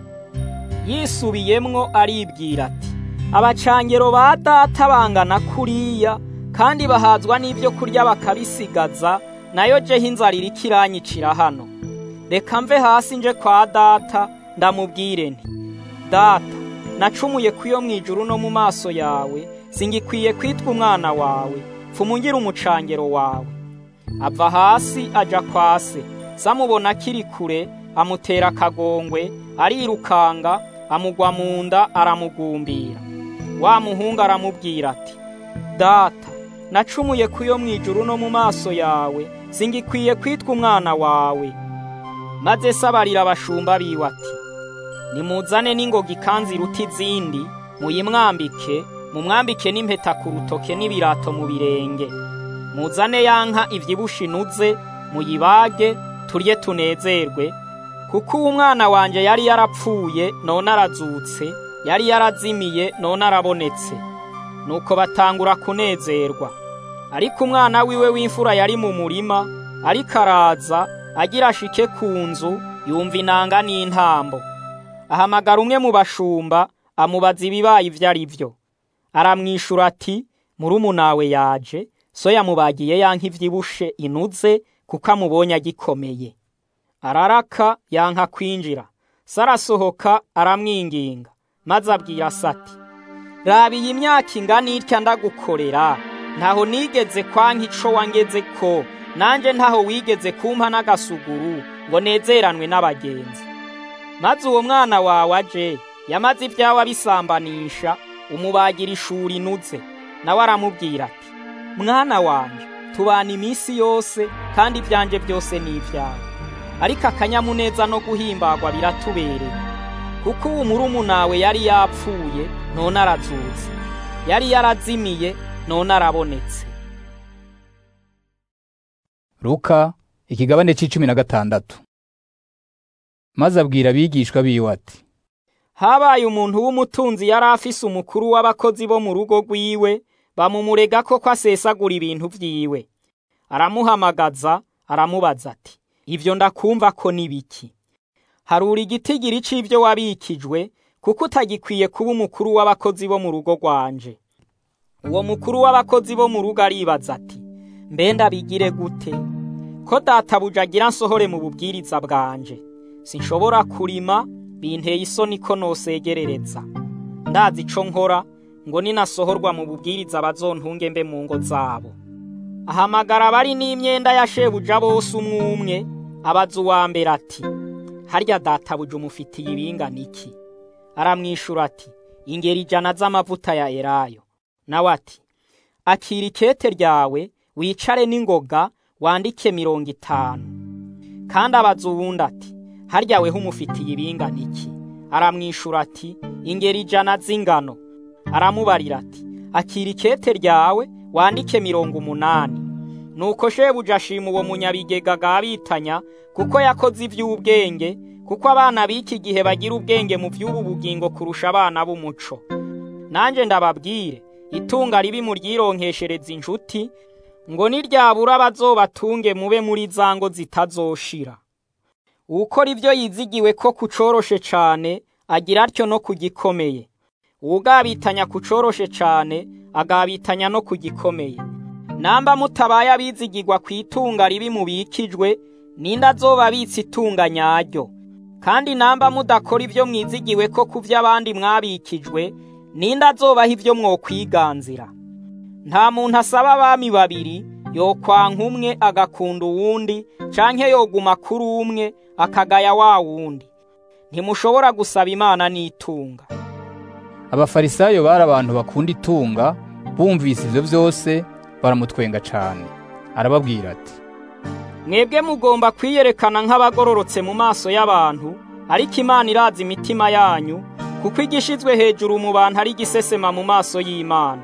yisubiyemwo aribwira ati abacangero ba data bangana kuriya kandi bahazwa n'ibyo kurya bakabisigaza nayo jeho inzara iriko iranyicira hano reka mve hasi nje kwa data ndamubwire nti data nacumuye kuyo mu ijuru no mu maso yawe singikwiye kwitwa umwana wawe pfumungire umucangero wawe ava hasi aja kwa se samubona akiri kure amutera akagongwe arirukanga amugwa mu nda aramugumbira wa muhungu aramubwira ati data nacumuye kuyo mu ijuru no mu maso yawe singikwiye kwitwa umwana wawe maze sabarira abashumba biwe ati nimuzane n'ingoga ikanzu iruta izindi muyimwambike mumwambike n'impeta ku rutoke n'ibirato mu birenge muzane ya nka ivyibushe inuze muyibage turye tunezerwe kuko uwo mwana wanje yari yarapfuye none arazutse yari yarazimiye none arabonetse nuko batangura kunezerwa ariko umwana wiwe w'imfura yari mu murima ariko araza agira ashike ku nzu yumva inanga n'intambo ahamagara umwe mu bashumba amubaza ibibaye ivyo ari vyo aramwishura ati murumunawe yaje so yamubagiye yanka ivyibushe inuze kuko amubonye agikomeye araraka yanka kwinjira sarasohoka aramwinginga maze abwira sati raba iyi myaka ingana itya ndagukorera ntaho nigeze kwanka ico wangeze ko nanje ntaho wigeze kumpa n'agasuguru ngo nezeranwe n'abagenzi maze uwo mwana wawe aje yamaze ibyawe abisambanisha umubagira ishuri inuze nawe aramubwira ati mwana wanje tubana iminsi yose kandi ibyanje byose ni ibyawe ariko akanyamuneza no guhimbagwa biratubereye kuko ubu murumunawe yari yapfuye none arazutse yari yarazimiye none arabonetse Luka ikigabane c'icumi na gatandatu maze abwira abigishwa biwe ati habaye umuntu w'umutunzi yari afise umukuru w'abakozi bo mu rugo rwiwe bamumurega ko ko asesagura ibintu vyiwe aramuhamagaza aramubaza ati ivyo ndakumva ko nibiki harura igitigiri c'ivyo wabikijwe kuko utagikwiye kuba umukuru w'abakozi bo mu rugo rwanje uwo mukuru w'abakozi bo mu rugo aribaza ati mbe ndabigire gute ko databuja agira nsohore mu bubwiriza bwanje sinshobora kurima binteye isoni ko nosegerereza ndazi ico nkora ngo ninasohorwa mu bubwiriza bazontunge mbe mu ngo zabo ahamagara abari n'imyenda ya shebuja bose umwe umwe abaza uwa mbere ati harya databuja umufitiye ibingana iki aramwishura ati ingeri ijana z'amavuta ya elayo nawe ati akira ikete ryawe wicare n'ingoga wandike mirongo itanu kandi abaza uwundi ati harya weho umufitiye ibingana iki aramwishura ati ingeri ijana z'ingano aramubarira ati akira ikete ryawe wandike mirongo umunani nuko shebuja ashima uwo munyabigega gabitanya kuko yakoze iby'ubwenge kuko abana b'iki gihe bagira ubwenge mu by'ubu bugingo kurusha abana b'umuco nanjye ndababwire itunga ribi muryironkeshereza inshuti ngo niryabura bazobatunge mube muri za ngo zitazoshira uwukora ibyo yizigiwe ko kucoroshe cane agira atyo no kugikomeye uwugabitanya kucoroshe cane agabitanya no kugikomeye namba mutabaye abizigirwa ku itunga ribi mubikijwe ninde azoba abitse itunga nyaryo kandi namba mudakora ibyo mwizigiwe ko ku by'abandi mwabikijwe ninde azobaha ibyo mwokwiganzira nta muntu asaba abami babiri yokwanka umwe agakunda uwundi canke yoguma kuri umwe akagaya wa wundi ntimushobora gusaba imana n'itunga abafarisayo bari abantu bakunda itunga bumvise ivyo vyose baramutwenga cane arababwira ati mwebwe mugomba kwiyerekana nk'abagororotse mu maso y'abantu ariko imana irazi imitima yanyu kuko igishizwe hejuru mu bantu ari igisesema mu maso y'imana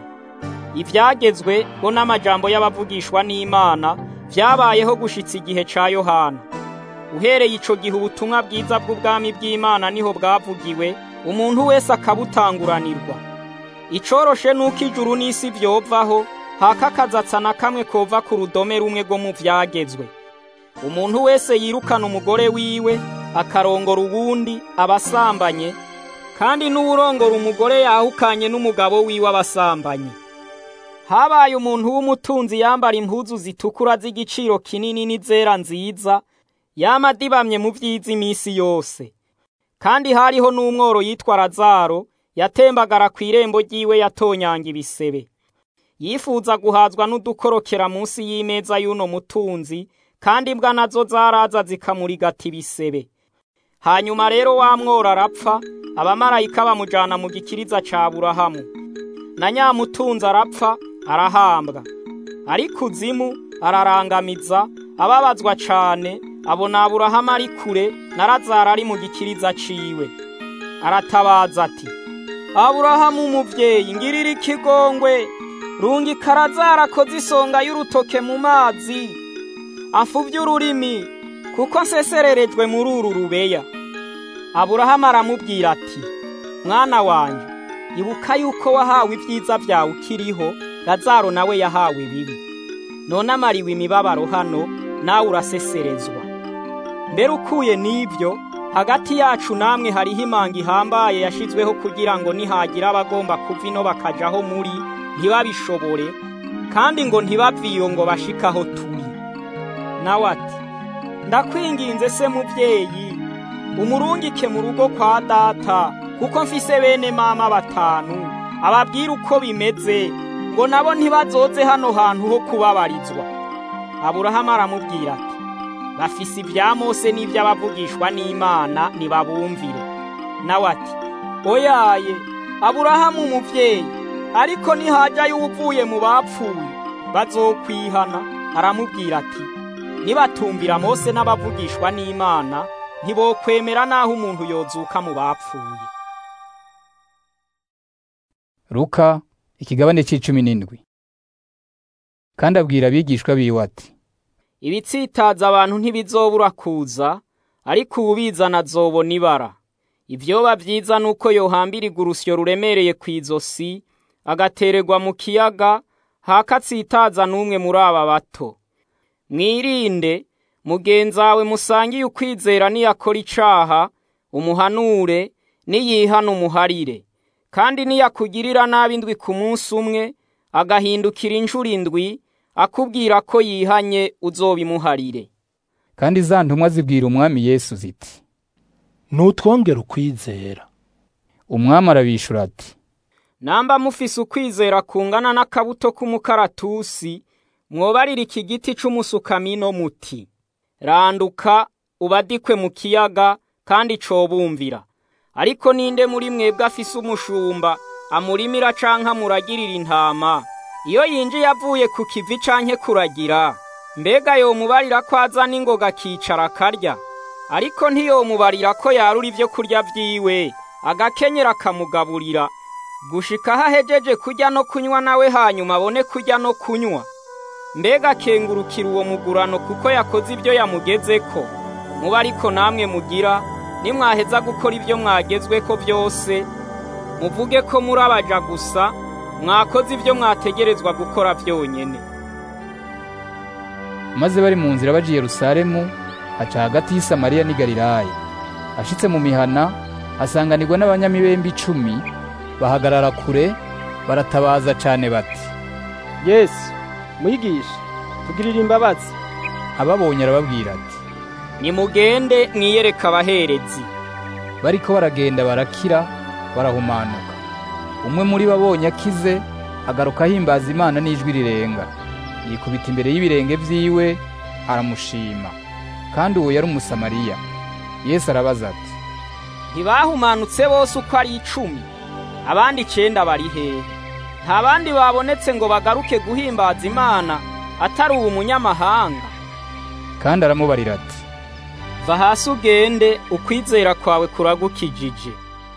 ivyagezwe bo n'amajambo y'abavugishwa n'imana vyabayeho gushitsa igihe ca yohana uhereye ico gihe ubutumwa bwiza bw'ubwami bw'imana niho bwavugiwe umuntu wese akabutanguranirwa icoroshe nuko ijuru n'isi vyovaho haka akazatsa na kamwe kova ku rudome rumwe rwo mu vyagezwe umuntu wese yirukana umugore wiwe akarongora uwundi abasambanye kandi n'uwurongora umugore yahukanye n'umugabo wiwe abasambanye habaye umuntu w'umutunzi yambara impuzu zitukura z'igiciro kinini n'izera nziza yama adibamye mu vyiza iminsi yose kandi hariho n'umworo yitwa razaro yatembagara ku irembo ry'iwe yatonyanga ibisebe yifuza guhazwa n'udukorokera munsi y'imeza y'uno mutunzi kandi imbwa nazo zaraza zikamurigata ibisebe hanyuma rero wa mworo arapfa abamarayika bamujana mu gikiriza ca burahamu na nyamutunzi arapfa arahambwa ari kuzimu ararangamiza ababazwa cane abona aburahamu ari kure na razaro ari mu gikiriza ciwe aratabaza ati aburahamu umuvyeyi ngirira ikigongwe rungika razaro akoze isonga y'urutoke mu mazi afuvye ururimi kuko nsesererejwe muri uru rubeya aburahamu aramubwira ati mwana wanje ibuka yuko wahawe ibyiza byawe ukiriho razaro nawe yahawe bibi none amariwe imibabaro hano nawe uraseserezwa mbere ukuye n'ibyo hagati yacu namwe hariho imanga ihambaye yashizweho kugira ngo nihagira abagomba kuva ino bakajaho muri ntibabishobore kandi ngo ntibaviyo ngo bashikaho turi nawe ati ndakwinginze se muvyeyi umurungike mu rugo kwa data kuko mfise bene mama batanu ababwira uko bimeze ngo nabo ntibazoze hano hantu ho kubabarizwa aburahamu aramubwira ati bafise ibya mose n'iby'abavugishwa n'imana ntibabumvire nawe ati oyaye aburahamu umuvyeyi ariko nihajyayo uvuye mu bapfuye bazokwihana aramubwira ati nibatumvira mose n'abavugishwa n'imana ntibokwemera n'aho umuntu yozuka mu bapfuye Luka ikigabane c'icumi n'indwi kandi abwira abigishwa biwe ati ibitsitaza abantu ntibizobura kuza ariko uwubizana azobona ibara ivyoba vyiza nuko yohambirirwa urusyo ruremereye kw'izosi agatererwa mu kiyaga hakatsitaza n'umwe muri aba bato mwirinde mugenzawe musangiye ukwizera niyakora icaha umuhanure niyihana umuharire kandi niyakugirira nabi indwi ku munsi umwe agahindukira inshuro indwi akubwira ko yihanye uzobimuharire kandi za ntumwa zibwira umwami Yesu ziti nutwongera ukwizera umwami arabishura ati namba mufise ukwizera kungana n'akabuto k'umukaratusi mwobarira iki giti c'umusukamino muti randuka ubadikwe mu kiyaga kandi cobumvira ariko ninde muri mwebwe afise umushumba amurimira canke amuragirira intama iyo yinjiye avuye ku kivi canke kuragira mbega yomubarira ko aza n'ingoga akicara akarya ariko ntiyomubarira ko yarura ivyo kurya vyiwe agakenyera akamugaburira gushika aho ahejeje kurya no kunywa nawe hanyuma abone kurya no kunywa mbega akengurukira uwo mugurano kuko yakoze ibyo yamugezeko muba ariko namwe mugira nimwaheza gukora ibyo mwagezweko byose muvuge ko muri abaja gusa mwakoze ibyo mwategerezwa gukora byonyine maze bari mu nzira baje i Yerusalemu aca hagati y'i Samariya n'i Galilaya ashitse mu mihana asanganirwa n'abanyamibembe icumi bahagarara kure baratabaza cane bati yesu mwigisha tugirira imbabazi ababonye arababwira ati nimugende mwiyereka abaherezi bariko baragenda barakira barahumanuka umwe muri bo abonye akize agaruka ahimbaza imana n'ijwi rirenga yikubita imbere y'ibirenge vyiwe aramushima kandi uwo yari umusamariya yesu arabaza ati ntibahumanutse bose uko ari icumi abandi icenda bari hehe nta bandi babonetse ngo bagaruke guhimbaza imana atari uwo munyamahanga kandi aramubarira ati va hasi ugende ukwizera kwawe kuragukijije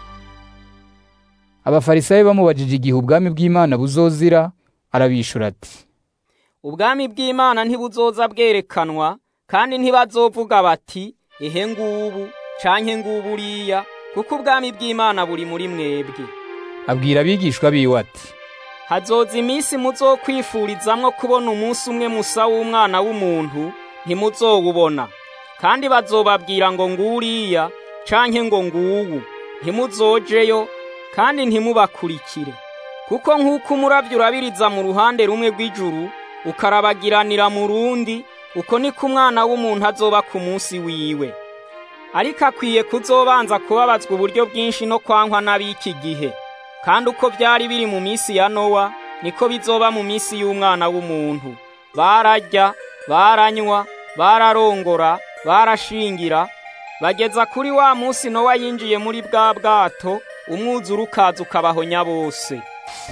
abafarisayo bamubajije igihe ubwami bw'imana buzozira arabishura ati ubwami bw'imana ntibuzoza bwerekanwa kandi ntibazovuga bati ehe ngubu canke ngubu uriya kuko ubwami bw'imana buri muri mwebwe abwira abigishwa biwe ati hazoza iminsi muzokwifurizamwo kubona umunsi umwe musa w'umwana w'umuntu ntimuzowubona kandi bazobabwira ngo nguriya canke ngo nguwu ntimuzojeyo kandi ntimubakurikire kuko nk'uko umurabyo urabiriza mu ruhande rumwe rw'ijuru ukarabagiranira mu rundi uko niko umwana w'umuntu azoba ku munsi wiwe ariko akwiye kuzobanza kubabazwa uburyo bwinshi no kwankwa n'ab'iki gihe kandi uko byari biri mu minsi ya nowa niko bizoba mu minsi y'umwana w'umuntu bararya baranywa bararongora barashingira bageza kuri wa munsi nowa yinjiye muri bwa bwato umwuzura ukaza ukabahonya bose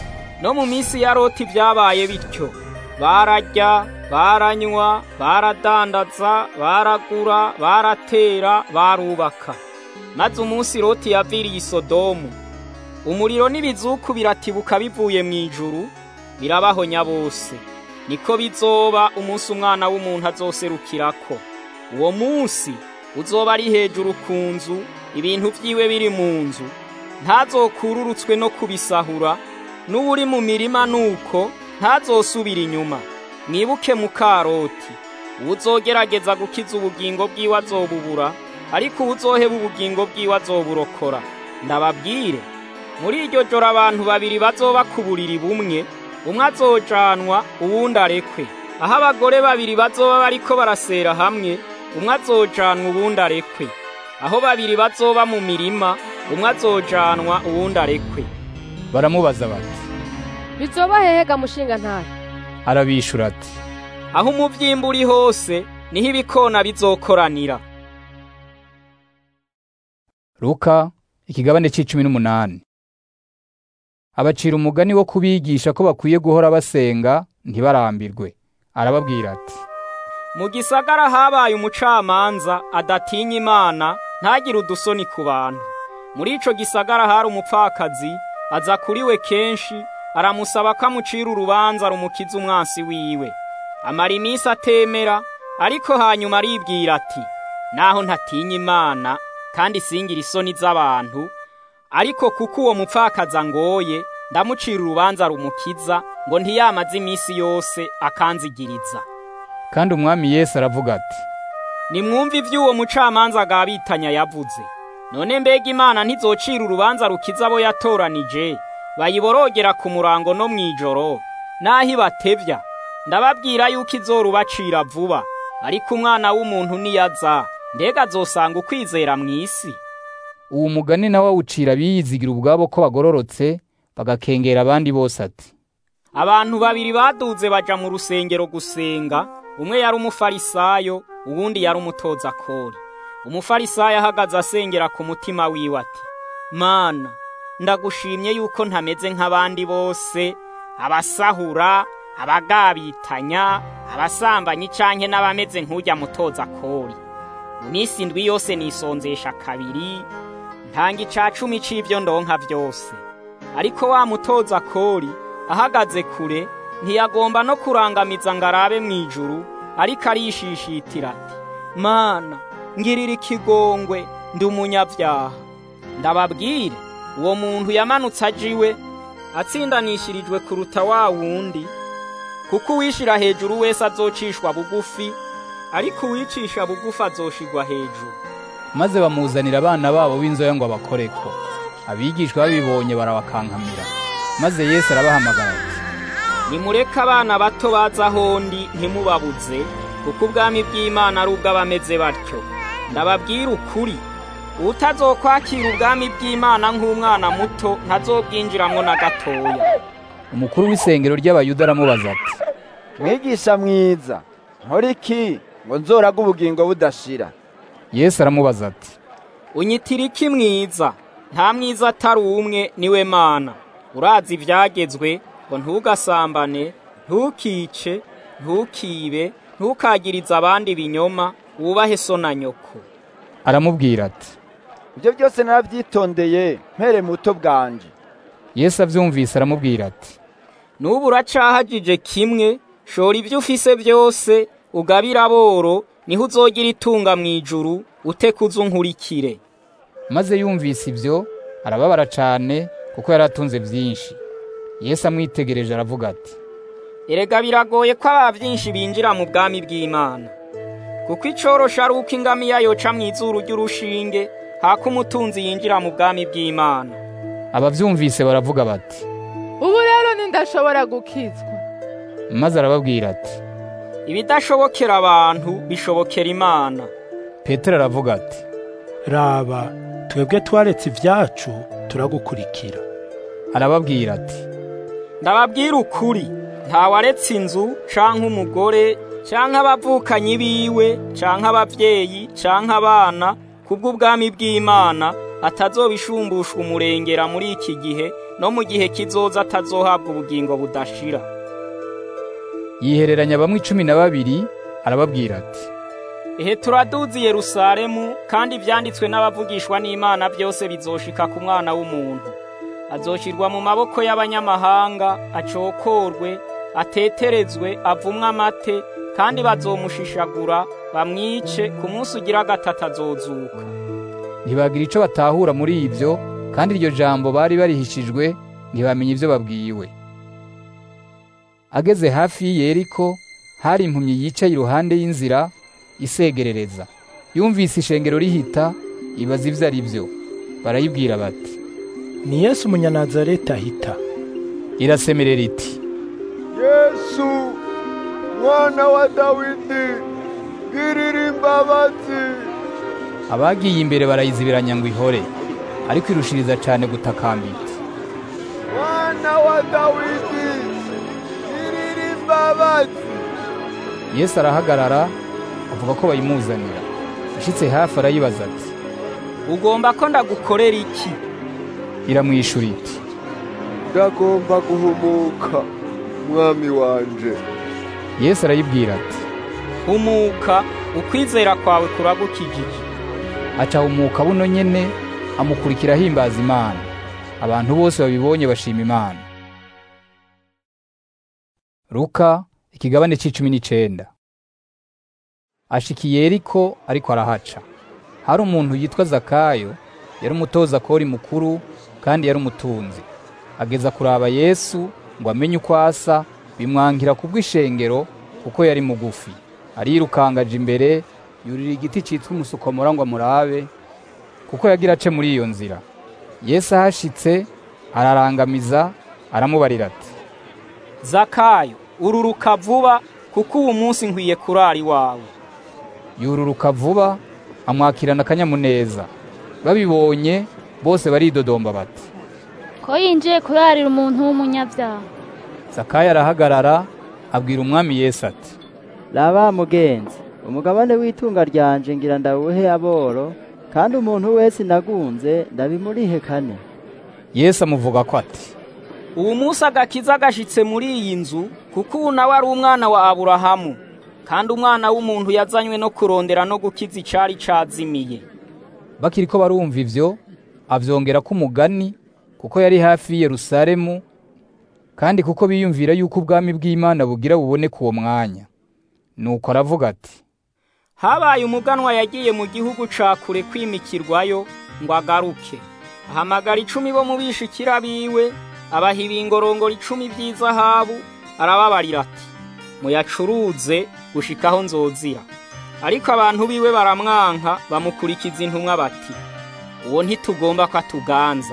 no mu minsi ya loti byabaye bityo bararya baranywa baradandaza baragura baratera barubaka maze umunsi loti yaviriye isodomu umuriro n'ibizuku biratibuka bivuye mu ijuru birabahonya bose niko bizoba umunsi umwana w'umuntu azoserukirako uwo munsi uzoba ari hejuru ku nzu ibintu vyiwe biri mu nzu ntazokururutswe no kubisahura n'uwuri mu mirima nuko ntazosubira inyuma mwibuke mu karoti uwuzogerageza gukiza ubugingo bwiwe azobubura ariko uwuzoheba ubugingo bwiwe azoburokora ndababwire muri iryo joro abantu babiri bazoba ku buriri bumwe umwe azojanwa uwundi arekwe aho abagore babiri bazoba bariko barasera hamwe umwe azojanwa uwundi arekwe aho babiri bazoba mu mirima umwe azojanwa uwundi arekwe baramubaza bati bizoba hehega mushinga ntare arabishura ati aho umuvyimba uri hose niho ibikona bizokoranira Luka ikigabane c'icumi n'umunani abacira umugani wo kubigisha ko bakwiye guhora basenga ntibarambirwe arababwira ati mu gisagara habaye umucamanza adatinya imana ntagire udusoni ku bantu muri ico gisagara hari umupfakazi aza kuri we kenshi aramusaba ko amucira urubanza rumukiza umwansi wiwe amara iminsi atemera ariko hanyuma aribwira ati naho ntatinya imana kandi singira isoni z'abantu ariko kuko uwo mupfakazi angoye ndamucira urubanza rumukiza ngo ntiyamaze iminsi yose akanzigiriza kandi umwami yesu aravuga ati nimwumve iby'uwo mucamanza agabitanya yavuze none mbega imana ntizocira urubanza rukiza abo yatoranije bayiborogera ku murango no mu ijoro naho ibatevya ndababwira yuko izorubacira vuba ariko umwana w'umuntu niyaza mbega azosanga ukwizera mu isi uwo mugani nawe awucira biyizigira ubwabo ko bagororotse bagakengera abandi bose ati abantu babiri baduze baja mu rusengero gusenga umwe yari umufarisayo uwundi yari umutoza kori umufarisayo ahagaze asengera ku mutima wiwe ati mana ndagushimye yuko ntameze nk'abandi bose abasahura abagabitanya abasambanyi canke n'abameze nk'ujya mutoza kori mu minsi indwi yose nisonzesha kabiri ntanga ica cumi c'ivyo ndonka vyose ariko wa mutoza kori ahagaze kure ntiyagomba no kurangamiza ngo arabe mu ijuru ariko arishishitira ati mana ngirira ikigongwe ndi umunyabyaha ndababwire uwo muntu yamanutse ajiwe atsindanishirijwe kuruta wa wundi kuko uwishira hejuru wese azocishwa bugufi ariko uwicisha bugufi azoshigwa hejuru maze bamuzanira abana babo b'inzoya ngo abakoreko abigishwa babibonye barabakankamira maze yesu arabahamagara ati nimureke abana bato baza ahondi ntimubabuze kuko ubwami bw'imana ari ubw'abameze batyo ndababwira ukuri utazokwakira ubwami bw'imana nk'umwana muto ntazobwinjiramwo na gatoya umukuru w'isengero ry'abayuda aramubaza ati mwigisha mwiza nkora iki ngo nzoraga ubugingo budashira yesu aramubaza ati unyitira iki mwiza nta mwiza atari umwe niwe mana urazi ibyagezwe ngo ntugasambane ntukice ntukibe ntukagirize abandi ibinyoma wubahe so na nyoko aramubwira ati ibyo byose narabyitondeye mpere muto bwanje yesu abyumvise aramubwira ati n'ubu uracahagije kimwe shora ibyo ufise byose ugabira aboro niho uzogira itunga mu ijuru utekuze unkurikire maze yumvise ibyo arababara cyane kuko yari atunze byinshi yesu amwitegereje aravuga ati erega biragoye ko aba byinshi binjira mu bwami bw'imana kuko icorosha ari uko ingamiya yoca mu izuru ry'urushinge hako umutunzi yinjira mu bwami bw'imana ababyumvise baravuga bati ubu rero ntindashobora gukizwa maze arababwira ati ibidashobokera abantu bishobokera imana petero aravuga ati raba twebwe twaretse ibyacu turagukurikira arababwira ati ndababwira ukuri ntawaretse inzu canke umugore canke abavukanyi biwe canke abavyeyi canke abana kubw'ubwami bw'imana atazobishumbushwa umurengera muri iki gihe no mu gihe kizoza atazohabwa ubugingo budashira yihereranya bamwe icumi na babiri arababwira ati ehe turaduzi yerusalemu kandi ivyanditswe n'abavugishwa n'imana byose bizoshika ku mwana w'umuntu azoshirwa mu maboko y'abanyamahanga acokorwe ateterezwe avumwe amate kandi bazomushishagura bamwice ku munsi ugira gatatu azozuka ntibagira ico batahura muri ibyo kandi iryo jambo bari barihishijwe ntibamenya ibyo babwiwe ageze hafi y'iyeriko hari impumyi yicaye iruhande y'inzira isegerereza yumvise ishengero rihita ibaza ibyo ari byo barayibwira bati ni yesu umunyanazareti ahita irasemerera iti yesu mwana wa dawidi girira imbabazi abagiye imbere barayizibiranya ngo ihore ariko irushiriza cyane gutakambira iti mwana wa dawidi girira imbabazi yesu arahagarara avuga ko bayimuzanira ashitse hafi arayibaza ati ugomba ko ndagukorera iki iramwishura iti ndagomba guhumuka mwami wanje yesu arayibwira ati humuka ukwizera kwawe kuragukijije aca humuka buno nyene amukurikira ahimbaza imana abantu bose babibonye bashima imana luka ikigabane c'icumi n'icenda ashikiye yeriko ariko arahaca hari umuntu yitwa zakayo yari umutoza kori mukuru kandi yari umutunzi ageza kuraba yesu ngo amenye uko asa bimwankira kubw'ishengero kuko yari mugufi arirukangaje imbere yurira igiti citwa umusukomora ngo amurabe kuko yagira ace muri iyo nzira yesu ahashitse ararangamiza aramubarira ati zakayo ururuka vuba kuko uwu munsi nkwiye kurara iwawe yururuka vuba amwakirana akanyamuneza babibonye bose baridodomba bati ko yinjiye kurarira umuntu w'umunyabyaha zakayo arahagarara abwira umwami yesu ati raba mugenzi umugabane w'itunga ryanje ngira ndawuhe aboro kandi umuntu wese nagunze ndabimurihe kane yesu amuvuga ko ati ubu munsi agakiza gashitse muri iyi nzu kuko ubu nawe ari umwana wa aburahamu kandi umwana w'umuntu yazanywe no kurondera no gukiza icari cazimiye bakiriko barumva ivyo avyongera ko umugani kuko yari hafi y'i yerusalemu kandi kuko biyumvira yuko ubwami bw'imana bugira buboneke uwo mwanya nuko aravuga ati habaye umuganwa yagiye mu gihugu ca kure kwimikirwayo ngo agaruke ahamagara icumi bo mu bishikira biwe abaha ibingorongoro icumi by'izahabu arababarira ati muyacuruze gushikaho nzozira ariko abantu biwe baramwanka bamukurikiza intumwa bati uwo ntitugomba ko atuganza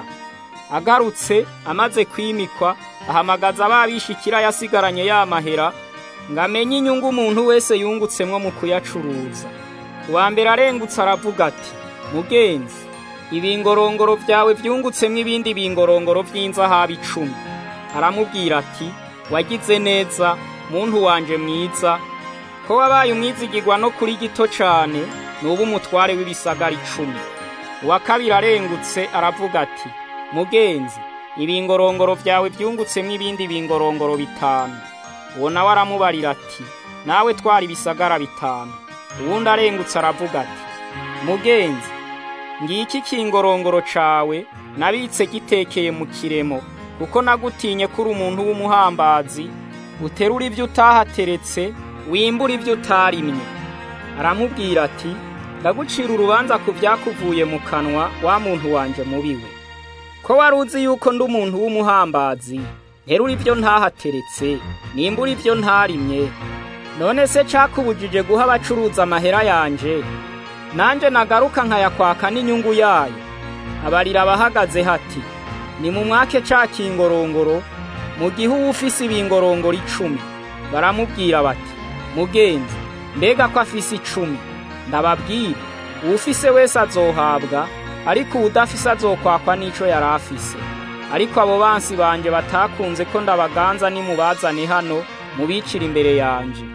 agarutse amaze kwimikwa ahamagaza ababishikira yasigaranye ya mahera ngo amenye inyungu umuntu wese yungutsemwo mu kuyacuruza uwa mbere arengutse aravuga ati mugenzi ibingorongoro byawe byungutsemwo ibindi bingorongoro by'inzahabu icumi aramubwira ati wagize neza muntu wanje mwiza ko wabaye umwizigirwa no kuri gito cane nuba umutware w'ibisagara icumi uwa kabiri arengutse aravuga ati mugenzi ibingorongoro byawe byungutsemwo ibindi bingorongoro bitanu uwo nawe aramubarira ati nawe twara ibisagara bitanu uwundi arengutse aravuga ati mugenzi ngiki kingorongoro cawe nabitse gitekeye mu kiremo kuko nagutinye kuri umuntu w'umuhambazi uterura ibyo utahateretse wimbura ibyo utarimye aramubwira ati ndagucira urubanza ku byakuvuye mu kanwa wa muntu wanje mubiwe ko wari uzi yuko ndi umuntu w'umuhambazi nterura ibyo ntahateretse nimbura ibyo ntarimye none se cakubujije guha abacuruza amahera yanje nanje nagaruka nkayakwaka n'inyungu yayo abarira abahagaze hati ni mu mwake ca kingorongoro mu gihe uba ufise ibingorongoro icumi baramubwira bati mugenzi mbega ko afise icumi ndababwira uwufise wese azohabwa ariko uwudafise azokwakwa n'ico yari afise ariko abo bansi banje batakunze ko ndabaganza nimubazane hano mubicira imbere yanje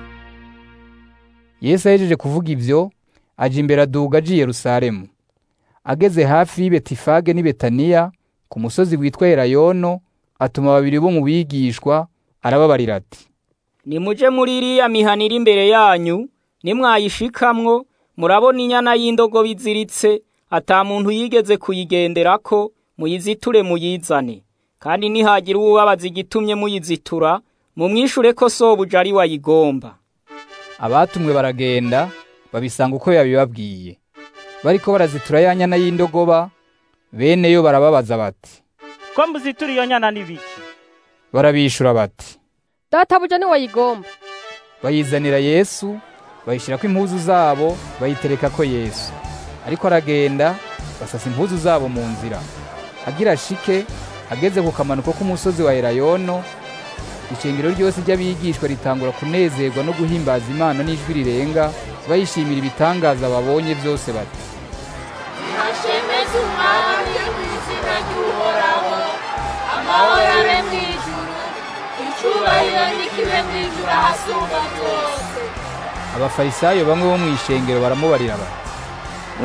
yesu ahejeje kuvuga ivyo aja imbere aduga aja i yerusalemu ageze hafi y'i betifage n'i betaniya ku musozi witwa elayono atuma babiri bo mu bigishwa arababarira ati nimuje muri iriya mihana iri imbere yanyu nimwayishikamwo murabona inyana y'indogobe iziritse ata muntu yigeze kuyigenderako muyiziture muyizane kandi nihagira uwubabaza igitumye muyizitura mumwishure ko sobuja ari wayigomba abatumwe baragenda babisanga uko yabibabwiye bariko barazitura ya nyana y'indogoba bene yo barababaza bati ko muzitura iyo nyana n'ibiki barabishura bati databuja ni wayigomba bayizanira yesu bayishyirako impuzu zabo bayiterekako yesu ariko aragenda basasa impuzu zabo mu nzira agira shike ageze ku kamanuko k'umusozi wa elayono ishengero ryose ry'abigishwa ritangura kunezerwa no guhimbaza imana n'ijwi rirenga bayishimira ibitangaza babonye byose bati hashemeze umwami mu izina ry'uhoraho amahoro abe mu ijuru icyubahiro n'ikibe mu ijuru ahasumba byose abafarisayo bamwe bo mu ishengero baramubarira bati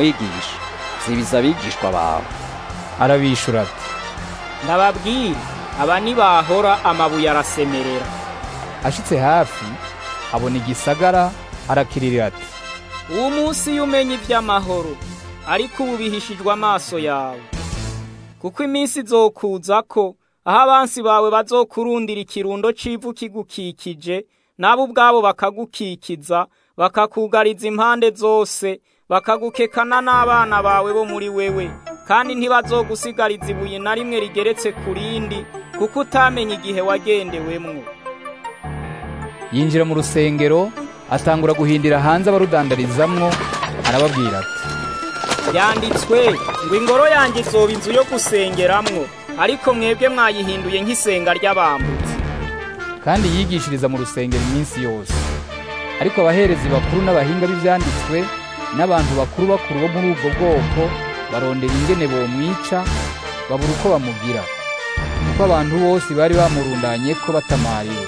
mwigisha zibiza abigishwa bawe arabishura ati ndababwira aba nibahora amabuye arasemerera ashitse hafi abona igisagara arakiririra ati uwo munsi iyo umenya iby'amahoro ariko ubu bihishijwe amaso yawe kuko iminsi izokuza ko aho abansi bawe bazokurundira ikirundo c'ivu kigukikije nabo ubwabo bakagukikiza bakakugariza impande zose bakagukekana n'abana bawe bo muri wewe kandi ntibazogusigariza ibuye na rimwe rigeretse ku rindi kuko utamenya igihe wagendewemwo yinjira mu rusengero atangura guhindira hanze abarudandarizamwo arababwira ati yanditswe ngo ingoro yanjye izoba inzu yo gusengeramwo ariko mwebwe mwayihinduye nk'isenga ry'abambutsi kandi yigishiriza mu rusengero iminsi yose ariko abaherezi bakuru n'abahinga b'ivyanditswe n'abantu bakuru bakuru bo muri ubwo bwoko barondera ingene bomwica babura uko bamugira kuko abantu bose bari bamurundanye ko batamariwe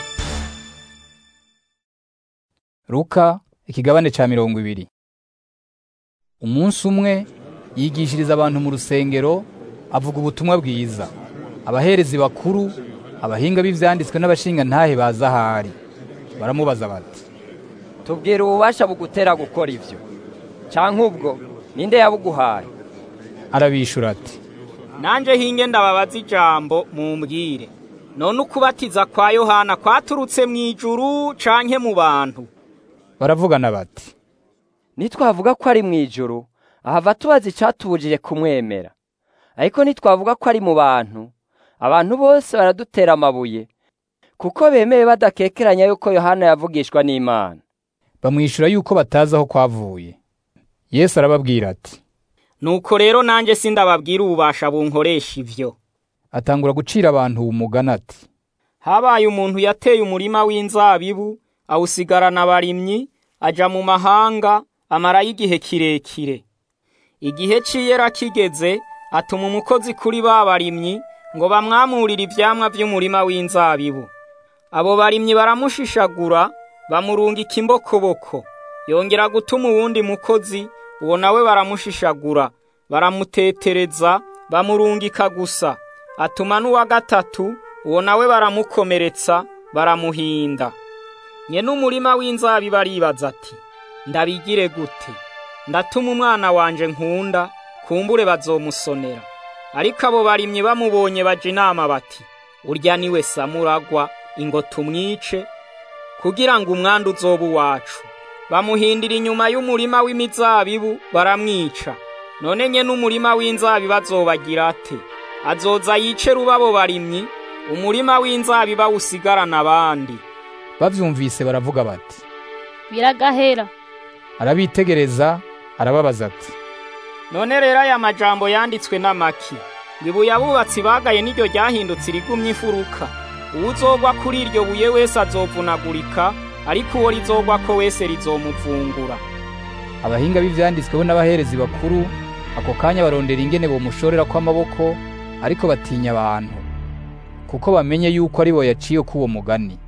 Luka ikigabane ca mirongo ibiri umunsi umwe yigishiriza abantu mu rusengero avuga ubutumwa bwiza abaherezi bakuru abahinga b'ivyanditswe n'abashinga ntahe baza ahari baramubaza bati tubwira ububasha bugutera gukora ivyo canke ubwo ninde yabuguhaye arabishura ati nanje hinge ndababaza ijambo mumbwire none ukubatiza kwa yohana kwaturutse mw'ijuru canke mu bantu baravugana bati nitwavuga ko ari mw'ijuru ahava tubaza icatubujije kumwemera ariko nitwavuga ko ari mu bantu abantu bose baradutera amabuye kuko bemeye badakekeranya yuko yohana yavugishwa n'imana bamwishura yuko batazi aho kwavuye yesu arababwira ati nuko rero nanjye sindababwira ububasha bunkoresha ivyo atangura gucira abantu umugani ati habaye umuntu yateye umurima w'inzabibu awusigarana abarimyi aja mu mahanga amarayo igihe kirekire igihe c'iyera kigeze atuma umukozi kuri ba barimyi ngo bamwamurire ivyamwa vy'umurima w'inzabibu abo barimyi baramushishagura bamurungika imbokoboko yongera gutuma uwundi mukozi uwo nawe baramushishagura baramutetereza bamurungika gusa atuma n'uwa gatatu uwo nawe baramukomeretsa baramuhinda nyene umurima w'inzabibu aribaza ati ndabigire gute ndatuma umwana wanje nkunda kumbure bazomusonera ariko abo barimyi bamubonye baja inama bati urya niwe samuragwa ingo tumwice kugira ngo umwanda uzoba uwacu bamuhindira inyuma y'umurima w'imizabibu baramwica none nye n'umurima w'inzabibu azobagira ate azoza yice rubabo barimyi umurima w'inzabibu awusigarana abandi bavyumvise baravuga bati biragahera arabitegereza arababaza ati none rero aya majambo yanditswe n'amaki ibuye abubatsi bagaye n'iryo ryahindutse irigumye ifuruka uwuzogwa kuri iryo buye wese azovunagurika ariko uwo rizogwako wese rizomuvungura abahinga b'ivyanditsweho n'abaherezi bakuru ako kanya barondera ingene bomushorera kw'amaboko ariko batinya abantu kuko bamenye yuko ari bo yaciye k'uwo mugani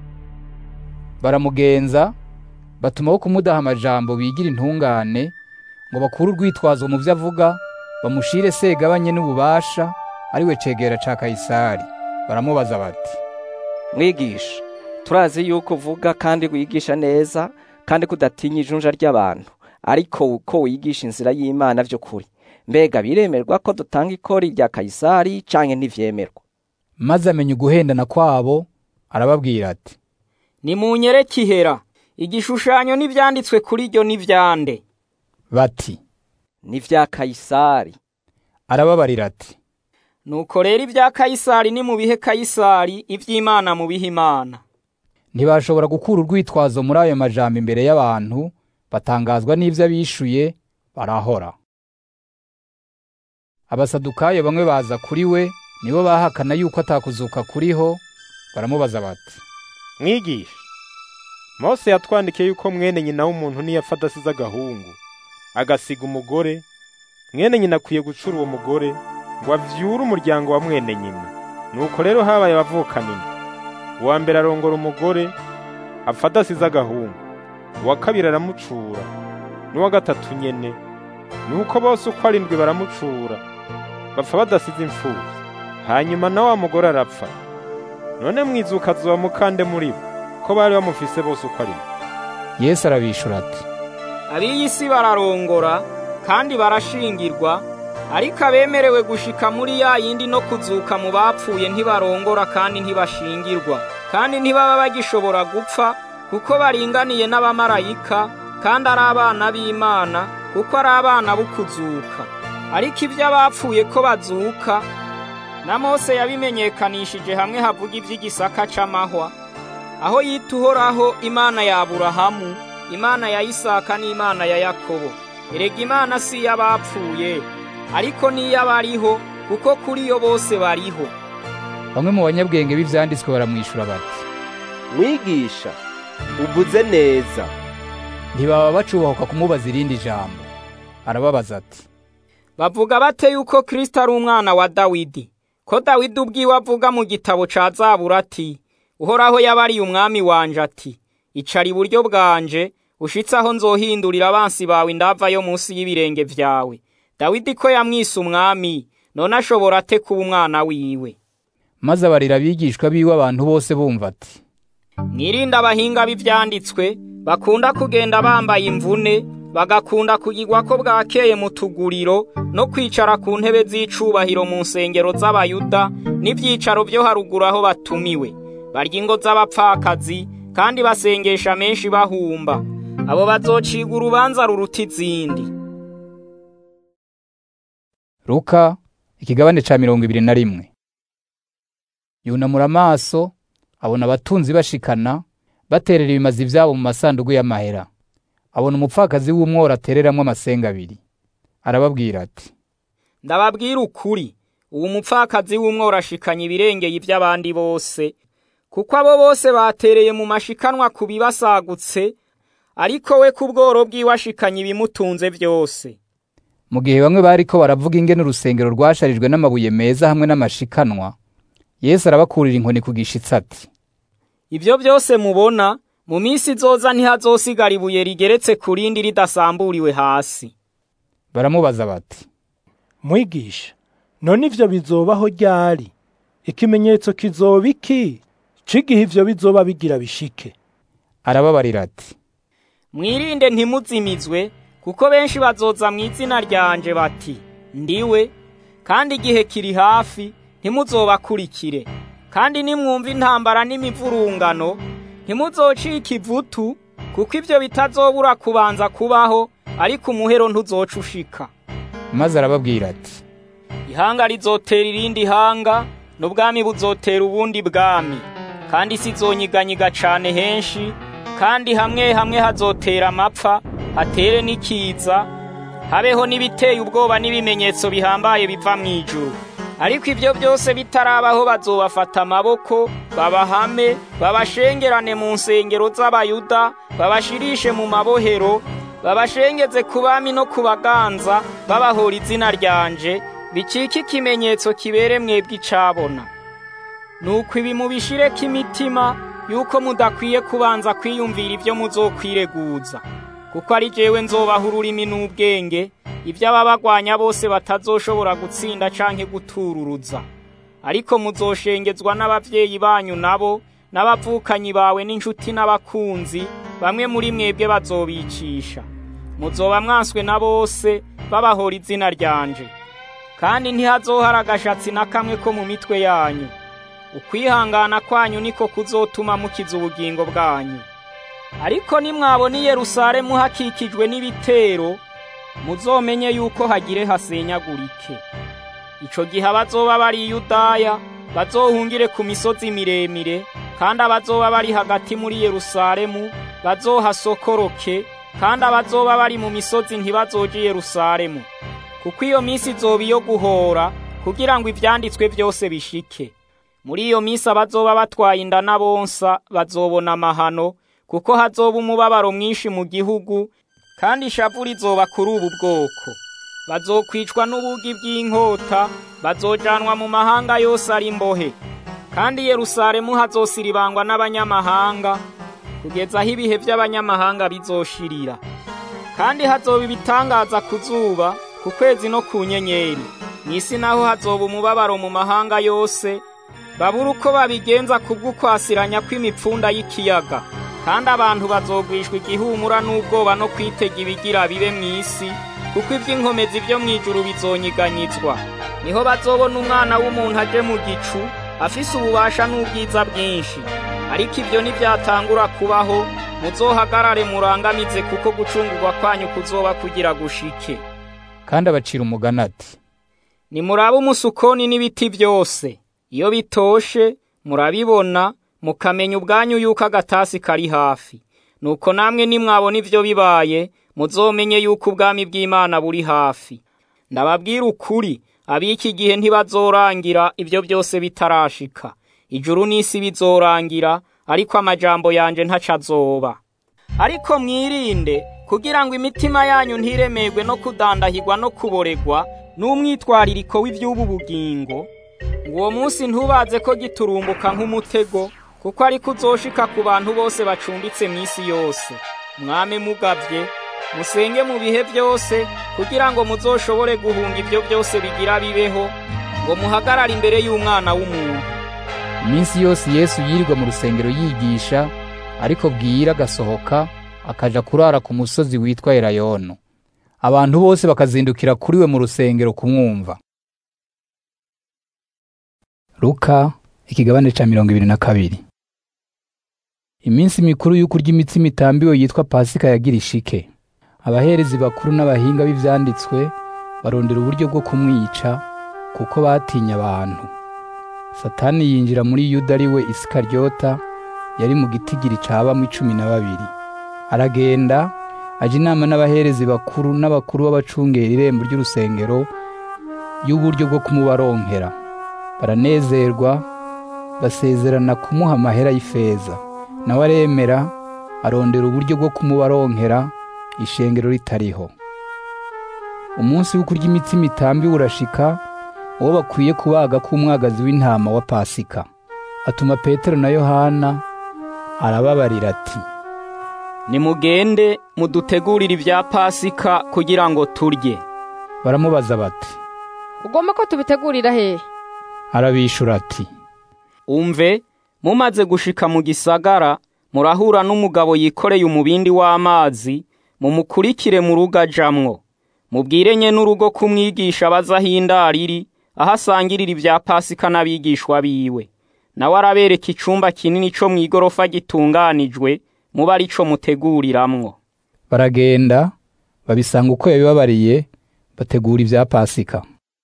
baramugenza batumaho kumudaha amajambo bigira intungane ngo bakure urwitwazo mu vyo avuga bamushire segabanye n'ububasha ari we cegera ca kayisari baramubaza bati mwigisha turazi yuko uvuga kandi wigisha neza kandi kudatinya ijunja ry'abantu ariko uko wigisha inzira y'imana vy'ukuri mbega biremerwa ko dutanga ikori rya kayisari canke ntivyemerwa maze amenya uguhendana kwabo arababwira ati nimunyereke ihera igishushanyo n'ivyanditswe kuri ryo n'ivyande bati ni vya kayisari arababarira ati nuko rero ibya kayisari ni mu bihe kayisari ivy'imana mu bihe imana ntibashobora gukura urwitwazo muri ayo majambo imbere y'abantu batangazwa n'ivyo abishuye barahora abasadukayo bamwe baza kuri we nibo bahakana yuko atakuzuka kuriho baramubaza bati mwigisha mose yatwandikiye yuko mwene nyina w'umuntu niyapfa adasize agahungu agasiga umugore mwene nyina akwiye gucura uwo mugore ngo avyure umuryango wa mwene nyina nuko rero habaye abavukanini uwa mbere arongora umugore apfa adasize agahungu uwa kabiri aramucura n'uwa gatatu nyene nuko bose uko arindwi baramucura bapfa badasize imfuvyi hanyuma na wa mugore arapfa none mwizuka azoba mukande muri bo ko bari bamufise bose uko ari bo yesu arabishura ati ab'iyi si bararongora kandi barashingirwa ariko abemerewe gushika muri ya yindi no kuzuka mu bapfuye ntibarongora kandi ntibashingirwa kandi ntibaba bagishobora gupfa kuko baringaniye n'abamarayika kandi ari abana b'imana kuko ari abana b'ukuzuka ariko ibyo abapfuye ko bazuka na mose yabimenyekanishije hamwe havuga iby'igisaka c'amahwa aho yita uhoraho imana ya aburahamu imana ya isaka n'imana ya yakobo erega imana si iy'abapfuye ariko n'iy'abariho kuko kuri yo bose bariho bamwe mu banyabwenge b'ivyanditswe baramwishura bati mwigisha uvuze neza ntibaba bacubahuka kumubaza irindi jambo arababaza ati bavuga bate yuko kristo ari umwana wa dawidi ko dawidi ubwiwe avuga mu gitabo ca zabura ati uhoraho yabariye umwami wanje ati icara iburyo bwanje ushitse aho nzohindurira abansi bawe indava yo munsi y'ibirenge vyawe dawidi ko yamwise umwami none ashobora ate kuba umwana wiwe maze abarira abigishwa biwe abantu bose bumva ati mwirinde abahinga b'ivyanditswe bakunda kugenda bambaye imvune bagakunda kugirwa ko bwakeye mu tuguriro no kwicara ku ntebe z'icubahiro mu nsengero z'abayuda n'ivyicaro vyo haruguru aho batumiwe barya ingo z'abapfakazi kandi basengesha menshi bahumba abo bazociga urubanza ruruta izindi Luka ikigabane ca mirongo ibiri na rimwe yunamura amaso abona abatunzi bashikana baterera ibimazi vyabo mu masandugu y'amahera abona umupfakazi w'umworo atereramwo amasenga abiri arababwira ati ndababwira ukuri uwo mupfakazi w'umworo ashikanye ibirengeye ivy'abandi bose kuko abo bose batereye mu mashikanwa ku bibasagutse ariko we ku bworo bwiwe ashikanye ibimutunze vyose mu gihe bamwe bariko baravuga ingene urusengero rwasharijwe n'amabuye meza hamwe n'amashikanwa yesu arabakurira inkoni ku gishitsi ati ivyo byose mubona mu minsi izoza ntihazosigara ibuye rigeretse ku rindi ridasamburiwe hasi baramubaza bati mwigisha none ivyo bizobaho ryari ikimenyetso kizoba iki c'igihe ivyo bizoba bigira bishike arababarira ati mwirinde ntimuzimizwe kuko benshi bazoza mu izina ryanje bati ndiwe kandi igihe kiri hafi ntimuzobakurikire kandi nimwumva intambara n'imivurungano ntimuzocika ivutu kuko ivyo bitazobura kubanza kubaho ariko umuhero ntuzoca ushika maze arababwira ati ihanga rizotera irindi hanga n'ubwami buzotera ubundi bwami kandi isi izonyiganyiga cane henshi kandi hamwe hamwe hazotera amapfa hatere n'ikiza habeho n'ibiteye ubwoba n'ibimenyetso bihambaye biva mu ijuru ariko ibyo byose bitarabaho bazobafata amaboko babahame babashengerane mu nsengero z'abayuda babashirishe mu mabohero babashengeze ku bami no ku baganza babahora izina ryanje bicike ikimenyetso kibere mwebwe icabona nuko ibi mubishireko imitima yuko mudakwiye kubanza kwiyumvira ibyo muzokwireguza kuko ari jewe nzobaha ururimi n'ubwenge ibyo ababagwanya bose batazoshobora gutsinda canke gutururuza ariko muzoshengezwa n'abavyeyi banyu nabo n'abavukanyi bawe n'inshuti n'abakunzi bamwe muri mwebwe bazobicisha muzoba mwanswe na bose babahora izina ryanje kandi ntihazohara agashatsi na kamwe ko mu mitwe yanyu ukwihangana kwanyu niko kuzotuma mukiza ubugingo bwanyu ariko nimwabona i yerusalemu hakikijwe n'ibitero muzomenye yuko hagire hasenyagurike ico gihe abazoba bari i yudaya bazohungire ku misozi miremire kandi abazoba bari hagati muri yerusalemu bazohasokoroke kandi abazoba bari mu misozi ntibazoje i yerusalemu kuko iyo minsi izoba iyo guhora kugira ngo ivyanditswe byose bishike muri iyo minsi abazoba batwaye inda n'abonsa bazobona amahano kuko hazoba umubabaro mwinshi mu gihugu kandi ishavu rizoba kuri ubu bwoko bazokwicwa n'ubugi bw'inkota bazojanwa mu mahanga yose ari imbohe kandi yerusalemu hazosiribangwa n'abanyamahanga kugeza aho ibihe by'abanyamahanga bizoshirira kandi hazoba ibitangaza ku zuba ku kwezi no ku nyenyeri mw'isi naho hazoba umubabaro mu mahanga yose babura uko babigenza kubw'ukwasiranya kw'imipfunda y'ikiyaga kandi abantu bazogwishwa igihumura n'ubwoba no kwitega ibigira bibe mw'isi kuko ivy'inkomezi vyo mw'ijuru bizonyiganyizwa niho bazobona umwana w'umuntu aje mu gicu afise ububasha n'ubwiza bwinshi ariko ivyo ntivyatangura kubaho muzohagarare murangamize kuko gucungurwa kwanyu kuzoba kugira gushike kandi abacira umugani ati nimurabe umusukoni n'ibiti byose iyo bitoshe murabibona mukamenya ubwanyu yuko agatasi kari hafi nuko namwe nimwabona ivyo bibaye muzomenye yuko ubwami bw'Imana buri hafi ndababwira ukuri ab'iki gihe ntibazorangira ivyo byose bitarashika ijuru n'isi bizorangira ariko amajambo yanje ntacazoba ariko mwirinde kugira ngo imitima yanyu ntiremerwe no kudandahirwa no kuboregwa n'umwitwaririko w'ivy'ubu bugingo uwo munsi ntubaze ko giturumbuka nk'umutego kuko ariko uzoshika ku bantu bose bacumbitse mw'isi yose mwame mugavye musenge mu bihe byose kugira ngo muzoshobore guhunga ibyo byose bigira bibeho ngo muhagarare imbere y'umwana w'umuntu iminsi yose yesu yirirwa mu rusengero yigisha ariko bwira agasohoka akaja kurara ku musozi witwa elayono abantu bose bakazindukira kuri we mu rusengero kumwumva luka ikigabane ca mirongo ibiri na kabiri iminsi mikuru y'ukurya imitsima itambiwe yitwa pasika yagira ishike abaherezi bakuru n'abahinga b'ivyanditswe barondera uburyo bwo kumwica kuko batinya abantu satani yinjira muri yuda ari we isikaryota yari mu gitigiri cabamwo icumi na babiri aragenda aja inama n'abaherezi bakuru n'abakuru b'abacungera irembo ry'urusengero y'uburyo bwo kumubaronkera baranezerwa basezerana kumuha amahera y'ifeza nawe aremera arondera uburyo bwo kumubaronkera ishengero ritariho umunsi wo kurya imitsima itambiwe urashika uwo bakwiye kubaga k'umwagazi w'intama wa pasika atuma petero na yohana arababarira ati nimugende mudutegurire ibya pasika kugira ngo turye baramubaza bati ugomba ko tubitegurira hehe arabishura ati umve mumaze gushika mu gisagara murahura n'umugabo yikoreye umubindi w'amazi mumukurikire mu rugo ajamwo mubwire nye n'urugo kumwigisha abaza aho indariri aho asangirira ibya pasika n'abigishwa biwe nawe arabereka icumba kinini co mw'igorofa gitunganijwe muba ari co muteguriramwo baragenda babisanga uko yabibabariye bategura ibya pasika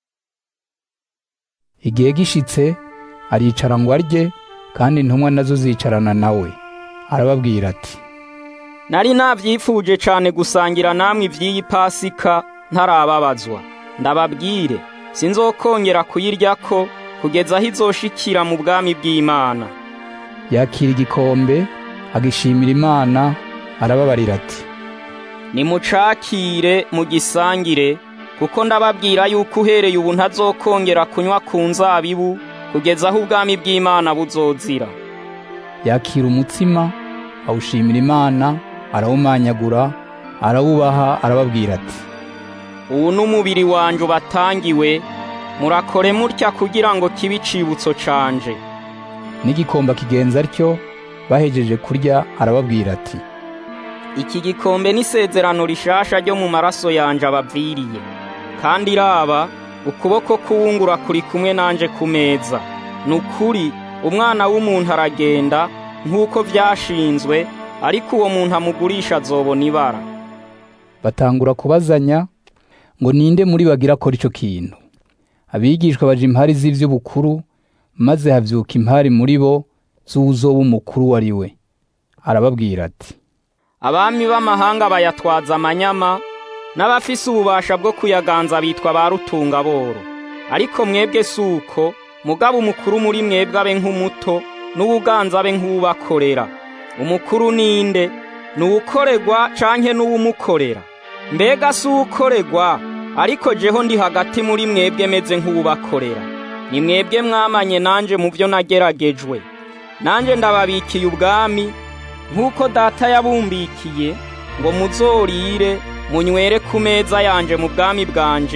igihe gishitse aricara ngo arye kandi intumwa nazo zicarana nawe arababwira ati nari navyifuje cane gusangira namwe ivy'iyi pasika ntarababazwa ndababwire sinzokongera kuyiryako kugeza aho izoshikira mu bwami bw'Imana yakira igikombe agishimira imana arababarira ati nimucakire mugisangire kuko ndababwira yuko uhereye ubu ntazokongera kunywa ku nzabibu kugeza aho ubwami bw'Imana buzozira yakira umutsima awushimira imana arawumanyagura arawubaha arababwira ati ubu n'umubiri wanje ubatangiwe murakore mutya kugira ngo kibe icibutso canje n'igikomba kigenza atyo bahejeje kurya arababwira ati iki gikombe n'isezerano rishasha ryo mu maraso yanje abaviriye kandi raba ukuboko kuwungura kuri kumwe nanje ku meza ni ukuri umwana w'umuntu aragenda nk'uko vyashinzwe ariko uwo muntu amugurisha azobona ibara batangura kubazanya ngo ninde muri bagira akora ico kintu abigishwa baje impari z'ivy'ubukuru maze havyuka impari muri bo z'uwuzoba umukuru wari we arababwira ati abami b'amahanga bayatwaza amanyama n'abafise ububasha bwo kuyaganza bitwa ba rutungaboro ariko mwebwe suko mugabo umukuru muri mwebwe abe nk'umuto n'ubuganza abe nk'ubakorera umukuru ninde ni uwukoregwa canke n'uwumukorera mbega si uwukoregwa ariko jeho ndi hagati muri mwebwe meze nk'uwubakorera ni mwebwe mwamanye nanje mu byo nageragejwe nanje ndababikiye ubwami nk'uko data yabumbikiye ngo muzorire munywere ku meza yanje mu bwami bwanje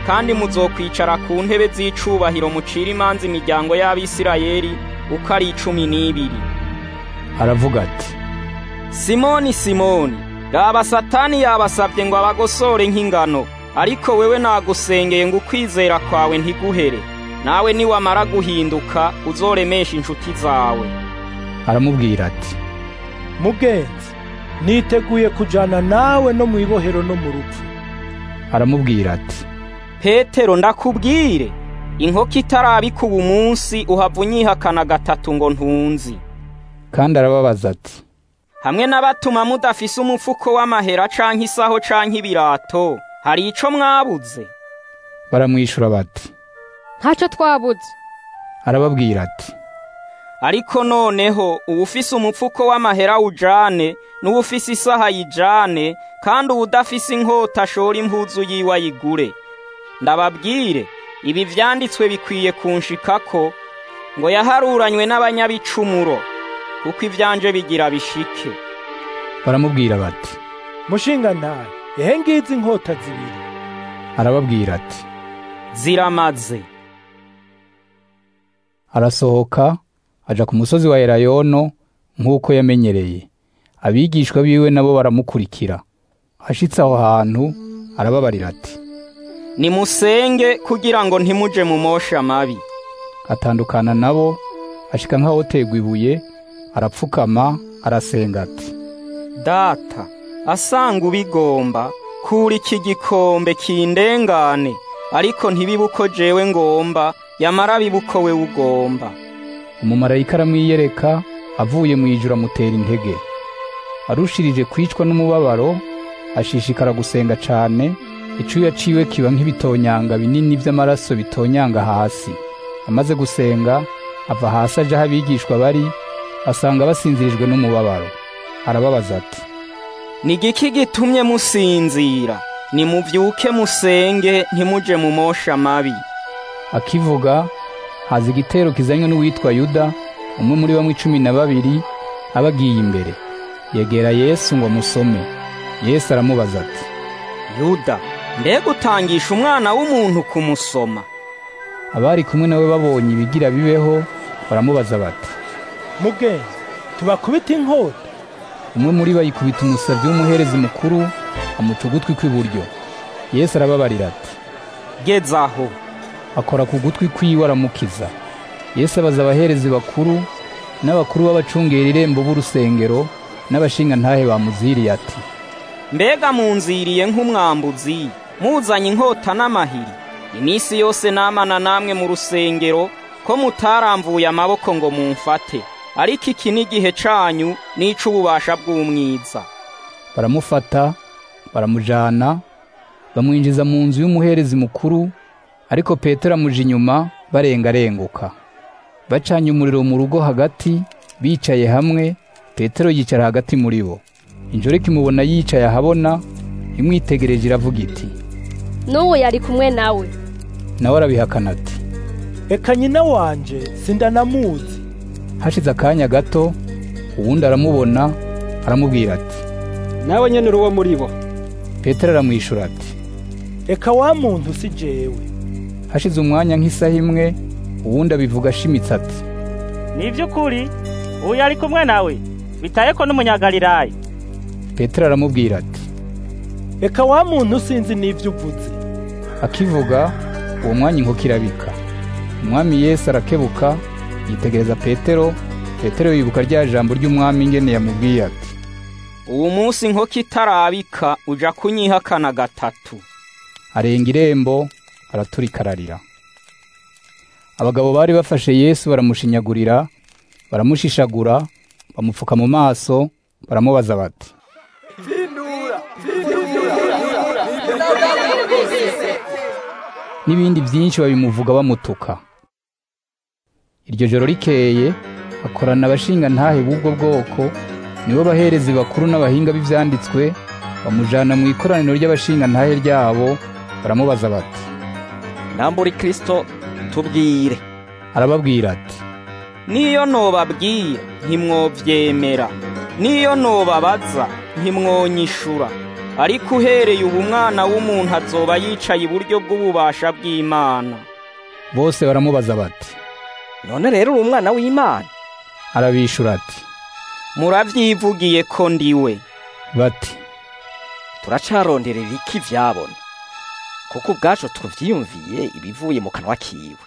kandi muzokwicara ku ntebe z'icubahiro mucira imanza imiryango y'abisirayeli uko ari icumi n'ibiri aravuga ati simoni simoni raba satani yabasabye ngo abagosore nk'ingano ariko wewe nagusengeye ngo ukwizera kwawe ntiguhere nawe niwamara guhinduka uzoremesha inshuti zawe aramubwira ati mugenzi niteguye kujana nawe no mu ibohero no mu rupfu aramubwira ati petero ndakubwire inkoko itarabika ubu munsi uhava unyihakana gatatu ngo ntunzi kandi arababaza ati hamwe n'abatuma mudafise umufuko w'amahera canke isaho canke ibirato hari ico mwabuze baramwishura bati ntacyo twabuze arababwira ati ariko noneho uwufise umupfuko w'amahera ujane n'uwufise isaha yijane kandi uwudafise inkota ashora impuzu yiwe ayigure ndababwire ibi vyanditswe bikwiye kunshikako ngo yaharuranywe n'abanyabicumuro kuko ivyanje bigira bishike baramubwira bati mushinga ntayo ehe ngizi inkota zibiri arababwira ati ziramaze arasohoka aja ku musozi wa elayono nk'uko yamenyereye abigishwa biwe nabo baramukurikira ashitse aho hantu arababarira ati nimusenge kugira ngo ntimuje mu mosha mabi atandukana nabo ashika nk'aho tegwa ibuye arapfukama arasenga ati data asanga ubigomba kura iki gikombe kindengane ariko ntibibe uko jewe ngomba yamara bibe uko we ugomba umumarayika aramwiyereka avuye mu ijuru amutera intege arushirije kwicwa n'umubabaro ashishikara gusenga cane icuya ciwe kiba nk'ibitonyanga binini vy'amaraso bitonyanga hasi amaze gusenga ava hasi aja aho abigishwa bari asanga basinzirijwe n'umubabaro arababaza ati ni igiki gitumye musinzira nimuvyuke musenge ntimuje mu mosha mabi akivuga haza igitero kizanywe n'uwitwa yuda umwe muri bamwe cumi na babiri aba agiye imbere yegera yesu ngo amusome yesu aramubaza ati yuda mbega utangisha umwana w'umuntu kumusoma abari kumwe nawe babonye ibigira bibeho baramubaza bati mugenzi tubakubita inkota umwe muri bo yikubita umusavyi w'umuherezi mukuru amuca ugutwi kw'iburyo yesu arababarira ati geza aho akora ku gutwi kwiwe aramukiza yesu abaza abaherezi bakuru n'abakuru b'abacungera irembo b'urusengero n'abashinga ntahe bamuziriye ati mbega munziriye nk'umwambuzi muzanye inkota n'amahiri iminsi yose namana namwe mu rusengero ko mutaramvuye amaboko ngo mumfate ariko iki ni igihe canyu n'ic'ububasha bw'umwiza baramufata baramujana bamwinjiza mu nzu y'umuherezi mukuru ariko petero amuja inyuma barengarenguka bacanye umuriro mu rugo hagati bicaye hamwe petero yicara hagati muri bo injoreka imubona yicaye ahabona imwitegereje iravuga iti n'ubu yari kumwe nawe nawe arabihakana ati reka nyina wanje sindanamuzi hashize akanya gato uwundi aramubona aramubwira ati nawe nyene uri uwo muri bo petero aramwishura ati reka wa muntu si jewe hashize umwanya nk'isaha imwe uwundi abivuga ashimitse ati ni iby'ukuri ubu yari kumwe nawe bitaye ko n'umunyagalilaya petero aramubwira ati reka wa muntu sinzi n'ibyo uvuze akivuga uwo mwanya inkoko irabika umwami yesu arakebuka yitegereza petero petero yibuka rya jambo ry'umwami ingene yamubwiye ati uwo munsi inkoko itarabika uja kunyihakana gatatu arenga irembo araturika ararira abagabo bari bafashe yesu baramushinyagurira baramushishagura bamupfuka mu maso baramubaza bati n'ibindi byinshi babimuvuga bamutuka iryo joro rikeye akorana abashinga ntahe b'ubwo bwoko nibo baherezi bakuru n'abahinga b'ivyanditswe bamujana mu ikoraniro ry'abashinga ntahe ryabo baramubaza bati nambura kristo tubwire arababwira ati niyo nobabwira ntimwovyemera niyo nobabaza ntimwonyishura ariko uhereye ubu umwana w'umuntu azoba yicaye iburyo bw'ububasha bw'imana bose baramubaza bati none rero uri umwana w'imana arabishura ati muravyivugiye ko ndiwe bati turacaronderera iki vyabona kuko ubwacu tuvyiyumviye ibivuye mu kanwa kiwe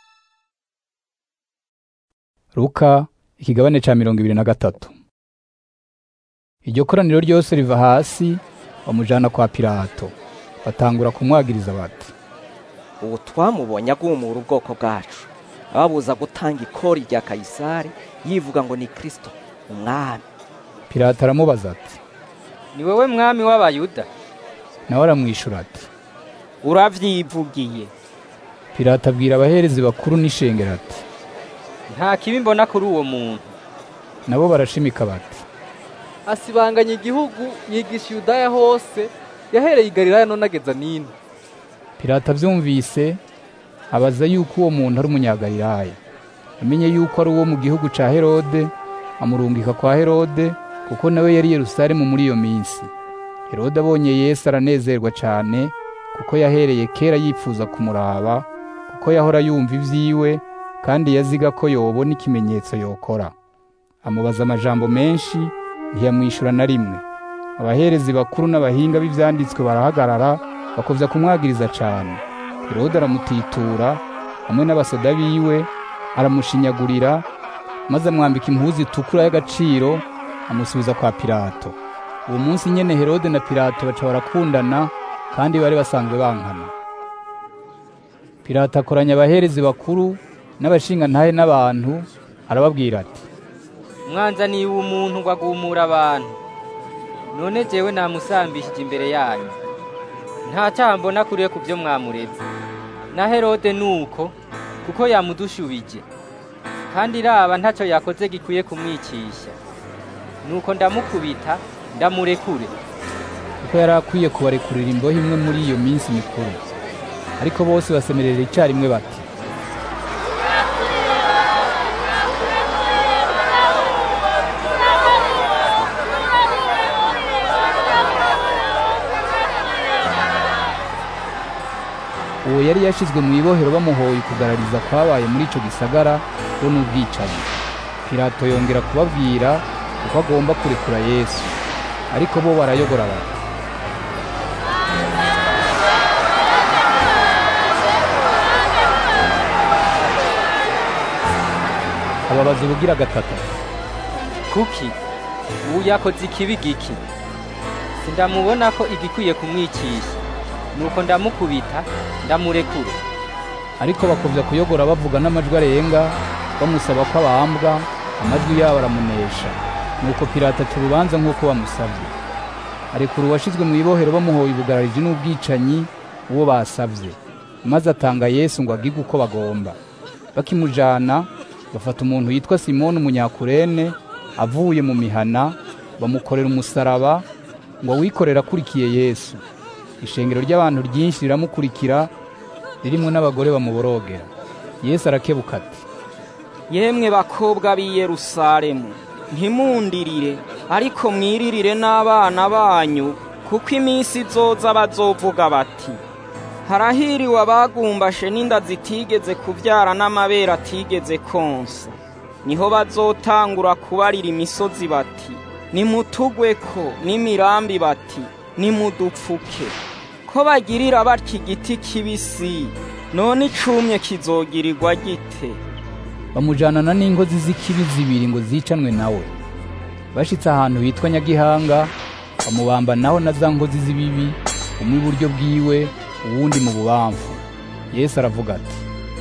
Luka ikigabane ca mirongo ibiri na gatatu iryo koraniro ryose riva hasi bamujana kwa Pilato batangura kumwagiriza bati ubu twamubonye agumura ubwoko bwacu ababuza gutanga ikori rya kayisari yivuga ngo ni kristo umwami Pilato aramubaza ati ni wowe mwami w'abayuda nawe aramwishura ati uravyivugiye Pilato abwira abaherezi bakuru n'ishengero ati nta kibi mbona kuri uwo muntu nabo barashimika bati asibanganya igihugu yigisha Yudaya hose yahereye i Galilaya none ageza nino Pilato avyumvise abaza yuko uwo muntu ari umunyagalilaya amenye yuko ari uwo mu gihugu ca Herode amurungika kwa Herode kuko nawe yari Yerusalemu muri iyo minsi Herode abonye Yesu aranezerwa cane kuko yahereye kera yifuza kumuraba kuko yahora yumva ivyiwe kandi yaziga ko yobona ikimenyetso yokora amubaza amajambo menshi ntiyamwishura na rimwe abaherezi bakuru n'abahinga b'ivyanditswe barahagarara bakovya kumwagiriza cane herode aramutitura hamwe n'abasoda biwe aramushinyagurira maze amwambika impuzu itukura y'agaciro amusubiza kwa pilato uwo munsi nyene herode na pilato baca barakundana kandi bari basanzwe bankana pilato akoranya abaherezi bakuru n'abashingantahe n'abantu arababwira ati mwanzaniye uwo muntu ngo agumura abantu none jewe namusambishije imbere yanyu nta cyaha mbona kuriye ku byo mwamureze na herode nuko kuko yamudushubije kandi raba ntacyo yakoze gikwiye kumwicisha nuko ndamukubita ndamurekure kuko yari akwiye kubarekurira imbohe imwe muri iyo minsi mikuru ariko bose basemerera icyarimwe bati uwo yari yashizwe mu ibohero bamuhoye kugarariza kwabaye muri ico gisagara bo n'ubwicanyi pilato yongera kubabwira uko agomba kurekura yesu ariko bo barayogora bati ababaza ubugira gatatu kuki ubu yakoze ikibi giki sindamubona ko igikwiye kumwicisha nuko ndamukubita ndamurekure ariko bakovya kuyogora bavuga n'amajwi arenga bamusaba ko abambwa amajwi yabo aramunesha nuko pilato aca urubanza nk'uko bamusavye arekura uwashizwe mu ibohero bamuhoye ubugarariji n'ubwicanyi uwo basavye maze atanga yesu ngo agige uko bagomba bakimujana bafata umuntu yitwa simoni umunyakurene avuye mu mihana bamukorera umusaraba ngo awikorere akurikiye yesu ishengero ry'abantu ryinshi riramukurikira ririmo n'abagore bamuborogera yesu arakebuka ati yemwe bakobwa b'i yerusalemu ntimundirire ariko mwiririre n'abana banyu kuko iminsi izoza bazovuga bati harahiriwe abagumbashe n'inda zitigeze kubyara n'amabere atigeze konsa niho bazotangura kubarira imisozi bati nimutugwe ko n'imirambi bati nimudupfuke ko bagirira batya igiti kibisi none icumye kizogirirwa gite bamujanana n'inkozi z'ikibi zibiri ngo zicanwe nawe bashitse ahantu hitwa nyagihanga bamubamba naho na za nkozi z'ibibi umwe iburyo bwiwe uwundi mu bubamfu yesu aravuga ati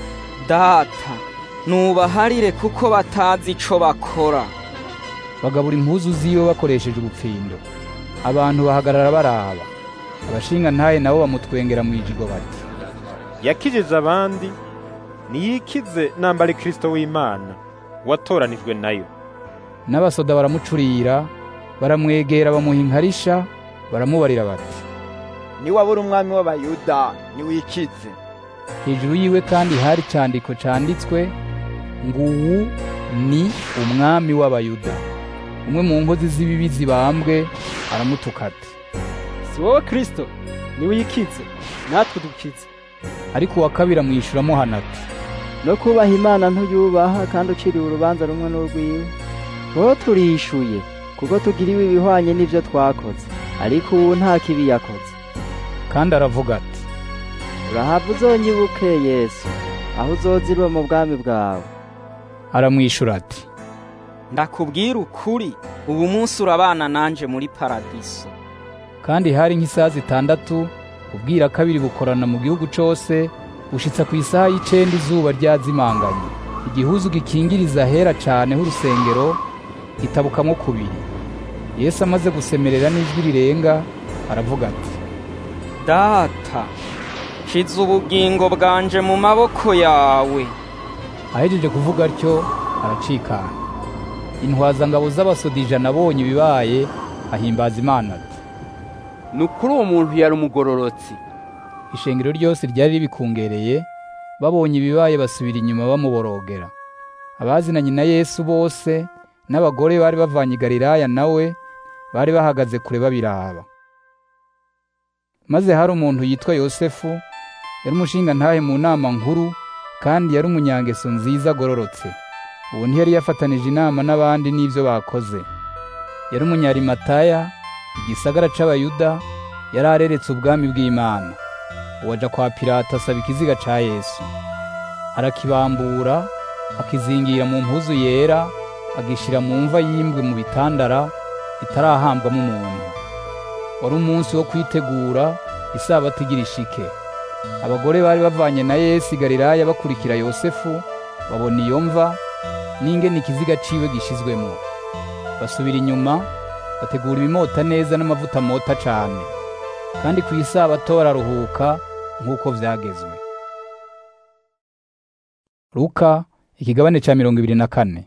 data nubaharire kuko batazi ico bakora bagabura impuzu ziwe bakoresheje ubupfindo abantu bahagarara baraba abashinga ntaye nabo bamutwengera mu ijigo bati yakijije abandi niyikize namba ari kristo w'imana watoranijwe nayo n'abasoda baramucurira baramwegera bamuha inkarisha baramubarira bati niwabura umwami w'abayuda niwikize hejuru yiwe kandi hari icyandiko cyanditswe ngo uwu ni umwami w'abayuda umwe mu nkozi z'ibibi zibambwe aramutuka ati si si wowe kirisito niwe uyikize natwe dukize ariko uwa kabiri amwishyura amuhana ati no kubaha imana ntuyubaha kandi uciriwe urubanza rumwe n'urwiwe wowe turishuye kuko tugiriwe ibihwanye n'ibyo twakoze ariko ubu nta kibi yakoze kandi aravuga ati urahava uzonyibuke yesu aho uzozirwa mu bwami bwawe aramwishyura ati ndakubwira ukuri ubu munsi urabana nanje muri paradiso kandi hari nk'isaha zitandatu ubwira kabiri bukorana mu gihugu cyose bushitsa ku isaha y'icenda izuba ryazimanganye igihuzu gikingiriza ahera cane h'urusengero gitabukamwo kubiri yesu amaze gusemerera n'ijwi rirenga aravuga ati data shize ubugingo bwanje mu maboko yawe ahejeje kuvuga atyo aracikana intwazangabo z'abasodijana abonye ibibaye ahimbaza imana ati ni ukuri uwo muntu yari umugororotsi ishengero ryose ryari ribikungereye babonye ibibaye basubira inyuma bamuborogera abazinanye na yesu bose n'abagore bari bavanye i galilaya nawe bari bahagaze kure babiraba maze hari umuntu yitwa yosefu yari umushinga ntahe mu nama nkuru kandi yari umunyangeso nziza agororotse ubu ntiyari yafatanije inama n'abandi n'ibyo bakoze yari umunyarimataya igisagara c'abayuda yari areretse ubwami bw'imana uwaja kwa pilato asaba ikiziga ca yesu arakibambura akizingira mu mpuzu yera agishira mu mva yimbwe mu bitandara itarahambwamo umuntu wari umunsi wo kwitegura isabato igira ishike abagore bari bavanye na yesu i galilaya bakurikira yosefu babona iyo mva n'ingene ikiziga ciwe gishizwemo basubira inyuma bategura ibimota neza n'amavuta mota cane kandi ku isabato bararuhuka nk'uko vyagezwe luka ikigabane ca mirongo ibiri na kane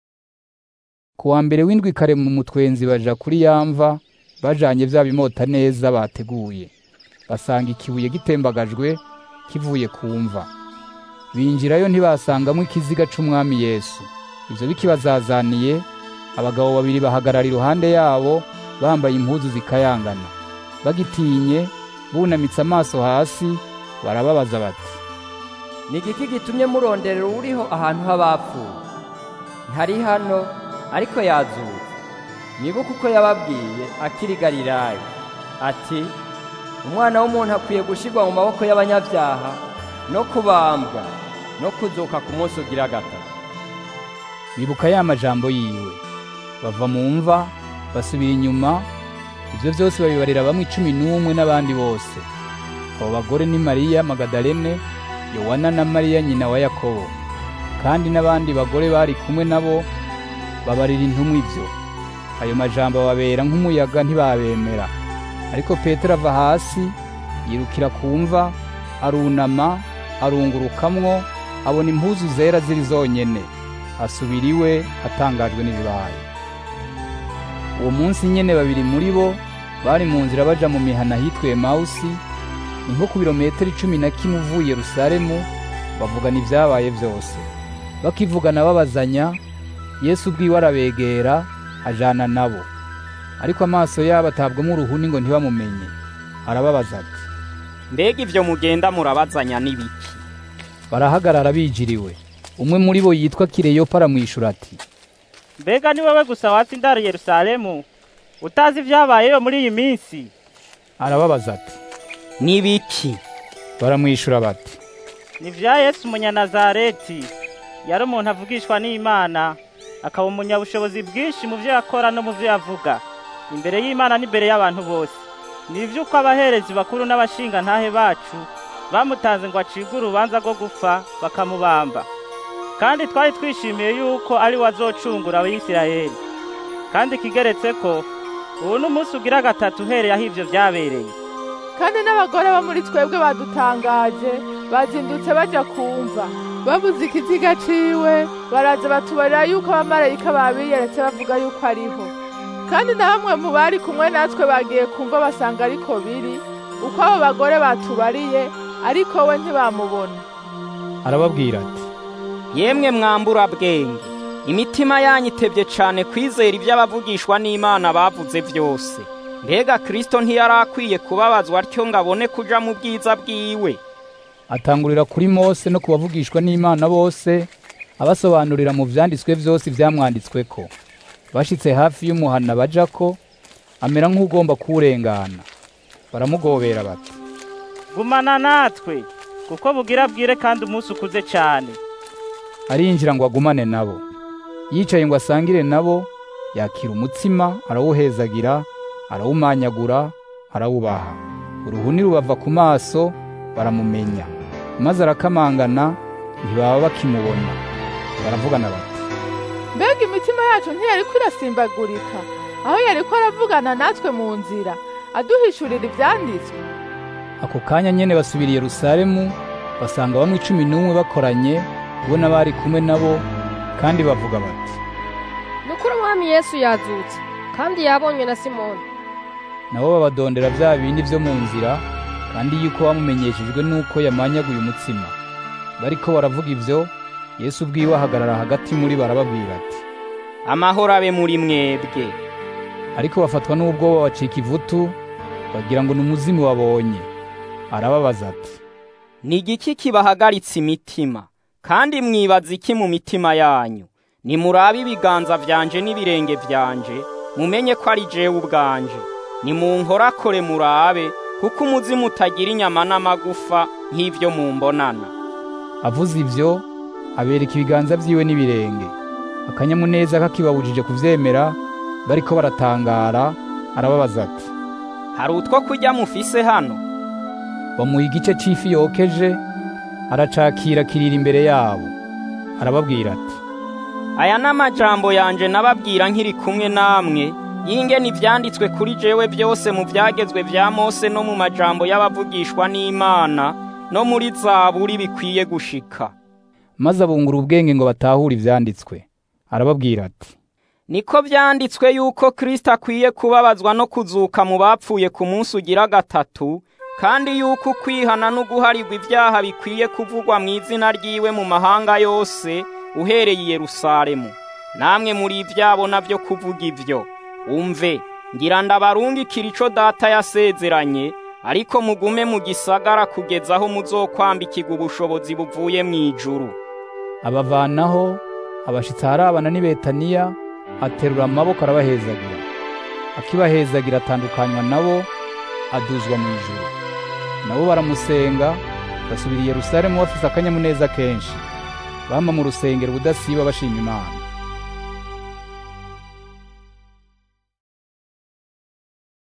ku wa mbere w'indwi kare mu mutwenzi baja kuri yamva bajanye vya bimota neza bateguye basanga ikibuye gitembagajwe kivuye ku mva binjirayo ntibasangamo ikiziga c'umwami yesu ivyo bikibazazaniye abagabo babiri bahagarara iruhande yabo bambaye impuzu zikayangana bagitinye bunamitse amaso hasi barababaza bati ni igiki gitumye muronderera uriho ahantu h'abapfuye ntari hano ariko yazutse mwibuke uko yababwiye akiri galilaya ati umwana w'umuntu akwiye gushyirwa mu maboko y'abanyabyaha no kubambwa no kuzuka ku munsi ugira gatatu bibuka ya majambo yiwe bava mu mva basubira inyuma ibyo byose babibarira bamwe icumi n'umwe n'abandi bose abo bagore ni mariya magadalene yowana na mariya nyina wa yakobo kandi n'abandi bagore bari kumwe nabo babarira intumwa ibyo ayo majambo babera nk'umuyaga ntibabemera ariko petero ava hasi yirukira ku mva arunama arungurukamwo abona impuzu zera ziri zonyene asubira iwe atangajwe n'ibibaye uwo munsi nyene babiri muri bo bari mu nzira baja mu mihana hitwa emawusi ni nko ku birometero icumi na kimwe uvuye yerusalemu bavugana ibyabaye byose bakivugana babazanya yesu ubwiwe arabegera ajana nabo ariko amaso yabo atabwamo uruhuni ngo ntibamumenye arababaza ati mbega ivyo mugenda murabazanya n'ibiki barahagarara bijiriwe umwe muri bo yitwa kireyopa aramwishura ati mbega ni wowe gusa watsindara yerusalemu utazi ibyabayeyo muri iyi minsi arababaza ati n'ibiki baramwishura bati ni vya yesu umunyanazareti yari umuntu avugishwa n'imana akaba umunyabushobozi bwinshi mu byo yakora no mu byo yavuga imbere y'imana n'imbere y'abantu bose ni ivy'uko abaherezi bakuru n'abashinga ntahe bacu bamutanze ngo acibwe urubanza rwo gupfa bakamubamba kandi twari twishimiye yuko ari we azocungura abisirayeli kandi ikigeretse ko ubu ni umunsi ugira gatatu uhereye aho ivyo vyabereye kandi n'abagore bo muri twebwe badutangaje bazindutse baja kumva babuze ikiziga ciwe baraza batubarira yuko abamarayika babiyeretse bavuga yuko ariho kandi na bamwe mu bari kumwe natwe bagiye kumva basanga ariko biri uko abo bagore batubariye ariko we ntibamubona arababwira ati yemwe mwambura bwenge imitima yanyu itebye cane kwizera ibyo abavugishwa n'imana bavuze byose mbega kristo ntiyari akwiye kubabazwa atyo ngo abone kuja mu bwiza bwiwe atangurira kuri mose no kubavugishwa n'imana bose abasobanurira mu vyanditswe vyose ivyamwanditsweko bashitse hafi y'umuhana bajako amera nk'ugomba kuwurengana baramugobera bati gumana natwe kuko bugira bwire kandi umunsi ukuze cyane arinjira ngo agumane nabo yicaye ngo asangire nabo yakira umutsima arawuhezagira arawumanyagura arawubaha uruhuni rubava ku maso baramumenya maze arakamangana ntibaba bakimubona baravugana bati mbega imitima yacu ntiyariko irasimbagurika aho yariko aravugana natwe mu nzira aduhishurira ivyanditswe ako kanya nyene basubira i yerusalemu basanga bamwe icumi n'umwe bakoranye bo n'abari kumwe nabo kandi bavuga bati ni ukuri umwami yesu yazutse kandi yabonywe na simoni nabo babadondera vya bindi vyo mu nzira kandi yuko bamumenyeshejwe n'uko yamanyaguye umutsima bariko baravuga ivyo yesu ubwiwe ahagarara hagati muri barababwira ati amahoro abe muri mwebwe ariko bafatwa n'ubwoba bacika ivutu bagira ngo ni umuzimu babonye arababaza ati ni igiki kibahagaritse imitima kandi mwibaza iki mu mitima yanyu nimurabe ibiganza vyanje n'ibirenge vyanje mumenye ko ari jewe ubwanje nimunkorakore murabe kuko umuzimu utagira inyama n'amagufa nk'ivyo mumbonana avuze ivyo abereka ibiganza vyiwe n'ibirenge akanyamuneza kakibabujije kuvyemera bariko baratangara arababaza ati hari utwo kurya mufise hano bamuha igice c'ifi yokeje aracakira kirira imbere yabo arababwira ati aya n'amajambo yanje nababwira nkiri kumwe namwe yingene ivyanditswe kuri jewe byose mu vyagezwe vya Mose no mu majambo y'abavugishwa n'Imana no muri zaburi bikwiye gushika maze abungura ubwenge ngo batahure ivyanditswe arababwira ati niko vyanditswe yuko Kristo akwiye kubabazwa no kuzuka mu bapfuye ku munsi ugira gatatu kandi yuko kwihana no guharirwa ibyaha bikwiye kuvugwa mu izina ryiwe mu mahanga yose uhereye i Yerusalemu namwe muri ivyabo navyo kuvuga ivyo umve ngira ndabarungikira ico data yasezeranye ariko mugume mu gisagara kugeza aho muzokwambikirwa ubushobozi buvuye mu ijuru abavanaho abashitsi harabana n'i betaniya aterura amaboko arabahezagira akibahezagira atandukanywa nabo aduzwa mu ijuru nabo baramusenga basubira i yerusalemu bafise akanyamuneza kenshi bama mu rusengero ubudasiba bashima imana